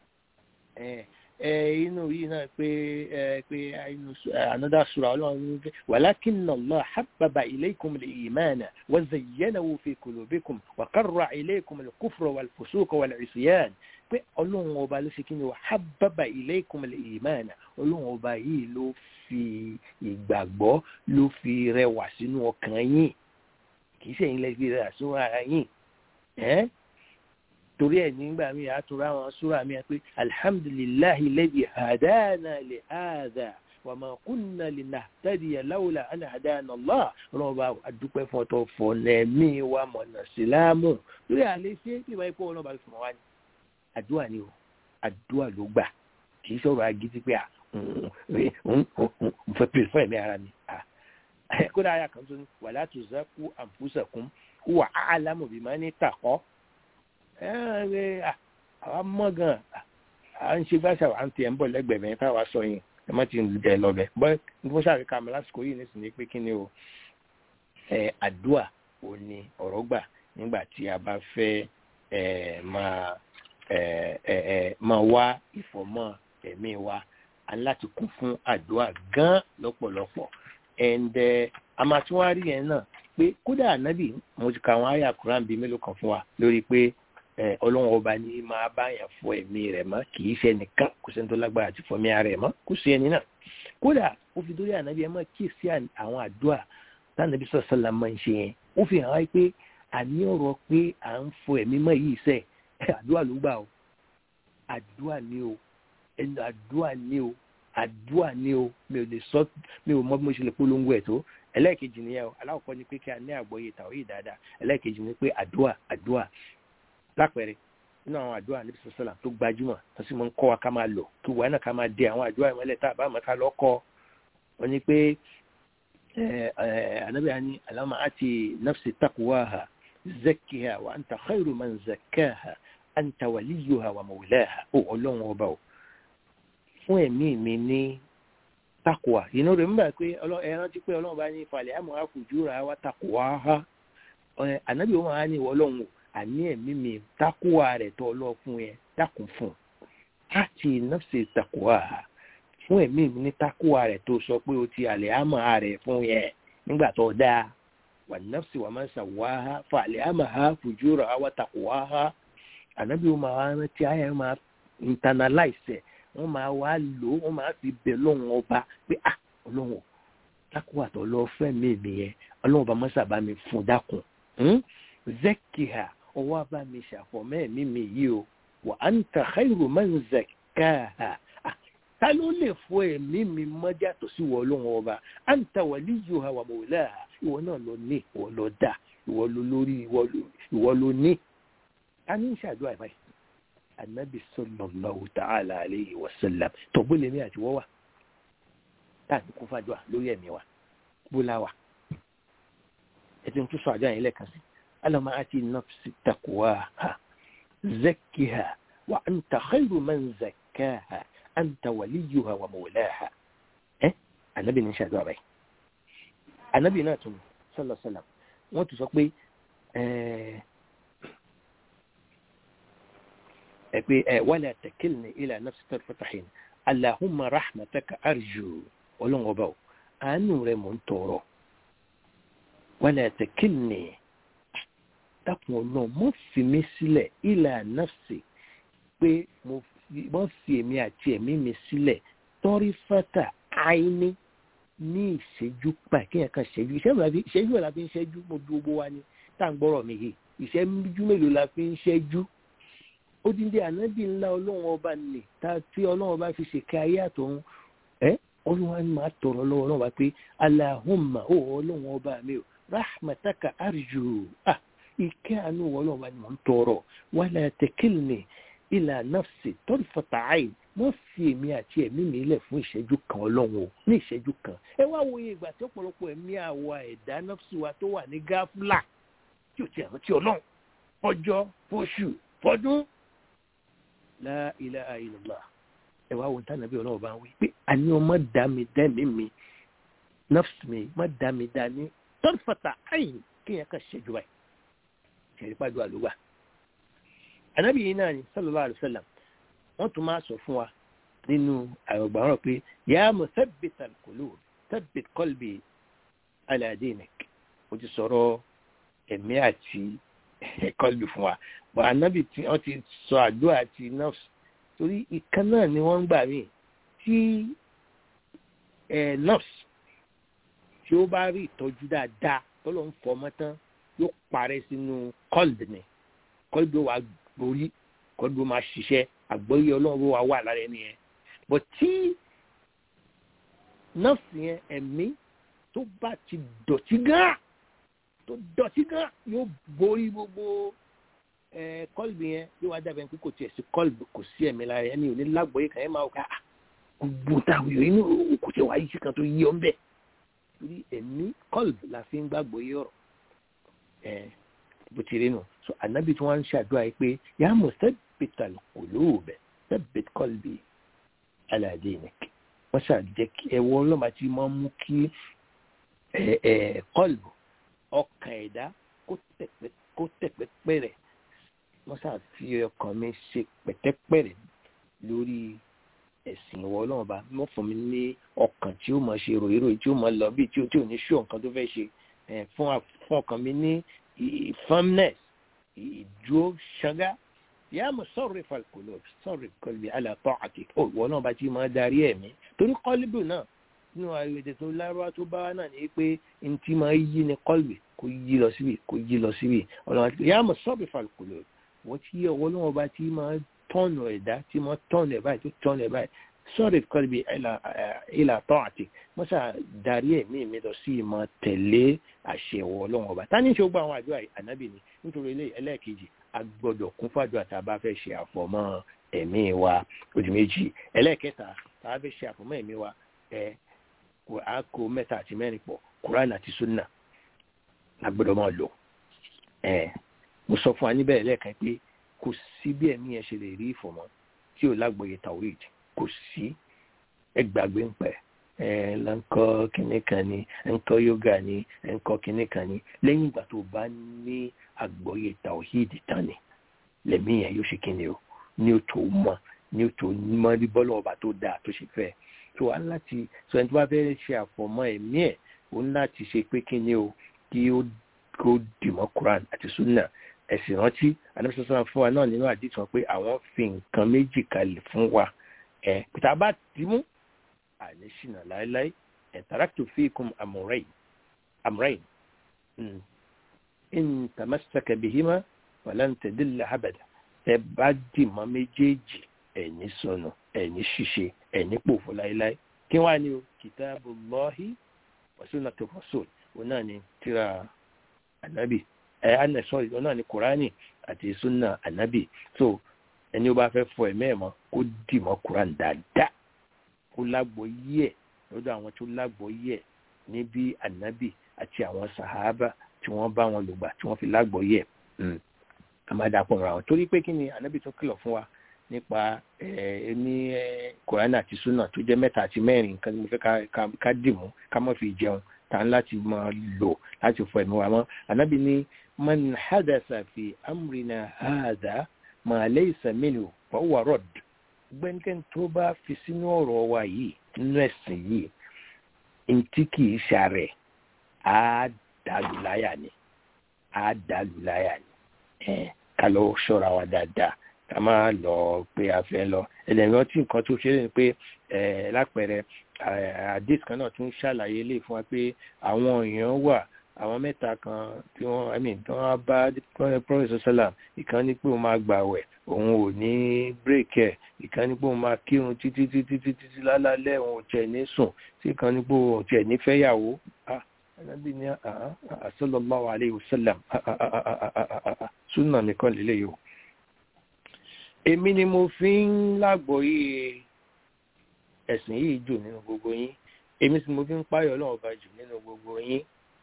inú yìí náà pé pé inú another sura ọlọ́run ní pé walakinna Allah habbaba ilaykum al-imana wa zayyanahu fi qulubikum wa karra ilaykum al-kufra wal-fusuqa wal-isyan pé ọlọ́run ọba ló ṣe kí ni wa habbaba ilaykum al-imana ọlọ́run ọba yìí ló fi ìgbàgbọ́ ló fi rẹwà sínú ọkàn yín kì í ṣe ẹ̀yin lè fi rẹwà sínú ara yín torí ẹ nígbà míì àtúrà àwọn súrà míì pé alhamdulillahi lẹ́bi hadana lè hàdà wà máa kúnna lè nà tẹ́lẹ̀ láwùlà àná hadana Allah ọlọ́run bá àdúpẹ́ fún ọtọ fọ̀nẹ́mí wa mọ̀nà sílámù lórí àlẹ́ ṣé bí wàá kó ọlọ́run bá fi mọ̀ wá ní. àdúrà ni o àdúrà ló gbà kì í sọ̀rọ̀ agídí pé n fẹ́ pè fún ẹ̀mí ara mi. kódà àyà kan tó ní wala tuzaku anfusakum huwa a'lamu bimani taqwa àwa mọ̀ gan à ń ṣe gbàṣà à ń tiẹ̀ ń bọ̀ lẹ́gbẹ̀ẹ́ mẹ́rin táwa sọ yìí ẹ má ti jẹ lọ́bẹ̀ bọ́ nígbà sáré ká mi lásìkò yìí nísìnyí pé kí ni o àdúà ò ní ọ̀rọ̀ gbà nígbà tí a bá fẹ́ máa máa wá ìfọ̀mọ́ ẹ̀mí wa a ní láti kún fún àdúà gan lọ́pọ̀lọpọ̀ and a máa tún wá rí yẹn náà pé kódà ànábì mo ti ka àwọn àyà Kùránì bíi mélòó kan fún wa lórí pé ọlọ́run ọba ní máa báyàn fọ ẹ̀mí rẹ̀ mọ́ kì í ṣe ẹnìkan kò sẹ́ni tó lágbára àti fọmí ara ẹ̀ mọ́ kò sí ẹni náà kódà ó fi dórí ànábì ẹ̀ mọ́ kí sí àwọn àdúrà tánàbí sọ̀sọ́là máa ń ṣe yẹn ó fi hàn wáyé pé àní ọ̀rọ̀ pé à ń fọ ẹ̀mí mọ́ yìí sẹ́ àdúrà ló gbà o àdúrà ni o ẹnu àdúrà ni o àdúrà ni o mi ò lè sọ mi ò mọ bí mo ṣe lè polongo ẹ̀ tó ẹlẹ́ẹ̀kejì nìyẹn o aláwọ̀kọ́ ni pé kí a ní àgbọ́yé tàwọn yìí dáadáa ẹlẹ́ẹ̀kejì ni pé àdúrà àdúrà lápẹẹrẹ nínú àwọn àdúrà níbi sọsọlá tó gbajúmọ̀ tó sì máa ń kọ́ wa ká máa lò kí wàá náà ká máa dé àwọn àdúrà ìmọ̀lẹ̀ tá a bá máa ká lọ kọ́ wọn ni pé anabi ani alama ati nafsi taqwaha zakkiha wa anta khairu man zakkaha anta waliyuha wa mawlaha ó ọlọ́run ọba o fún ẹ̀mí mi ní takwa inú rẹ̀ nígbà pé ẹ rántí pé ọlọ́run bá ní falẹ̀ àmọ́ àfùjúra wa taqwaha anabi wọn á ní ìwọ ọlọ́run o àní ẹ̀mí mi takuwa rẹ̀ tó lọ fún yẹn dákun fún láti nọ́ọ̀sì takuwa fún ẹ̀mí mi ní takuwa rẹ̀ tó sọ pé o ti àlẹ́ àmọ́ rẹ̀ fún yẹn nígbà tó dáa wà nọ́ọ̀sì wà máa ń sàwá ha fà àlẹ́ àmọ́ ha fùjúrà wa takuwa ha ànábì wọn máa rántí ayé máa internalize ẹ̀ wọ́n máa wá lò wọ́n máa fi bẹ̀ lọ́hùn ọba pé ah ọlọ́hùn takuwa tó lọ fẹ́ mi mi yẹn ọlọ́hùn ọba mọ́sàbá mi fún dákun zakiha ọwọ́ bá mi ṣàfọ̀mọ́ ẹ̀mí mi yìí o wà á ń ta khairu man zakkaha ta ló lè fọ ẹ̀mí mi mọ́jà tó sí wọ ọlọ́run ọba à ń ta waliyuha wa mawlaha ìwọ náà lọ ní ìwọ lọ dá ìwọ lọ lórí ìwọ lọ ní. a ní ìṣàdúrà ìbáyìí anabi sallallahu ta'ala alayhi wa sallam tó bó lèmi àti wọ́wà táà ní kó fàdúrà lórí ẹ̀mí wa bó láwà ẹ̀ tí n tún sọ àjọ yẹn lẹ́ẹ̀kan sí اللهم آت النفس تقواها زكها وأنت خير من زكاها أنت وليها ومولاها eh anabi ní ṣàdúrà báyìí anabi náà tún sallallahu alaihi wasallam wọ́n tún sọ pé ẹ pé ẹ wala takilni ila nafsi tarfata hin allahumma rahmataka arju ọlọ́run ọba o àánú rẹ mò ń tọrọ wala takilni dákun ọlọ́run mọ́ fi mí sílẹ̀ ila nafsi pé mo mọ́ fi èmi àti ẹ̀mí mi sílẹ̀ tọ́rí fata àìní ní ìṣẹ́jú pa kéèyàn kan ṣẹ́jú ìṣẹ́jú ẹ̀ la fi ń ṣẹ́jú mo bí gbogbo wa ni tá à ń gbọ́rọ̀ mi yìí ìṣẹ́jú mélòó la fi ń ṣẹ́jú ó dín dé ànábì ńlá ọlọ́run ọba nì tá tí ọlọ́run ọba fi ṣèké ayé àtọ̀run ẹ́ olúwa ni màá tọrọ lọ́wọ́ ọlọ́run ọba pé alahumma ó ọlọ́run ọba mi o rahmataka arju ah ìkẹ́ àánú ọlọ́run ọba ni mò ń tọrọ wala takilni ila nafsi tarfata ayn wọ́n fi èmi àti ẹ̀mí mi lẹ̀ fún ìṣẹ́jú kan ọlọ́run o ní ìṣẹ́jú kan ẹ wá wòye ìgbà tí ọ̀pọ̀lọpọ̀ ẹ̀mí àwa ẹ̀dá nọ́ọ̀sì wa tó wà ní gáfúlà tí ò ti ẹ̀rọ tí ọlọ́run ọjọ́ fóṣù fọdún la ilaha illallah ẹ wá wo tánà bí ọlọ́run bá ń wí pé àní ọmọ dá mi dẹ́mi mi nọ́ọ̀sì mi má dá mi dá ní tọ́lifàtà àyìn kéèyàn kan ṣẹ́jú báyìí ṣẹ̀rí pàdé àlùwà ànábì yìí náà ni sallallahu alaihi wasallam wọ́n tún máa sọ fún wa nínú àrògbàrán pé yà á mọ̀ thabbit al-qulub thabbit qalbi ala dinik mo ti sọ̀rọ̀ ẹ̀mí àti qalbi fún wa bọ̀ ànábì tí wọ́n ti sọ àdúrà àti nafs torí ìkan náà ni wọ́n ń gbà mí tí nafs tí ó bá rí ìtọ́jú dáadáa tó ló ń fọ ọmọ tán yóò parẹ́ sínú qalbi ni qalbi wa borí qalbi máa ṣiṣẹ́ àgbọ́yé ọlọ́run wa wà lára ẹni yẹn bọ̀ tí nọ́ọ̀sì yẹn ẹ̀mí tó bá ti dọ̀tí gán tó dọ̀tí gán yóò borí gbogbo kọ́lbì yẹn yóò wá dàbẹ̀ pé kò tiẹ̀ sí kọ́lbì kò sí ẹ̀mí lára ẹni ò ní lágbọ́yé kan ẹ̀ máa ká gbogbo táwọn èèyàn inú kò tiẹ̀ wáyé sí kan tó yí ọ́ ń bẹ̀ torí ẹ̀mí kọ́lbì la fi ń gbàgbọ́ yé ọ̀rọ̀ bó ti rí nù so ànábì tí wọ́n ń ṣàdúrà yìí pé yàá mọ̀ sẹ́ẹ̀ ثبت القلوب ثبت قلبي على دينك wọ́n ṣàjẹ́ kí ẹ̀wọ́ ọlọ́mà tí máa ń mú kí kọ́lbù ọkàn ẹ̀dá kó tẹ̀pẹ́pẹ́rẹ̀ wọ́n ṣàfi ọkàn mi ṣe pẹ̀tẹ́pẹ́rẹ̀ lórí ẹ̀sìn ìwọ ọlọ́mọba wọ́n fún mi ní ọkàn tí ó máa ṣe ròyìnròyìn tí ó máa lọ bí tí ó ní ṣó nǹkan tó fẹ́ ṣe fún ọkàn mi ní firmness ìdúró ṣágá yà mọ̀ sọ̀rọ̀ ìfàlùkùlọ̀ sọ̀rọ̀ ìkọlù àlàtọ̀ àti òwò náà bá ti máa darí ẹ̀mí torí kọ́líbù náà nínú àyèdè tó lárúbá tó bá wà náà ni pé n ti máa yí ni kọ́lù kò yí lọ síbi kò yí lọ síbi ọ̀nà àti yà mọ̀ sọ̀rọ̀ ìfàlùkùlọ̀ wọ́n ti yẹ ọwọ́ náà bá ti máa tọ́nù ẹ̀dá ti máa tọ́nù ẹ̀ báyìí tó tọ́nù ẹ̀ báyìí sọ̀rọ̀ ìkọlù ìlàtọ̀ àti wọ́n sà darí ẹ̀mí mi lọ sí ìmọ̀ tẹ̀lé àṣẹ ọwọ́ ọlọ́wọ́n ọba tá ní ṣe gbọ́ àwọn àdúrà ànábì ni nítorí ẹlẹ́ẹ̀kejì a gbọ́dọ̀ kún fàdúrà tá a bá fẹ́ ṣe àfọ̀mọ́ ẹ̀mí wa ojú méjì ẹlẹ́ẹ̀kẹta tá a fẹ́ ṣe àfọ̀mọ́ ẹ̀mí wa ẹ a kó mẹ́ta àti mẹ́rin pọ̀ Quran àti sunna a gbọ́dọ̀ máa lò ẹ mo sọ fún wa níbẹ̀ lẹ́ẹ̀kan pé kò sí bí ẹ̀mí yẹn ṣe lè rí ìfọ̀mọ́ tí ò lágbóye tawhid kò sí ẹ gbàgbé ń pẹ́ ẹ lọ́nkọ́ kínní kan ni ẹ̀ńkọ́ yoga ni ẹ̀ńkọ́ kínní kan ni lẹ́yìn ìgbà tó bá ní àgbọ́yé tàwíìdì tán ni lẹ́mí yẹn yóò ṣe kíni o ní o tó mọ ní o tó mọ ní bọ́lá ọba tó dáa tó ṣe fẹ́ tó wá láti sọ ẹni tó bá fẹ́ ṣe àfọ̀mọ́ ẹ̀mí ẹ̀ ó ní láti ṣe pé kíni o kí ó kó dìmọ́ Quran àti sunna ẹ̀sìn rántí àdébísọ́sọ́ fún wa náà nínú àdìtàn pé àwọn fi nǹkan méjì kalẹ̀ fún wa ẹ̀ pété abá ti mú àní ṣìnà láéláé ẹ̀ taraktu fiikum amrayn amrayn in tamassaka bihima falan tadilla abada ẹ bá dìmọ́ méjèèjì ẹni sọnù ẹni ṣiṣe ẹni pòfò láéláé kí wàá ní o kitabullahi wa sunnatu rasul òun náà ni tíra ànábì ẹ àná sọrí òun náà ni kùránì àti sunna ànábì so ẹni ó bá fẹ́ fọ ẹ̀mẹ́ ẹ̀ mọ́ kó dìmọ́ kùránì dáadáa kó lágbo yí ẹ̀ lọ́dọ̀ àwọn tó lágbo yí ẹ̀ níbi ànábì àti àwọn sàhábà tí wọ́n bá wọn lògbà tí wọ́n fi lágbọ̀ọ́yẹ̀ àmàdàpọ̀ ra wọn torí pé kí ni ànábì tó kìlọ̀ fún wa nípa ní kòránà àti súnà tó jẹ́ mẹ́ta àti mẹ́rin nǹkan tí mo fẹ́ ká dìmú ká má fi jẹun tá ń láti máa lò láti fọ ẹ̀mí wa mọ́ ànábì ní man hadasa fi amrina hadha ma laysa minhu fọwọ́ rọ̀d gbẹ́nikẹ́ni tó bá fi sínú ọ̀rọ̀ wa yìí nínú ẹ̀sìn yìí ntí kì í ṣàrẹ̀ á dàlù láyà ni á dàlù láyà ni ẹ̀ ká lọ ṣọ́ra wa dáadáa ká má lọ pé a fẹ́ lọ ẹlẹ́yìn ọtí nǹkan tó ṣe é ní pé ẹ̀ lápẹẹrẹ àdéhùn kan náà tún ṣàlàyé lè fún wa pé àwọn èèyàn wà àwọn mẹ́ta kan tí wọ́n i mean tí wọ́n bá professor salam ìkan ní pé òun máa gbàwẹ̀ òun ò ní bírèkì ẹ̀ ìkan ní pé òun máa kírun títí títí títí lálálẹ́ òun ò tiẹ̀ ní sùn tí ìkan ní pé òun ò tiẹ̀ ní fẹ́yàwó anábì ní sallallahu alayhi wa sallam súnà nìkan lélẹ̀ yìí o. èmi ni mo fi ń lágbọ̀ọ́yé ẹ̀sìn yìí jù nínú gbogbo yín èmi sì mo fi ń páyọ̀ ọlọ́run bá jù nínú gbogbo yín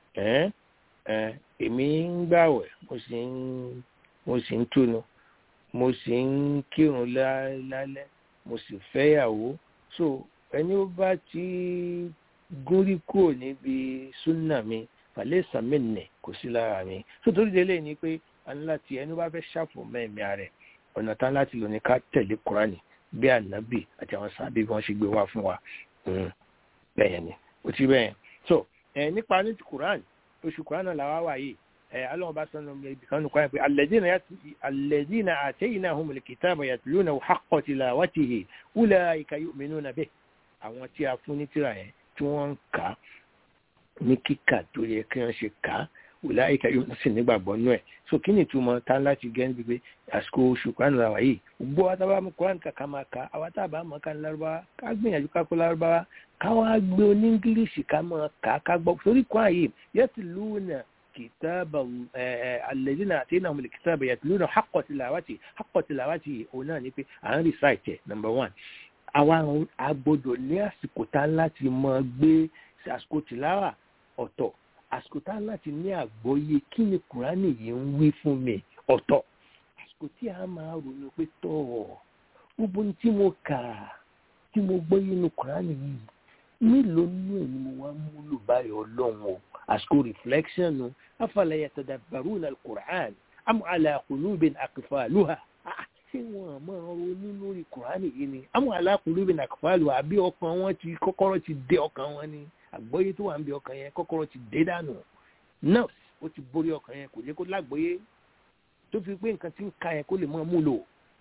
èmi ń gbàwẹ̀ mo sì ń mo sì ń túnu mo sì ń kírun lálẹ́ mo sì fẹ́yàwó so ẹni ó bá ti gúnrí kúrò níbi súnà mi fàlẹ́ sàmìnì kò sí lára mi so torí délé ni pé a ní láti ẹni bá fẹ́ ṣàfùmọ́ ẹ̀mí rẹ̀ ọ̀nà tán láti lò ní ká tẹ̀lé kúránì bí ànábì àti àwọn sábẹ́ bí wọ́n ṣe gbé wá fún wa bẹ́ẹ̀ ni ó ti bẹ́ẹ̀ so ẹ nípa ní ti quran oṣù quran náà làwa wà yìí ẹ alọ́wọ́ bá sọnù ibi kan nìkan pé alẹ́dínà àtẹ́yìnà ahùnmùlẹ̀ kìtàbà yàtúlúnà haqqo tilawatihi ulaika yu'minuna bih àwọn tí a fún ní tírà yẹn tí wọ́n ń kà á ní kíkà tó yẹ kí wọ́n ṣe kà á ulaika yu'minuna sì nígbàgbọ́ nú ẹ̀ so kí ni ìtumọ̀ tá láti gẹ́ níbi pé àsìkò oṣù quran làwà yìí gbogbo wa tábà mú quran kàkà máa kà àwa tábà mọ̀ ká ní lárúbáwá ká gbìyànjú ká kó lárúbáwá káwá gbé oní ingilishi ká máa kà ká gbọ́ torí kwan yìí yatluna kitaba alladhina ataynahum alkitaba yatluna haqqa tilawati haqqa tilawati òun náà ni pé à ń recite number one àwa agbọ́dọ̀ ní àsìkò tá láti máa gbé àsìkò tìláwà ọ̀tọ̀ àsìkò tá láti ní àgbọ́yé kí ni kùránì yìí ń wí fún mi ọ̀tọ̀ àsìkò tí a máa ronú pé tọ̀ gbogbo tí mo kà tí mo gbọ́ nínú kùránì yìí mélòó nínú ẹ̀ ni mo wá múlò báyọ̀ ọlọ́run o àsìkò reflection o afala yatadabbaruna al-Qur'an am ala qulubin aqfaluha ṣé wọn máa ronú lórí kùránì yìí ni am ala qulubin aqfaluha àbí ọkàn wọn ti kọ́kọ́rọ́ ti dé ọkàn wọn ni àgbọ́yé tó wà ń bí ọkàn yẹn kọ́kọ́rọ́ ti dé dànù náà ó ti borí ọkàn yẹn kò jẹ́ kó lágbọ́yé tó fi pé nǹkan tí ń ka yẹn kó lè máa múlò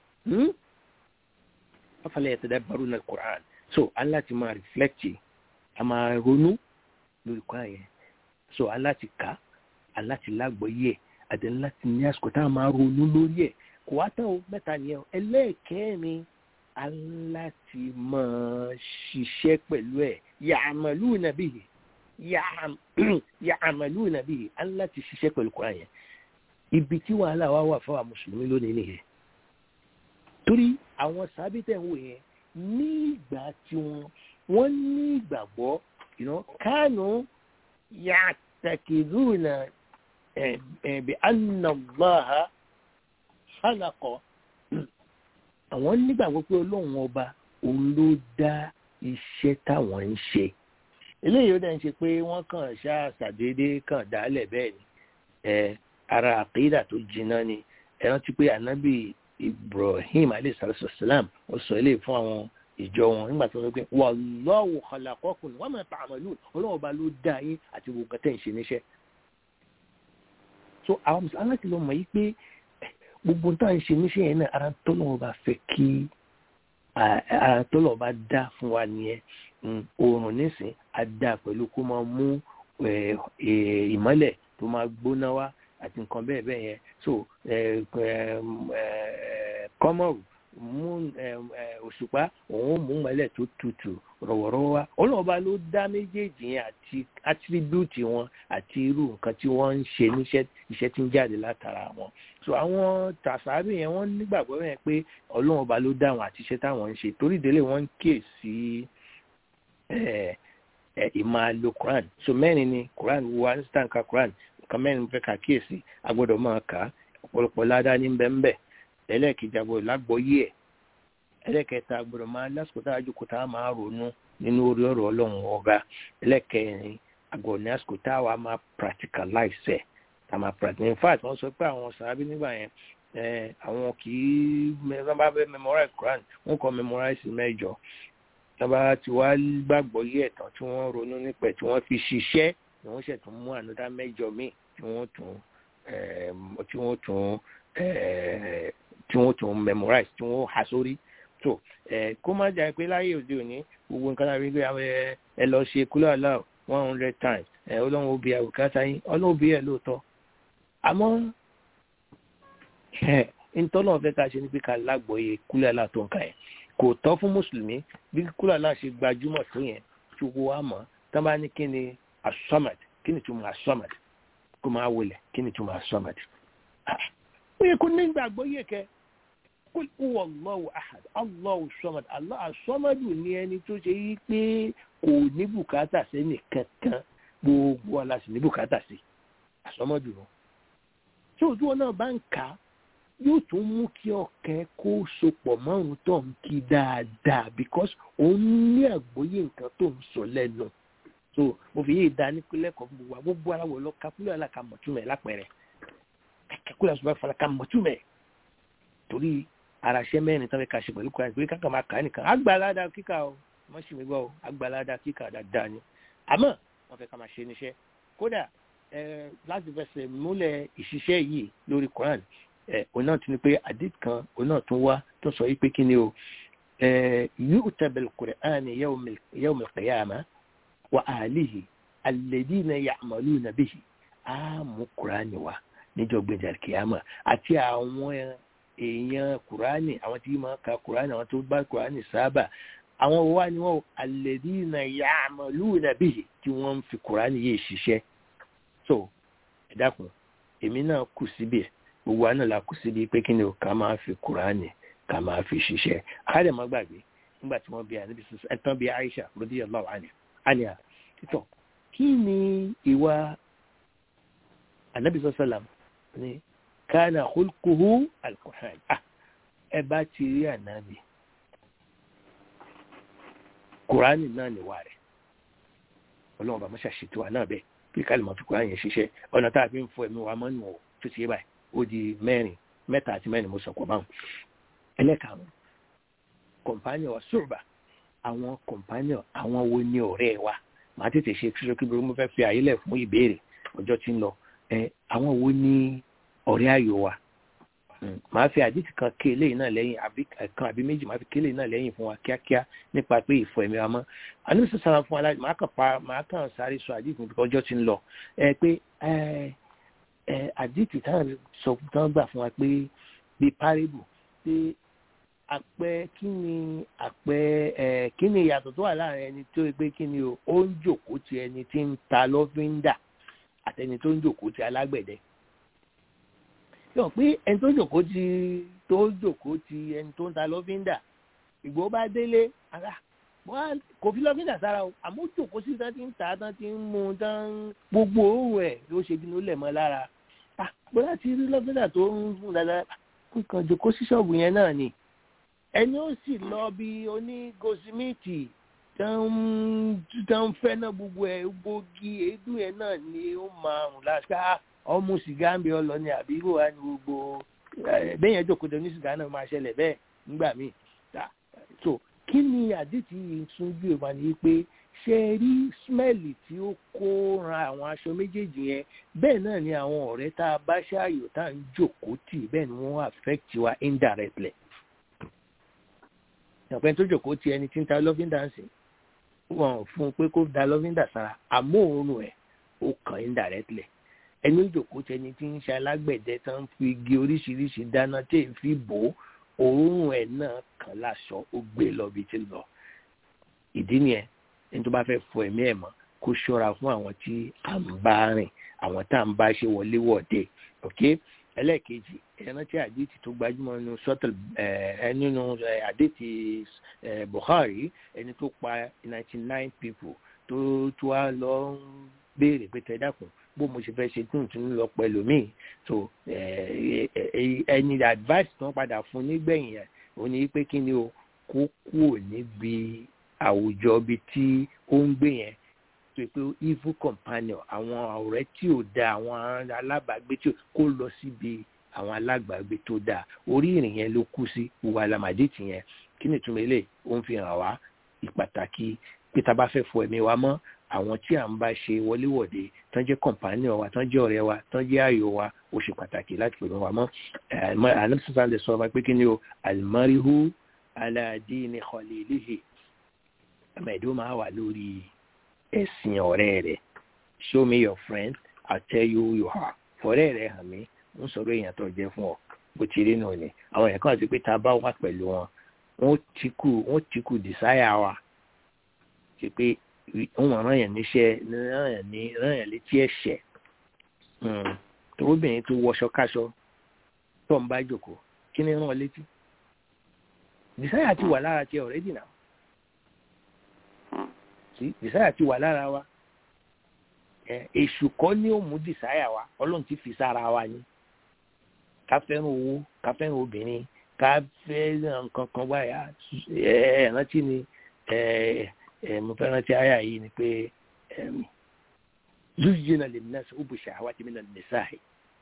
afala yatadabbaruna al-Qur'an so aláti máa reflect a máa ronú lórí kọ́ yẹn so aláti kà aláti lágbọ́yé àti láti ní àsìkò tá a máa ronú lórí ẹ̀ kò wá tán o mẹ́ta nìyẹn o ẹlẹ́ẹ̀kẹ́rin aláti máa ṣiṣẹ́ pẹ̀lú ẹ̀ ya'maluna bihi ya'maluna bihi aláti ṣiṣẹ́ pẹ̀lú kọ́ yẹn ibi tí wàhálà wa wà fáwọn mùsùlùmí lónìí nìyẹn torí àwọn sábẹ́tẹ̀ ń wò yẹn ní ìgbà tí wọ́n wọ́n ní ìgbàgbọ́ kánú yàtàkìrúnà bi anna Allaha khalaqa àwọn nígbàgbọ́ pé ọlọ́run ọba òun ló dá iṣẹ́ táwọn ń ṣe eléyìí ó dẹ̀ ń ṣe pé wọ́n kàn ṣáà ṣàdédé kàn dálẹ̀ bẹ́ẹ̀ ni ara àkídà tó jiná ni ẹ rántí pé ànábì Ibrahim alayhi salatu wassalam ó sọ eléyìí fún àwọn ìjọ wọn nígbà tó ń pè wallahu khalaqakum wa ma ta'malun ọlọ́wọ́ bá ló dá yín àti gbogbo tẹ̀ ń ṣe níṣẹ́. so àwọn mùsùlùmí aláti lọ mọ̀ yí pé gbogbo tá à ń ṣe níṣẹ́ yẹn náà ara tọ́lọ́wọ́ bá fẹ́ kí ara tọ́lọ́wọ́ bá dá fún wa nìyẹn oòrùn nísìn á dá pẹ̀lú kó máa mú ìmọ́lẹ̀ tó máa gbóná wá àti nǹkan bẹ́ẹ̀ bẹ́ẹ̀ yẹn so kọ́mọ̀rù mú òṣùpá òun mú mọ́lẹ̀ tó tutù rọ̀wọ̀rọ̀wọ̀ wá ọlọ́ọ̀bá ló dá méjèèjì yẹn àti attribute wọn àti irú nǹkan tí wọ́n ń ṣe níṣẹ́ iṣẹ́ tí ń jáde látara wọn so àwọn tàṣàbí yẹn wọ́n nígbàgbọ́ yẹn pé ọlọ́ọ̀bá ló dá wọn àti iṣẹ́ táwọn ń ṣe torí ìdílé wọn ń kíyè sí ìmáa lo Quran so mẹ́rin ni Quran wo instant ka Quran nǹkan mẹ́rin fẹ́ kà kíyèsí a gbọ́dọ̀ máa kà á ọ̀pọ̀lọpọ̀ ládàá ní bẹ́ẹ̀ ẹlẹ́ẹ̀kejì àgbọ̀dọ̀ lágbọ́yé ẹ̀ ẹlẹ́ẹ̀kẹta àgbọ̀dọ̀ máa lásìkò tá a jókòó tá a máa ronú nínú orí ọ̀rọ̀ ọlọ́run ọba ẹlẹ́ẹ̀kẹrin àgbọ̀dọ̀ ní àsìkò tá a wà máa practicalize ẹ̀ tá a máa practice in fact wọ́n sọ pé àwọn sàábí nígbà yẹn àwọn kì í wọ́n bá fẹ́ memorize Quran wọ́n kọ́ memorize mẹ́jọ tí wọ́n bá ti wá gbàgbọ́ yí ẹ̀tàn tí wọ́n ronú nípa ẹ̀ tí wọ́n fi ṣiṣẹ́ ni wọ́n ṣẹ̀ tún mú ànúdá mẹ́jọ míì tí wọ́n tún tí wọ́n tún tí wọ́n tún memorize tí wọ́n há sórí tó kó má jà pé láyé òde òní gbogbo nǹkan láti rí pé ẹ lọ ṣe kúlọ̀ aláwọ̀ one hundred times ọlọ́run ó bí àwòkátá yín ọlọ́run ó bí ẹ̀ lóòótọ́ àmọ́ ntọ́nà fẹ́ ká ṣe ní pé ká lágbọ̀ọ́yé kúlẹ̀ àlá tó ń ka yẹn kò tọ́ fún mùsùlùmí bí kúlẹ̀ àlá ṣe gbajúmọ̀ tó yẹn tí owó wa mọ̀ tá bá ní kí ni asọ́mad kí ni túmọ̀ asọ́mad kó máa wọlé kí ni túmọ̀ asọ́mad. ó yẹ kó ní gbàgbọ́yé kẹ kul huwa Allahu ahad Allahu samad Allah asọ́madu ní ẹni tó ṣe yí pé kò ní bùkátà sẹ́ni kankan gbogbo aláṣẹ ní bùkátà sí asọ́madu náà tí ojú ọ náà bá ń kà á yóò tún mú kí ọkàn kó sopọ̀ márùn tó ń kí dáadáa because òun ní àgbóyè nǹkan tó ń sọ lẹ́nu so mo fi yé ìdá nípínlẹ̀ kan gbogbo wa gbogbo ara wọ̀ lọ kakúlẹ̀ ọ̀la ka mọ̀túmẹ̀ lápẹ̀rẹ̀ kakúlẹ̀ ọ̀sùn bá fara ka mọ̀túmẹ̀ torí araṣẹ́ mẹ́rin tán fẹ́ ka ṣe pẹ̀lú kúrẹ́ ìpínlẹ̀ kankan máa kà á nìkan àgbàládà kíkà o wọ́n sì mí gbọ́ o àgbàládà kíkà dáadáa ni àmọ́ wọ́n fẹ́ ká máa ṣe níṣẹ́ kódà láti fẹsẹ̀ múlẹ̀ ìṣiṣẹ́ yìí lórí Quran òun náà ti ní pé àdìt kan òun náà tún wá tó sọ yìí pé kí ni o yu'ta bil Qur'an yawm al-qiyamah wa ahlihi alladhina ya'maluna bihi á mú Quran wá níjọ́ gbẹ̀dẹ̀ al-qiyamah àti àwọn èèyàn Quran àwọn tí máa ka Quran àwọn tó bá Quran sábà àwọn wa ni wọn alladhina ya'maluna bihi tí wọ́n ń fi Quran yìí ṣiṣẹ́ so ẹ dákun èmi náà kù síbi ẹ gbogbo àná la kù síbi pé kí ni o ká máa fi kuraani ká máa fi ṣiṣẹ́ àárẹ̀ má gbàgbé nígbà tí wọ́n bí ànábi sísè ẹ̀tàn bí Aisha radiyallahu anha títọ̀ kí ni ìwà ànábi sọ́sọ́làm ní kana khulquhu al-Qur'an ah ẹ bá ti rí ànábi kuraani náà níwà rẹ̀ ọlọ́run bá mọ́ṣá ṣètò wa náà bẹ́ẹ̀ bí kálí mọ̀ fi kuraani yẹn ṣiṣẹ́ ọ̀nà tá a fi ń fọ ẹ̀mí wa mọ́nù ọ̀ tó ti yé báyìí ó di mẹ́rin mẹ́ta àti mẹ́rin mo sọ̀kọ̀ báwọn. ẹlẹ́karùn-ún kọ̀mpánìọ̀ ṣùgbà àwọn kọ̀mpánìọ̀ àwọn wo ni ọ̀rẹ́ wa màá tètè ṣe kíṣọ́ kí mo fẹ́ fi àyílẹ̀ fún ìbéèrè ọjọ́ tí ń lọ ẹ àwọn wo ni ọ̀rẹ́ ayò wa màá fi àdìtì kan ké eléyìí náà lẹ́yìn àbí kan àbí méjì màá fi ké eléyìí náà lẹ́yìn fún wa kíákíá nípa pé ìfọ̀ ẹ̀mí wa mọ́ àní sọ sára fún wa màá kàn pa màá kàn sáré sọ àdìtì nípa ọjọ́ tí ń lọ ẹ pé ẹ ẹ àdìtì táwọn sọ tán gbà fún wa pé bí párébù pé àpẹ kí ni àpẹ ẹ kí ni ìyàtọ̀ tó wà láàrin ẹni tó pé kí ni o ó ń jòkó ti ẹni tí ń ta lọ́fíńdà àtẹni tó ń jòkó ti alágbẹ̀dẹ yọ pé ẹni tó jòkó ti tó jòkó ti ẹni tó ń ta lọ́fíńdà ìgbó bá délé ara wọ́n kò fi lọ́fíńdà sára o àmọ́ jòkó sí tán ti ń ta tán ti ń mú tán gbogbo òun ẹ̀ ló ṣe bí ló lẹ̀ mọ́ lára bóyá ti rí lọ́fíńdà tó ń fún dáadáa nǹkan jòkó sí ṣọ́ọ̀bù yẹn náà ni ẹni ó sì lọ bí onígosimíìtì tán fẹ́ náà gbogbo ẹ̀ gbòógì èédú ẹ̀ náà ni ó máa rùn láṣá ọmú sìgá ń bẹ ọ lọ ní àbí ìwò wa ní gbogbo bẹ́ẹ̀ yẹn jókòó ní sìgá náà máa ṣẹlẹ̀ bẹ́ẹ̀ nígbà míì so kí ni àdìtì yìí tún bí o máa ní pé ṣe rí smẹ́ẹ̀lì tí ó kó ran àwọn aṣọ méjèèjì yẹn bẹ́ẹ̀ náà ni àwọn ọ̀rẹ́ tá a bá ṣáàyò tá à ń jókòó tì bẹ́ẹ̀ ni wọ́n affect wa indirectly ìyàpẹ́ tó jókòó ti ẹni tí ń ta lọ́fíńdà ń sìn wọn fún un pé kó da lọ́fíńdà sára àmọ́ òórùn ẹ̀ ó kàn indirectly ẹni ìjòkó tẹni tí ń ṣe alágbẹ̀dẹ tó ń fi igi oríṣiríṣi dáná tí èyí fi bò ó òórùn ẹ̀ náà kàn láṣọ ó gbé lọ bí ti lọ ìdí nìyẹn ẹni tó bá fẹ́ fọ ẹ̀mí ẹ̀ mọ́ kó ṣọ́ra fún àwọn tí à ń bá rìn àwọn tá à ń bá ṣe wọlé wọ̀de ok ẹlẹ́ẹ̀kejì ẹran tí àdìtì tó gbajúmọ̀ nínú sọ́tẹ̀l ẹ̀ nínú àdìtì Bukhari ẹni tó pa ninety nine people tó tó wá lọ ń béèrè pé tẹ dákun bó mo ṣe fẹ́ ṣe tún tún lọ pẹ̀lú mi so ẹni advice tó ń padà fún nígbẹ̀yìn ẹ̀ ò ní pé kí ni o kó kúrò níbi àwùjọ bíi tí ó ń gbé yẹn tó pé evil companion àwọn ọ̀rẹ́ tí ò da àwọn alábàágbé tí kò lọ síbi àwọn alágbàgbé tó dáa orí ìrìn yẹn ló kú sí wà lámàdìtì yẹn kí ni ìtumọ̀ eléyìí ó ń fi hàn wá ìpàtàkì pé tá a bá fẹ́ fọ ẹ̀mí wa mọ́ àwọn tí à ń bá ṣe wọléwọ̀de tán jẹ́ kọ̀ǹpánì wa tán jẹ́ ọ̀rẹ́ wa tán jẹ́ ààyò wa ó ṣe pàtàkì láti pè wá mọ́ ànábìsọ̀tà lè sọ pé kí ni o alimarihu aladini khalilihi ẹ̀mẹ̀dó máa wà lórí ẹ̀sìn ọ̀rẹ́ rẹ̀ show me your friend i tell you who you are ọ̀rẹ́ rẹ̀ hàn mí ń sọ̀rọ̀ èèyàn tó jẹ́ fún ọ bó ti rí nù ni àwọn èèyàn kan àti pé tá a bá wà pẹ̀lú wọn wọ́n ti kú wọ́n ti kú desire wa ṣe pé wọ́n rán yẹn níṣẹ́ rán yẹn ní rán yẹn létí ẹ̀ṣẹ̀ torobìnrin tó wọṣọ káṣọ tó ń bá jòkó kí ni rán ọ létí desire ti wà lára tiẹ̀ already now sí desire ti wà lára wa èṣù kọ́ ni ó mú desire wa ọlọ́run ti fi sára wa ni ká fẹ́ràn owó ká fẹ́ràn obìnrin ká fẹ́ nǹkan kan báyà ẹ rántí ni mo fẹ́ rántí àyà yìí ni pé zuyina lè nà sí ubu shahawati mina nisahi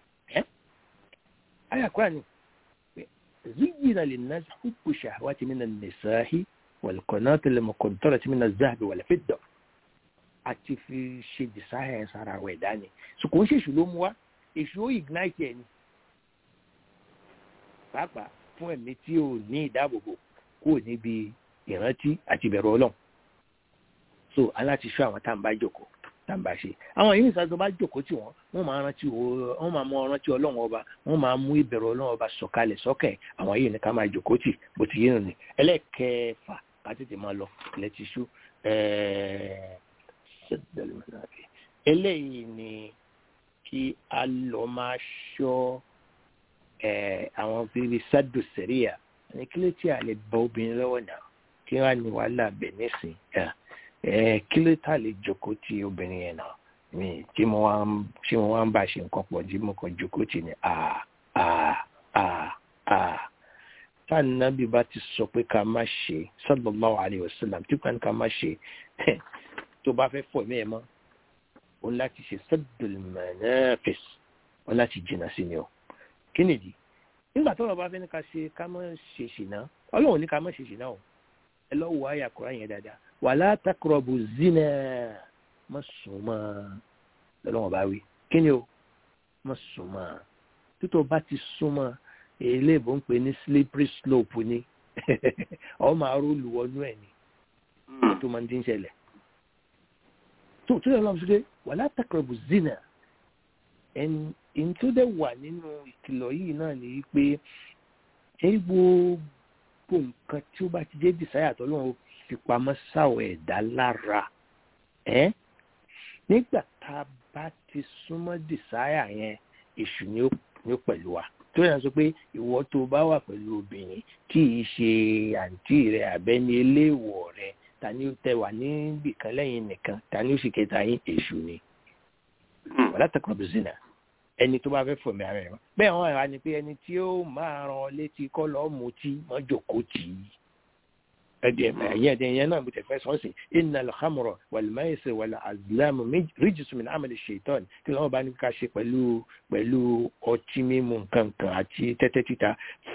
àyà kúrò ní zuyina lè nà sí ubu shahawati mina nisahi والقناة المقنطرة من الذهب والفضة àti fi ṣe desire sára rẹ̀ dání so kò ń ṣe èṣù ló mú wá èṣù ó ignite ẹ̀ ni pàápàá fún ẹ̀mí tí ò ní ìdáàbòbò kúrò níbi ìrántí àti ìbẹ̀rù ọlọ́run so aláti ṣọ́ àwọn tá à ń bá jòkó tá à ń bá ṣe àwọn yìí nìkan tó bá jòkó tí wọ́n wọ́n máa rántí wọ́n máa mú rántí ọlọ́run ọba wọ́n máa mú ìbẹ̀rù ọlọ́run ọba sọ̀kalẹ̀ sọ́kẹ̀ àwọn yìí nìkan máa jòkó tì bó ti yé nù ní ẹlẹ́kẹ̀ẹ́fà ká tètè máa lọ lẹ́tí ṣú eléyìí ni kí a lọ máa ṣọ́ àwọn bíbí sádù sẹ́ríà ní kí ló tí a lè bọ obìnrin lọ́wọ́ náà kí wọ́n á ní wàhálà bẹ̀ nísìn kí ló tà lè jókòó ti obìnrin yẹn náà mi tí mo wá ń tí mo wá ń bá ṣe nǹkan pọ̀ tí mo kàn jókòó tì ní a a a a táà nábì bá ti sọ pé ká má ṣe sallallahu alaihi wasallam tí kan ká má ṣe tó bá fẹ́ fọ̀ mí ẹ̀ mọ́ òun láti ṣe saddul manafis òun láti jìnnà sí ni o kí nìdí nígbà tó lọ bá fẹ́ ní ká ṣe ká má ṣe ṣìnà ọlọ́run ní ká má ṣe ṣìnà o ẹ lọ́ wọ àyà kúrò yẹn dáadáa wala taqrabu zina má sùn mọ́ lọ́lọ́wọ́n bá wí kí ni o má sùn mọ́ títọ́ bá ti sún mọ́ eléèbó ń pè ní slippery slope ni ọ máa rólù wọnú ẹ̀ ni tó máa ń dín ṣẹlẹ̀ tó tó yẹ lọ́wọ́ sókè wala taqrabu zina ẹni tó dẹ̀ wà nínú ìkìlọ̀ yìí náà ni pé ẹ gbogbo nǹkan tí ó bá ti jẹ́ desire tó lóun fi pamọ́ sáwọ̀ ẹ̀dá lára ẹ́ nígbà tá a bá ti súnmọ́ desire yẹn èṣù ni ó pẹ̀lú wa tó yàn sọ pé ìwọ tó bá wà pẹ̀lú obìnrin kì í ṣe àǹtí rẹ àbẹ́ni eléèwọ̀ rẹ ta ni ó tẹ wà níbì kan lẹ́yìn nìkan ta ni ó sì kẹta yín èṣù ni wàlá taqrabu zina ẹni tó bá fẹ́ fòmí ara ẹ̀ wá bẹ́ẹ̀ wọ́n wà ní pé ẹni tí ó máa ràn létí kọ́ lọ́ọ́ mutí wọ́n jòkó tì í ẹdí ẹyẹ ẹdí ẹyẹ náà mo tẹ fẹ sọ sí innal khamra wal maisir wal azlam rijsun min amali shaitan kí lọ́wọ́ bá ní ká ṣe pẹ̀lú pẹ̀lú ọtí mímu nǹkankan àti tẹ́tẹ́ títa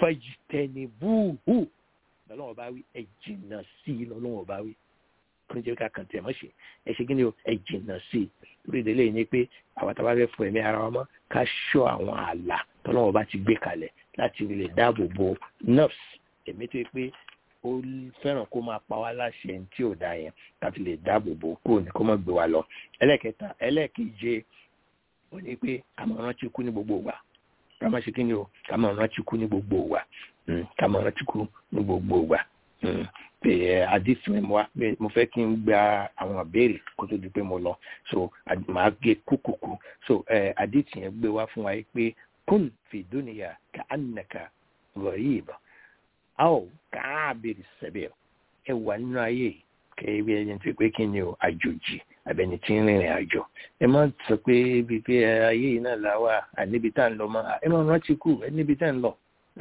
fajtanibuhu lọ́wọ́ bá wí ẹ jìnnà sí i lọ́wọ́ bá wí kí n jẹ́ ká kàn tẹ̀ mọ́ ṣe ẹ ṣe kí ni o ẹ jìnnà sí i lórí ìdílé yìí ni pé àwọn tá a bá fẹ́ fọ ẹ̀mí ara wa mọ́ ká ṣọ́ àwọn ààlà tọ́lọ́wọ́ bá ti gbé kalẹ̀ láti lè dáàbò bo nerves ẹ̀mí tó yẹ pé ó fẹ́ràn kó máa pa wá láṣẹ tí ò dá yẹn láti lè dáàbò bò kúrò ní kó má gbé wa lọ ẹlẹ́kẹta ẹlẹ́keje ó ní pé ká máa rántí kú ní gbogbo ìgbà ká máa ṣe kí ni o ká máa rántí kú ní gbogbo ìgbà ká máa rántí kú ní gbogbo ìgbà pé àdìsí wa mo fẹ́ kí n gba àwọn ìbéèrè kó tó di pé mo lọ so màá gé kúkúkú so àdìsí yẹn gbé wá fún wa pé kún fi dúnìyà ká ànàkà gharib aw káàbìrì sẹ́bẹ̀ ẹ wà nínú ayé kẹ́ẹ́bí ẹni tó pé kí ni o àjòjì àbẹ̀ni tí ń rìnrìn àjò ẹ má sọ pé bíi pé ayé yìí náà làwà àníbi tá à ń lọ mọ́ ẹ má rántí kù ẹ níbi tá à ń lọ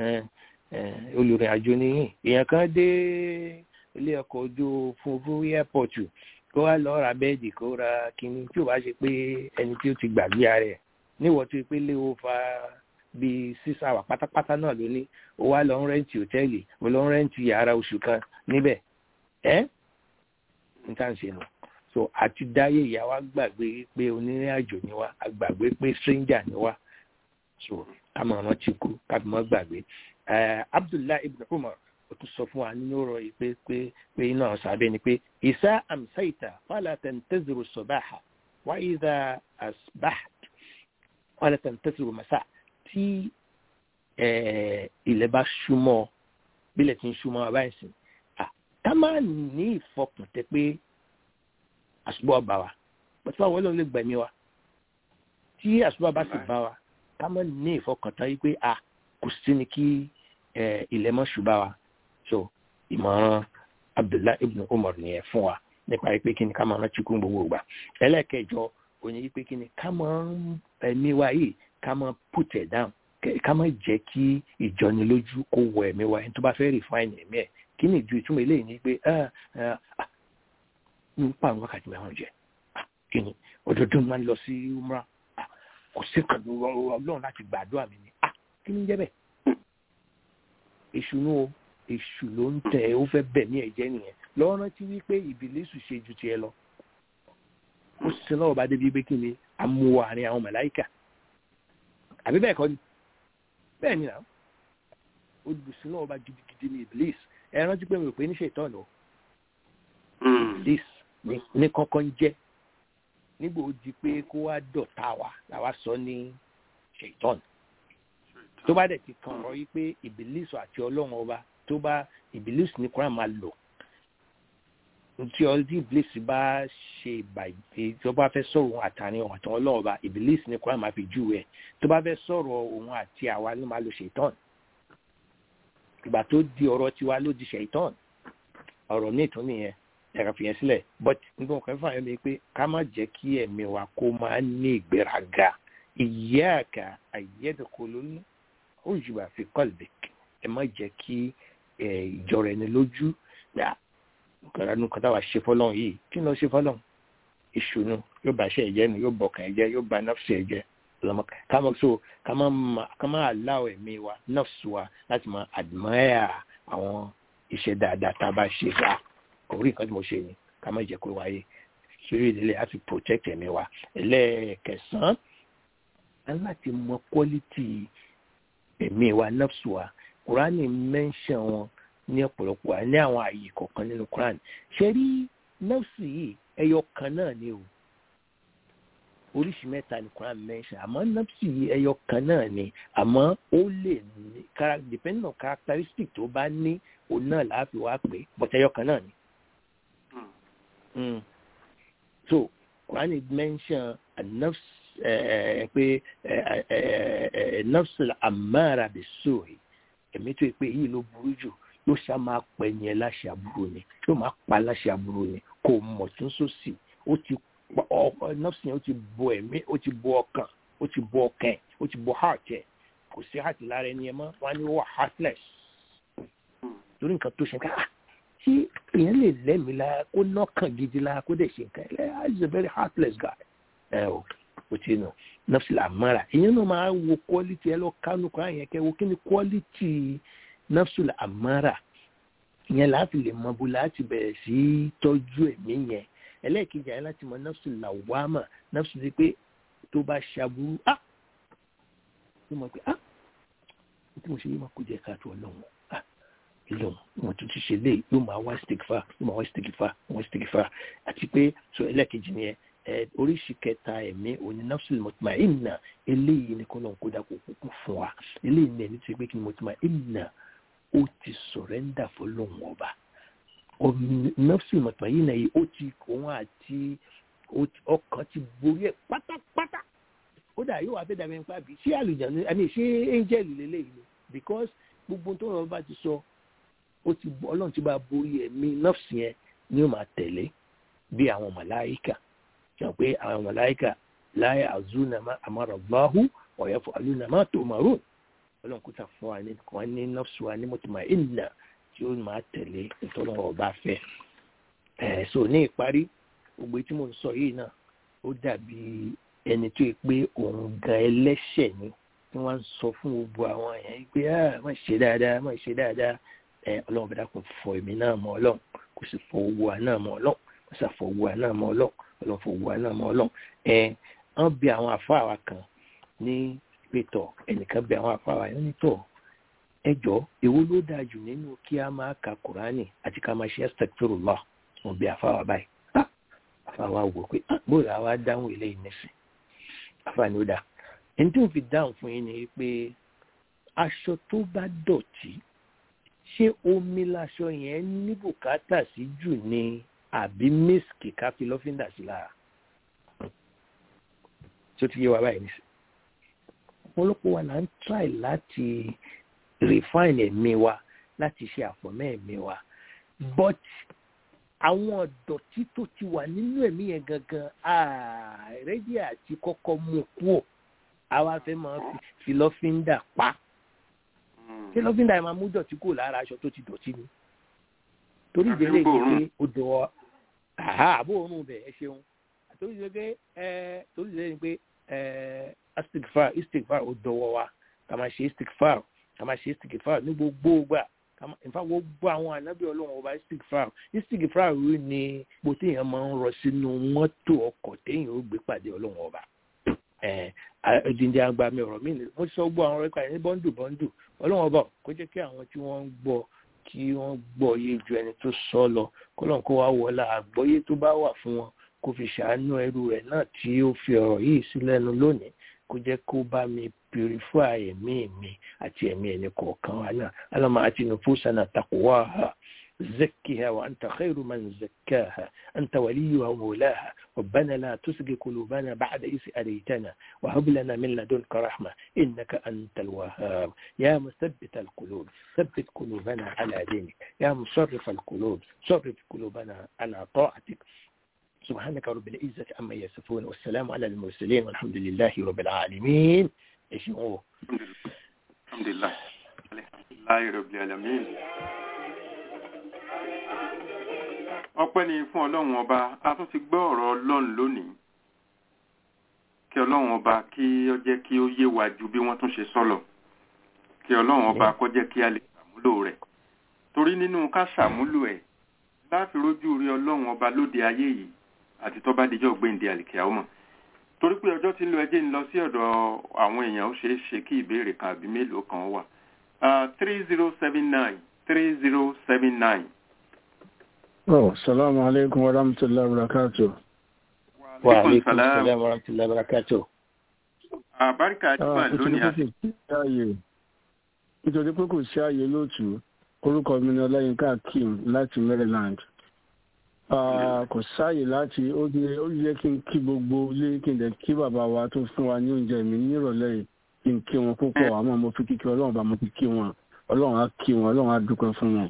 olùrìn àjò nìyí èèyàn kan dé ilé ọkọ̀ ojú òfurufú airport kó wá lọ ra bẹ́ẹ̀dì kó ra kínní tí ò bá ṣe pé ẹni tí ó ti gbàgbé ara ẹ̀ níwọ̀ tó pé léwo fa bíi sísá wà pátápátá náà ló ní ó wá lọ ń rẹ́ǹtì hòtẹ́ẹ̀lì ó lọ ń rẹ́ǹtì yàrá oṣù kan níbẹ̀ ẹ́ n tá à ń ṣe nù so àti dáyé ìyá wa gbàgbé pé onírìn àjò ni wá a gbàgbé pé stranger ni wá so ká mọ̀ ọ́n ti kú ká fi mọ́ gbàgbé abdullahi ibn umar ó tún sọ fún wa nínú ọ̀rọ̀ yìí pé pé pé iná ọ̀sán abẹ́ ni pé ìsá àmsáìtà fàlà tẹ̀ǹtẹ̀zìrò sọ̀báhà wá ìdá àsbáhà fàlà tẹ̀ǹtẹ̀zìrò màsà tí ilẹ̀ bá súnmọ́ bílẹ̀ tí ń súnmọ́ wa báyìí sìn ká má ní ìfọkàntẹ́ pé àṣùbọ̀ bá wa pẹ̀lú àwọn ọlọ́run lè gbẹ̀mí wa tí àṣùbọ̀ bá sì bá wa ká má ní ìfọkàntán yìí pé a kò sí ni kí ilẹ̀ mọ́ ṣùgbà wa so ìmọ̀ràn abdullahi ibn umar nìyẹn fún wa nípa pé kí ni ká máa rántí kún gbogbo ìgbà ẹlẹ́ẹ̀kẹjọ òní yìí pé kí ni ká máa ẹ̀mí wa yìí ká máa put it down ká máa jẹ́ kí ìjọnilójú kó wọ ẹ̀mí wa ẹni tó bá fẹ́ refine ẹ̀mí ẹ̀ kí ni ìjú ìtumọ̀ eléyìí ni pé ń pa àwọn wákàtí mẹ́wọ̀n jẹ kí ni ọdọọdún máa ń lọ sí umra kò sí kan ọlọ́run láti gbàdúrà mi ni kí ni jẹ́ bẹ́ẹ̀ èṣù nù o èṣù ló ń tẹ ó fẹ́ bẹ̀ ní ẹ̀jẹ̀ nìyẹn lọ́wọ́ rántí wípé ìbílẹ̀sù ṣe ju tiẹ̀ lọ ó sì lọ́wọ́ bá débi pé kí ni amú àárín àwọn màláìkà àbí bẹ́ẹ̀ kọ́ ni bẹ́ẹ̀ ni náà ó lù sí lọ́wọ́ bá gidigidi ní ìbílẹ̀sù ẹ rántí pé mi ò pé ní ṣètọ́ lọ ìbílẹ̀sù ní kọ́kọ́ ń jẹ́ nígbà ó di pé kó wá dọ̀tá wa làwa sọ ní ṣètọ́nù tó bá dẹ̀ ti kàn ọ́ yí pé ìbílísù àti ọlọ́run ọba tó bá ìbílísù ní kúrò máa lò tí ọdún ìbílísù bá ṣe ìbàjẹ́ tó bá fẹ́ sọ̀rọ̀ òun àtàrin òun àtàwọn ọlọ́run ọba ìbílísù ní kúrò máa fi jù ẹ̀ tó bá fẹ́ sọ̀rọ̀ òun àti àwa ló máa lo ṣètọ́n ìgbà tó di ọ̀rọ̀ tiwa ló di ṣètọ́n ọ̀rọ̀ ní ìtún nìyẹn ẹ̀ka fìyẹn sílẹ̀ but nígbà kan fún àyẹ̀mí pé ká má jẹ́ kí ẹ̀mí wa kó máa ní ìgbéraga ìyáàkà àyẹ̀dẹ̀kọ̀lónú òjùbà fi kọ́lbìk ẹ má jẹ́ kí ìjọra ẹni lójú kàránù kan táwa ṣe fọlọ́n yìí kí ló ṣe fọlọ́n ìṣùnú yóò bá ṣe ẹ̀jẹ̀ nù yóò bọ̀kàn ẹ̀jẹ̀ yóò bá nọ́ọ̀sì ẹ̀jẹ̀ kámọ́ so ká má aláwọ̀ ẹ̀mí wa nọ́ọ̀sì wa láti máa admire àwọn iṣẹ́ dáadáa tá a bá ṣe ká orí nǹkan tí mo ṣe ni ká má jẹ́ kó wáyé sórí ìdílé láti protect ẹ̀mí wa ẹlẹ́ẹ̀kẹsàn-án láti mọ quality ẹ̀mí wa nọ́ọ̀sì wa kúránì mẹ́ńṣẹ̀ wọn ní ọ̀pọ̀lọpọ̀ wa ní àwọn ààyè kọ̀ọ̀kan nínú kúránì ṣe rí nọ́ọ̀sì yìí ẹyọ kan náà ni o oríṣi mẹ́ta ní kúránì mẹ́ńṣẹ̀ àmọ́ nọ́ọ̀sì yìí ẹyọ kan náà ni àmọ́ ó lè ní depending on characteristic tó bá ní òun náà láàfin wá pé but ẹyọ kan náà ni. so kúránì mẹ́ńṣẹ̀ nọ́ọ̀sì pé nọ́ọ̀sì àmàrà bẹ̀ sóòrè ẹ̀mí tó pé yìí ló burú jù yóò ṣá máa pẹ̀ yẹn láṣẹ àbúrò ni yóò máa pa láṣẹ àbúrò ni kò mọ̀ tún sósì ó ti nọ́ọ̀sì yẹn ó ti bo ẹ̀mí ó ti bo ọkàn ó ti bo ọkàn ẹ̀ ó ti bo heart ẹ̀ kò sí heart lára ẹni ẹ mọ́ wọn á ní wọ́n heartless lórí nǹkan tó ṣe ká tí èèyàn lè lẹ́mìí lára kó nọ́kàn gidi lára kó dẹ̀ ṣe nǹkan ẹ̀ is a very heartless guy ẹ̀ o kò tí nù nọ́ọ̀sì làmọ́ra ìyẹn náà máa wo quality ẹ lọ kánú kan yẹn kẹ́ wo kí ni quality nọ́ọ̀sì làmọ́ra ìyẹn láti lè mọ bó láti bẹ̀rẹ̀ sí tọ́jú ẹ̀mí yẹn ẹlẹ́ẹ̀kejì ayé láti mọ nọ́ọ̀sì làwámà nọ́ọ̀sì ti pé tó bá ṣàbúrú á ló mọ̀ pé á tí mo ṣe yí máa kó jẹ́ káàtó ọlọ́run á ìlọ́run wọn tún ti ṣe léyìí yóò máa wá stigfa yóò máa wá stigfa wá stigfa àti pé so ẹlẹ́ẹ̀kejì nìyẹn oríṣi kẹta ẹ̀mí òní nafsul mutmainna eléyìí ni kọ́nà kó dàpọ̀ kúkú fún wa eléyìí ni ẹni tí pé kí ni mutmainna ó ti sọ̀rẹ́ndà fọlọ́hún ọba nafsul mutmainna yìí ó ti òun àti ọkàn ti borí ẹ̀ pátápátá ó dà yóò wá fẹ́ dàbí nípa bí ṣé àlùjáde àmì ṣé angel lélẹ́yìí ni because gbogbo tó rọ̀ bá ti sọ ó ti ọlọ́run ti bá borí ẹ̀mí nafsi yẹn ni ó máa tẹ̀lé bí àwọn màláìkà sọ pé àwọn mọ̀láìkà láyé àzúnàmá àmọ́ràbáhù ọ̀yẹ́ fún alúnàmá tó màrún ọlọ́run kó tà fún wa ní kan ní nọ́ọ̀sì wa ní mọ̀tìmá ìnà tí ó máa tẹ̀lé nítorí ọba fẹ́. ẹ̀ so ní ìparí gbogbo tí mo ń sọ yìí náà ó dàbí ẹni tó yẹ pé òun gan ẹlẹ́ṣẹ̀ ni tí wọ́n ń sọ fún gbogbo àwọn èèyàn pé ah má ṣe dáadáa má ṣe dáadáa ẹ ọlọ́run bá dákun fọ èmi náà mọ́ ọlọ́run kò sì fọ owó wa náà mọ́ ọlọ́run kò sì fọ owó wa náà mọ́ ọlọ́run ọlọ́run fọ owó wa náà mọ́ ọlọ́run ẹ wọ́n bí àwọn àfáà wa kan ní pétọ̀ ẹnìkan bí àwọn àfáà wa yẹn nítọ̀ ẹ jọ èwo ló dáa jù nínú kí a máa ka kùránì àti ká máa ṣe astaghfirullah wọn bí àfáà wa báyìí àfáà wa wò pé bóyá àwa dáhùn eléyìí nísìn àfáà ni ó dáa ẹni tí mo fi dáhùn fún yín ni pé aṣọ tó bá dọ̀tí ṣé omi laṣọ yẹn ní bùkátà sí jù ní àbí mísìkì ká fi lọ́fíńdà sí lára tí ó ti yé wa báyìí nísìn ọ̀pọ̀lọpọ̀ wa là ń try láti refine ẹ̀mí wa láti ṣe àfọ̀mọ́ ẹ̀mí wa but àwọn ọ̀dọ̀tí tó ti wà nínú ẹ̀mí yẹn gangan ààrẹ́dí àti kọ́kọ́ mú kúò àwa fẹ́ máa fi lọ́fíńdà pa ṣé lọ́fíńdà yẹn máa mú dọ̀tí kúrò lára aṣọ tó ti dọ̀tí ni torí ìdílé yìí pé ó dọ̀ àbó òórùn bẹ̀ ẹ ṣeun torí ìdílé pé ẹ torí ìdílé yìí pé ẹ istigfar istigfar ó dọwọ́ wa ká máa ṣe istigfar ká máa ṣe istigfar ní gbogbo gbà nfa gbogbo àwọn ànábì ọlọ́run ọba istigfar istigfar rí ni ipò téèyàn máa ń rọ sínú mọ́tò ọkọ̀ téèyàn ó gbé pàdé ọlọ́run ọba ẹ̀ẹ́dìndín àgbà mi ọ̀rọ̀ mi ni mo sọ gbọ́ àwọn ọ̀rẹ́kọ̀ ní bọ́ńdù bọ́ńdù ọlọ́run ọba kó jẹ́ kí àwọn tí wọ́n ń gbọ́ kí wọ́n gbọ́ yé ju ẹni tó sọ lọ kọ́lọ́n kó wá wọlá àgbọ́yé tó bá wà fún wọn kó fi ṣàánú ẹrú rẹ̀ náà tí ó fi ọ̀rọ̀ yìí sí lẹ́nu lónìí kó jẹ́ kó bá mi purify ẹ̀mí mi àti ẹ̀mí ẹni kọ̀ọ̀kan wa náà alama àti nufusana taqwaha زكها وأنت خير من زكاها أنت وليها ومولاها ربنا لا تسق قلوبنا بعد إذ أريتنا وهب لنا من لدنك رحمة إنك أنت الوهاب يا مثبت القلوب ثبت قلوبنا على دينك يا مصرف القلوب صرف قلوبنا على طاعتك سبحانك رب العزة عما يصفون والسلام على المرسلين والحمد لله رب العالمين ايش هو الحمد لله الحمد لله رب العالمين ọpẹ́ ni fún ọlọ́run ọba a tún ti gbọ́ ọ̀rọ̀ ọlọ́run lónìí kí ọlọ́run ọba kí ó jẹ́ kí ó yé wa ju bí wọ́n tún ṣe sọ́lọ̀ kí ọlọ́run ọba kó jẹ́ kí a lè ṣàmúlò rẹ̀ torí nínú ká ṣàmúlò ẹ̀ láti rójú rí ọlọ́run ọba lóde ayé yìí àti tó bá dijọ́ gbéǹde àlìkíá ọmọ torí pé ọjọ́ tí ń lọ ẹjẹ́ ń lọ sí ọ̀dọ̀ àwọn èèyàn ó ṣeé ṣe kí ìbéèrè kan àbí mélòó kan wà three zero seven nine three zero seven nine. Oh, salamu alaikum wa rahmatullahi wa barakatuh. Wa alaikum salam wa rahmatullahi wa barakatuh. Àbáríkà àjùmọ̀ lónìí. Nítorí pé kò sí ààyè lóòtú, orúkọ mi ni Ọláyínká Akeem láti Maryland. Kò sáàyè láti ó yẹ kí n kí gbogbo ilé kí n dẹ̀ kí bàbá wa tó fún wa ní oúnjẹ mi nírọ̀lẹ́ yìí kí n kí wọn púpọ̀ àmọ́ mo fi kíkí Ọlọ́run bá mo fi kí wọn. Ọlọ́run á kí wọn, Ọlọ́run á dúpẹ́ fún wọn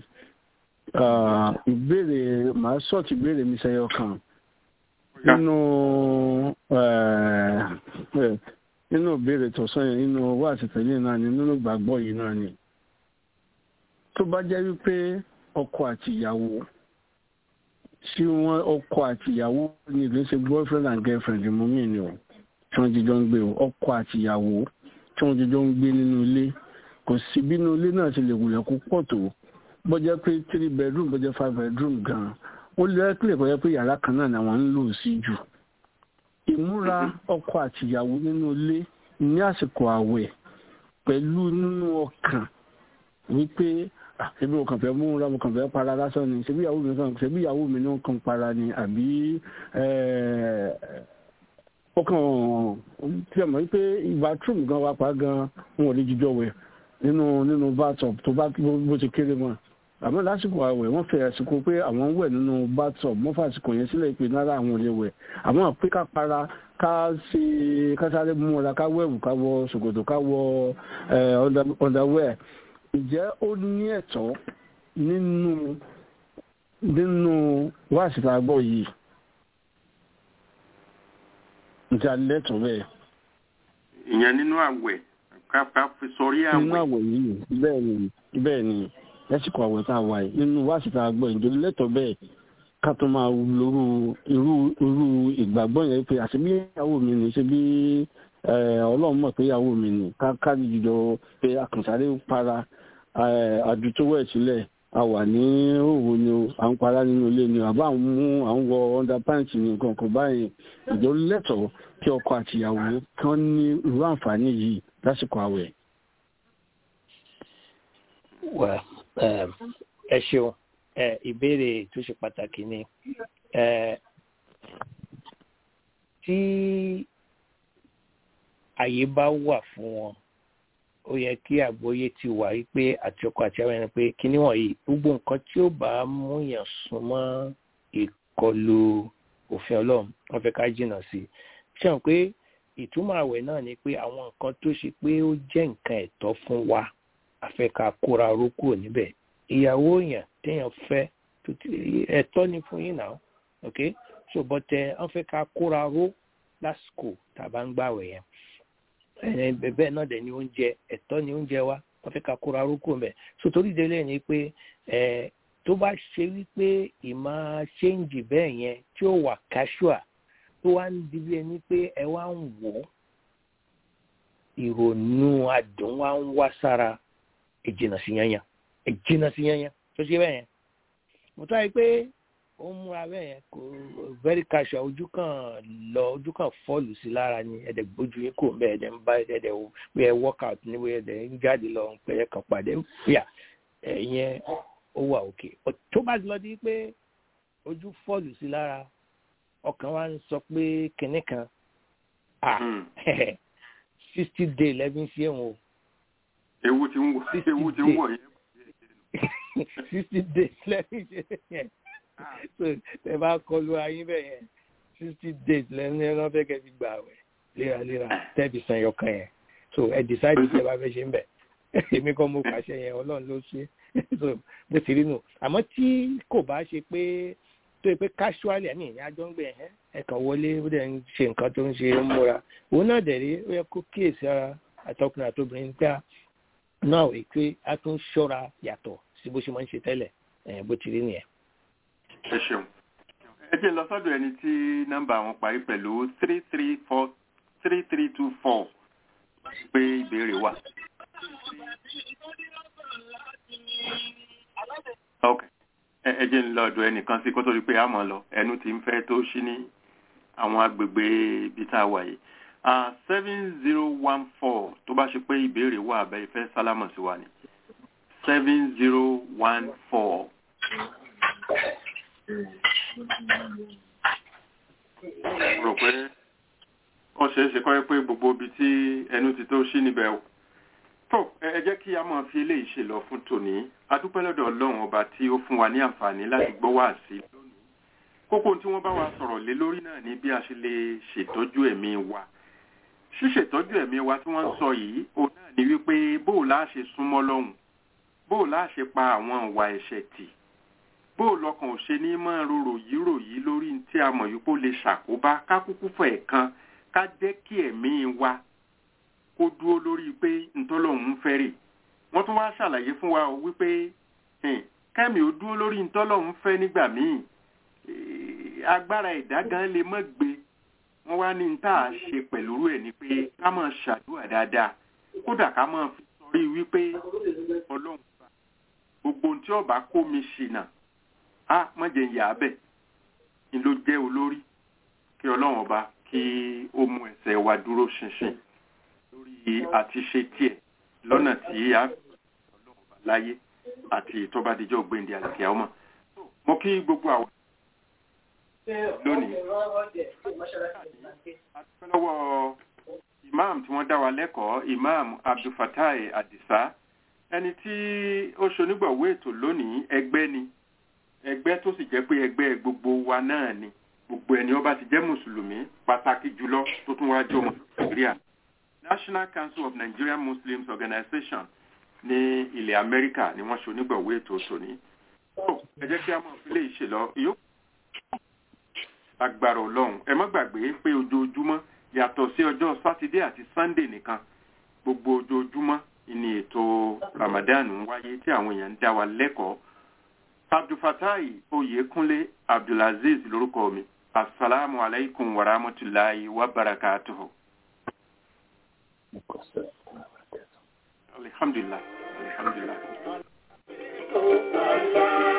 ìbéèrè màá sọ́ọ̀tì ìbéèrè mi ṣẹyọ kan nínú nínú ìbéèrè tọ̀sán yẹn nínú owó àtìtẹ̀lé náà ni nínú ìgbàgbọ́ yìí náà ni tó bá jẹ́ wípé ọkọ àti ìyàwó tí wọ́n ọkọ àti ìyàwó ní ìlú ṣe boyfriend and girlfriend mú mi ni o tí wọ́n jíjọ ń gbé o ọkọ àti ìyàwó tí wọ́n jíjọ ń gbé nínú ilé kò sí bínú ilé náà ti lè wulẹ̀ kó pọ̀ tó bó jẹ́ pé three bedroom bó jẹ́ five bedroom gan ó lè kílẹ̀ kó jẹ́ pé yàrá kan náà làwọn ń lò sí jù ìmúra ọkọ àtìyàwó nínú ilé ní àsìkò àwẹ̀ pẹ̀lú nínú ọkàn wípé ṣebí mo kàn fẹ́ múra mo kàn fẹ́ para lásán ni ṣebí ìyàwó mi kàn ṣebí ìyàwó mi náà kàn para ni àbí ọkàn tí a mọ̀ wípé bathroom gan wa pa gan wọn ò lè jíjọ wẹ̀ nínú nínú bathtub tó bá bó ti kéré mọ́ àmọ́ lásìkò àwẹ̀ wọ́n fẹ́ àsìkò pé àwọn ń wẹ̀ nínú bathtub wọ́n fàsìkò yẹn sílẹ̀ pé náírà àwọn ò lè wẹ̀ àmọ́ pé ká para ká ṣe ká sáré múra ká wẹ̀wù ká wọ ṣòkòtò ká wọ underwear ǹjẹ́ ó ní ẹ̀tọ́ nínú nínú wáàsí àgbọ̀ yìí ǹjẹ́ alẹ́tọ̀ bẹ́ẹ̀. ìyẹn nínú àwẹ̀ ká fi sọrí àwẹ̀. nínú àwẹ̀ yìí bẹ́ẹ̀ ni bẹ́ẹ̀ ni lásìkò àwẹ̀ tá a wà yìí nínú wáàsí àgbọ̀ ìjọba lẹ́tọ̀ bẹ́ẹ̀ ká tó máa lóru irú irú ìgbàgbọ́ yẹn pé àti bí ìyàwó mi ní ṣe bí ọlọ́run mọ̀ pé ìyàwó mi ni ká jùlọ pé akànṣáré para àdútówẹ̀ sílẹ̀ a wà ní òwò ni o à ń para nínú ilé ni àbá ń mú à ń wọ underpants ní nǹkan kan báyìí ìjọ lẹ́tọ̀ọ́ kí ọkọ àtìyàwó kan ní irú àǹfààní yìí lásìkò àwẹ̀. ẹ ṣeun ìbéèrè tó ṣe pàtàkì ni tí àyè bá wà fún wọn ó yẹ kí àgbóyé ti wà wípé àti ọkọ àti àwọn ẹni pé kíní wọ̀nyí gbogbo nǹkan tí ó bá múyàn súnmọ́ ìkọlù òfin ọlọ́run wọ́n fẹ́ ká jìnnà sí i ṣe hàn pé ìtumọ̀ àwẹ̀ náà ni pé àwọn nǹkan tó ṣe pé ó jẹ́ nǹkan ẹ̀tọ́ fún wa àfẹ́ ká kóra ró kúrò níbẹ̀ ìyàwó yẹn téèyàn fẹ́ ẹ̀tọ́ ni fún yín náà ok so bọ́tẹ̀ wọ́n fẹ́ ká kóra ró lásìkò tàbá ń gbàwẹ̀ yẹn bẹ́ẹ̀ náà dẹ̀ ni oúnjẹ ẹ̀tọ́ ni oúnjẹ wa wọ́n fẹ́ ká kóra rúkú mẹ́ so torí délé ni pé tó bá ṣe wípé ìmọ̀ ṣéǹjì bẹ́ẹ̀ yẹn tí ó wà casual tó wá ń di bí ẹni pé ẹ wá ń wò ó ìrònú adùn wá ń wá sára ìjìnà sí yanyan ìjìnà sí yanyan tó ṣe bẹ́ẹ̀ yẹn mo tọ́ ẹ pé ó ń múra bẹ́ẹ̀ yẹn kò very casual ojú kan lọ ojú kan fọ́ọ̀lù sí lára ni ẹ̀dẹ̀ gbójú yín kò ń bẹ́ẹ̀ ẹ̀dẹ̀ ń bá ẹ̀dẹ̀ wí ẹ̀ workout ní wí ẹ̀dẹ̀ ń jáde lọ pẹ̀yẹ kan pàdé ń fìyà ẹ̀yẹn ó wà òkè tó bá ti lọ di pé ojú fọ́ọ̀lù sí lára ọkàn wa ń sọ pé kinní kan ah sixty day lẹ́bí sí ẹ̀wọ̀n o. ewu ti ń wọ ewu ti ń wọ yẹn. sixty days lẹ́bí sí ẹ̀wọ̀n so ẹ bá kọlu ayé bẹ́ẹ̀ yẹn sixty days lẹ́nu ẹran fẹ́ kẹ́ fi gbà wẹ̀ léraléra tẹ́ẹ̀bì san yọkan yẹn so ẹ decide ṣe bá fẹ́ ṣe ń bẹ̀ èmi kan mo pàṣẹ yẹn ọlọ́run ló ṣe so bó ti rí nù àmọ́ tí kò bá ṣe pé tó yẹ pé casually ẹ̀mí ìyá jọ ń gbé ẹ̀ ẹ̀kan wọlé ó dẹ̀ ń ṣe nǹkan tó ń ṣe ń múra òun náà dẹ̀ rí ó yẹ kó kíyèsí ara àtọkùnrin àtobìnrin gbà náà wí pé a tún ṣọ́ra yàtọ̀ sí bó ṣe máa ń ṣe tẹ́lẹ̀ bó ti rí nìyẹn ẹ ṣeun ẹ jẹ́ lọ sọ́dọ̀ ẹni tí nọ́mbà wọn parí pẹ̀lú three three four three three two four pé ìbéèrè wà. ok ẹ jẹ́ ń lọ ọ̀dọ̀ ẹnìkan sí kó tó di pé a mọ̀ lọ ẹnu tí ń fẹ́ tó ṣí ní àwọn agbègbè ibi tá a wà yìí seven zero one four tó bá ṣe pé ìbéèrè wà abẹ́ ìfẹ́ sálámọ̀ sí wa ni seven zero one four rò pé ó ṣeé ṣe kọ́ pé gbogbo ibi tí ẹnu ti tó ṣí níbẹ̀ o tó ẹ jẹ́ kí a máa fi eléyìí ṣe lọ fún tòní adúpẹ́ lọ́dọ̀ ọlọ́run ọba tí ó fún wa ní àǹfààní láti gbọ́ wá sí lónìí kókó tí wọ́n bá wa sọ̀rọ̀ lé lórí náà ni bí a ṣe lè ṣètọ́jú ẹ̀mí wa ṣíṣètọ́jú ẹ̀mí wa tí wọ́n ń sọ yìí òun náà ni wípé bóò láà ṣe súnmọ́ lọ́hùn bóò láà ṣe pa àwọn ìwà ẹ̀ṣẹ̀ tì bó lọkàn ò ṣe ní máa rorò yìí ròyìn lórí tí a mọ̀ yìí kó lè ṣàkóbá ká kúkú fẹ̀ kan ká jẹ́ kí ẹ̀mí wa kó dúró lórí pé ntọ́lọ́hún ń fẹ́ rè wọ́n tún wá ṣàlàyé fún wa wípé kẹ́mi ò dúró lórí ntọ́lọ́hún fẹ́ nígbà míì agbára ẹ̀dá gan lè mọ́ gbé wọ́n wá ní tá a ṣe pẹ̀lú ẹ̀ ni pé ká máa ṣàdúrà dáadáa kódà ká máa fi sọrí wípé ọlọ́run gbogbo ohun tí ọba kó mi ṣìnà a mọ̀jẹ̀ ń yà á bẹ̀ ni ló jẹ́ olórí kí ọlọ́run ọba kí ó mú ẹsẹ̀ wa dúró ṣinṣin lórí àti ṣe tiẹ̀ lọ́nà tí a ọlọ́run ọba láyé àti ìtọ́badíjọ́ gbẹ̀ndì àlàkíyà ọmọ. mo kí gbogbo àwọn lónìí adúpẹ́ lọ́wọ́ imam tí wọ́n dá wa lẹ́kọ̀ọ́ imam abdulfatai adisa ẹni tí ó ṣonígbọ̀wé ètò lónìí ẹgbẹ́ ni ẹgbẹ́ tó sì jẹ́ pé ẹgbẹ́ gbogbo wa náà ni gbogbo ẹni ó bá ti jẹ́ mùsùlùmí pàtàkì jùlọ tó tún wá jọmọ nàìjíríà national council of nigerian muslims organization ní ilẹ̀ amẹ́ríkà ni wọ́n ṣe onígbọ̀wé ètò tòní. ẹ jẹ́ kí a máa fi lè ṣe lọ ìyókù agbára ọlọ́run ẹ má gbàgbé pé ojoojúmọ́ yàtọ̀ sí ọjọ́ sátidé àti sunday nìkan gbogbo ojoojúmọ́ ni ètò ramadan ń wáyé tí àwọn èèyàn ń dá wa lẹ́kọ̀ọ́ abdulfatai oyekunle abdulaziz lórúkọ mi asalaamu alaykum wa rahmatulahi wa barakatuhu. alaikum salaam wa rahmatullahi. alhamdulilah alhamdulilah. Oh, Allah.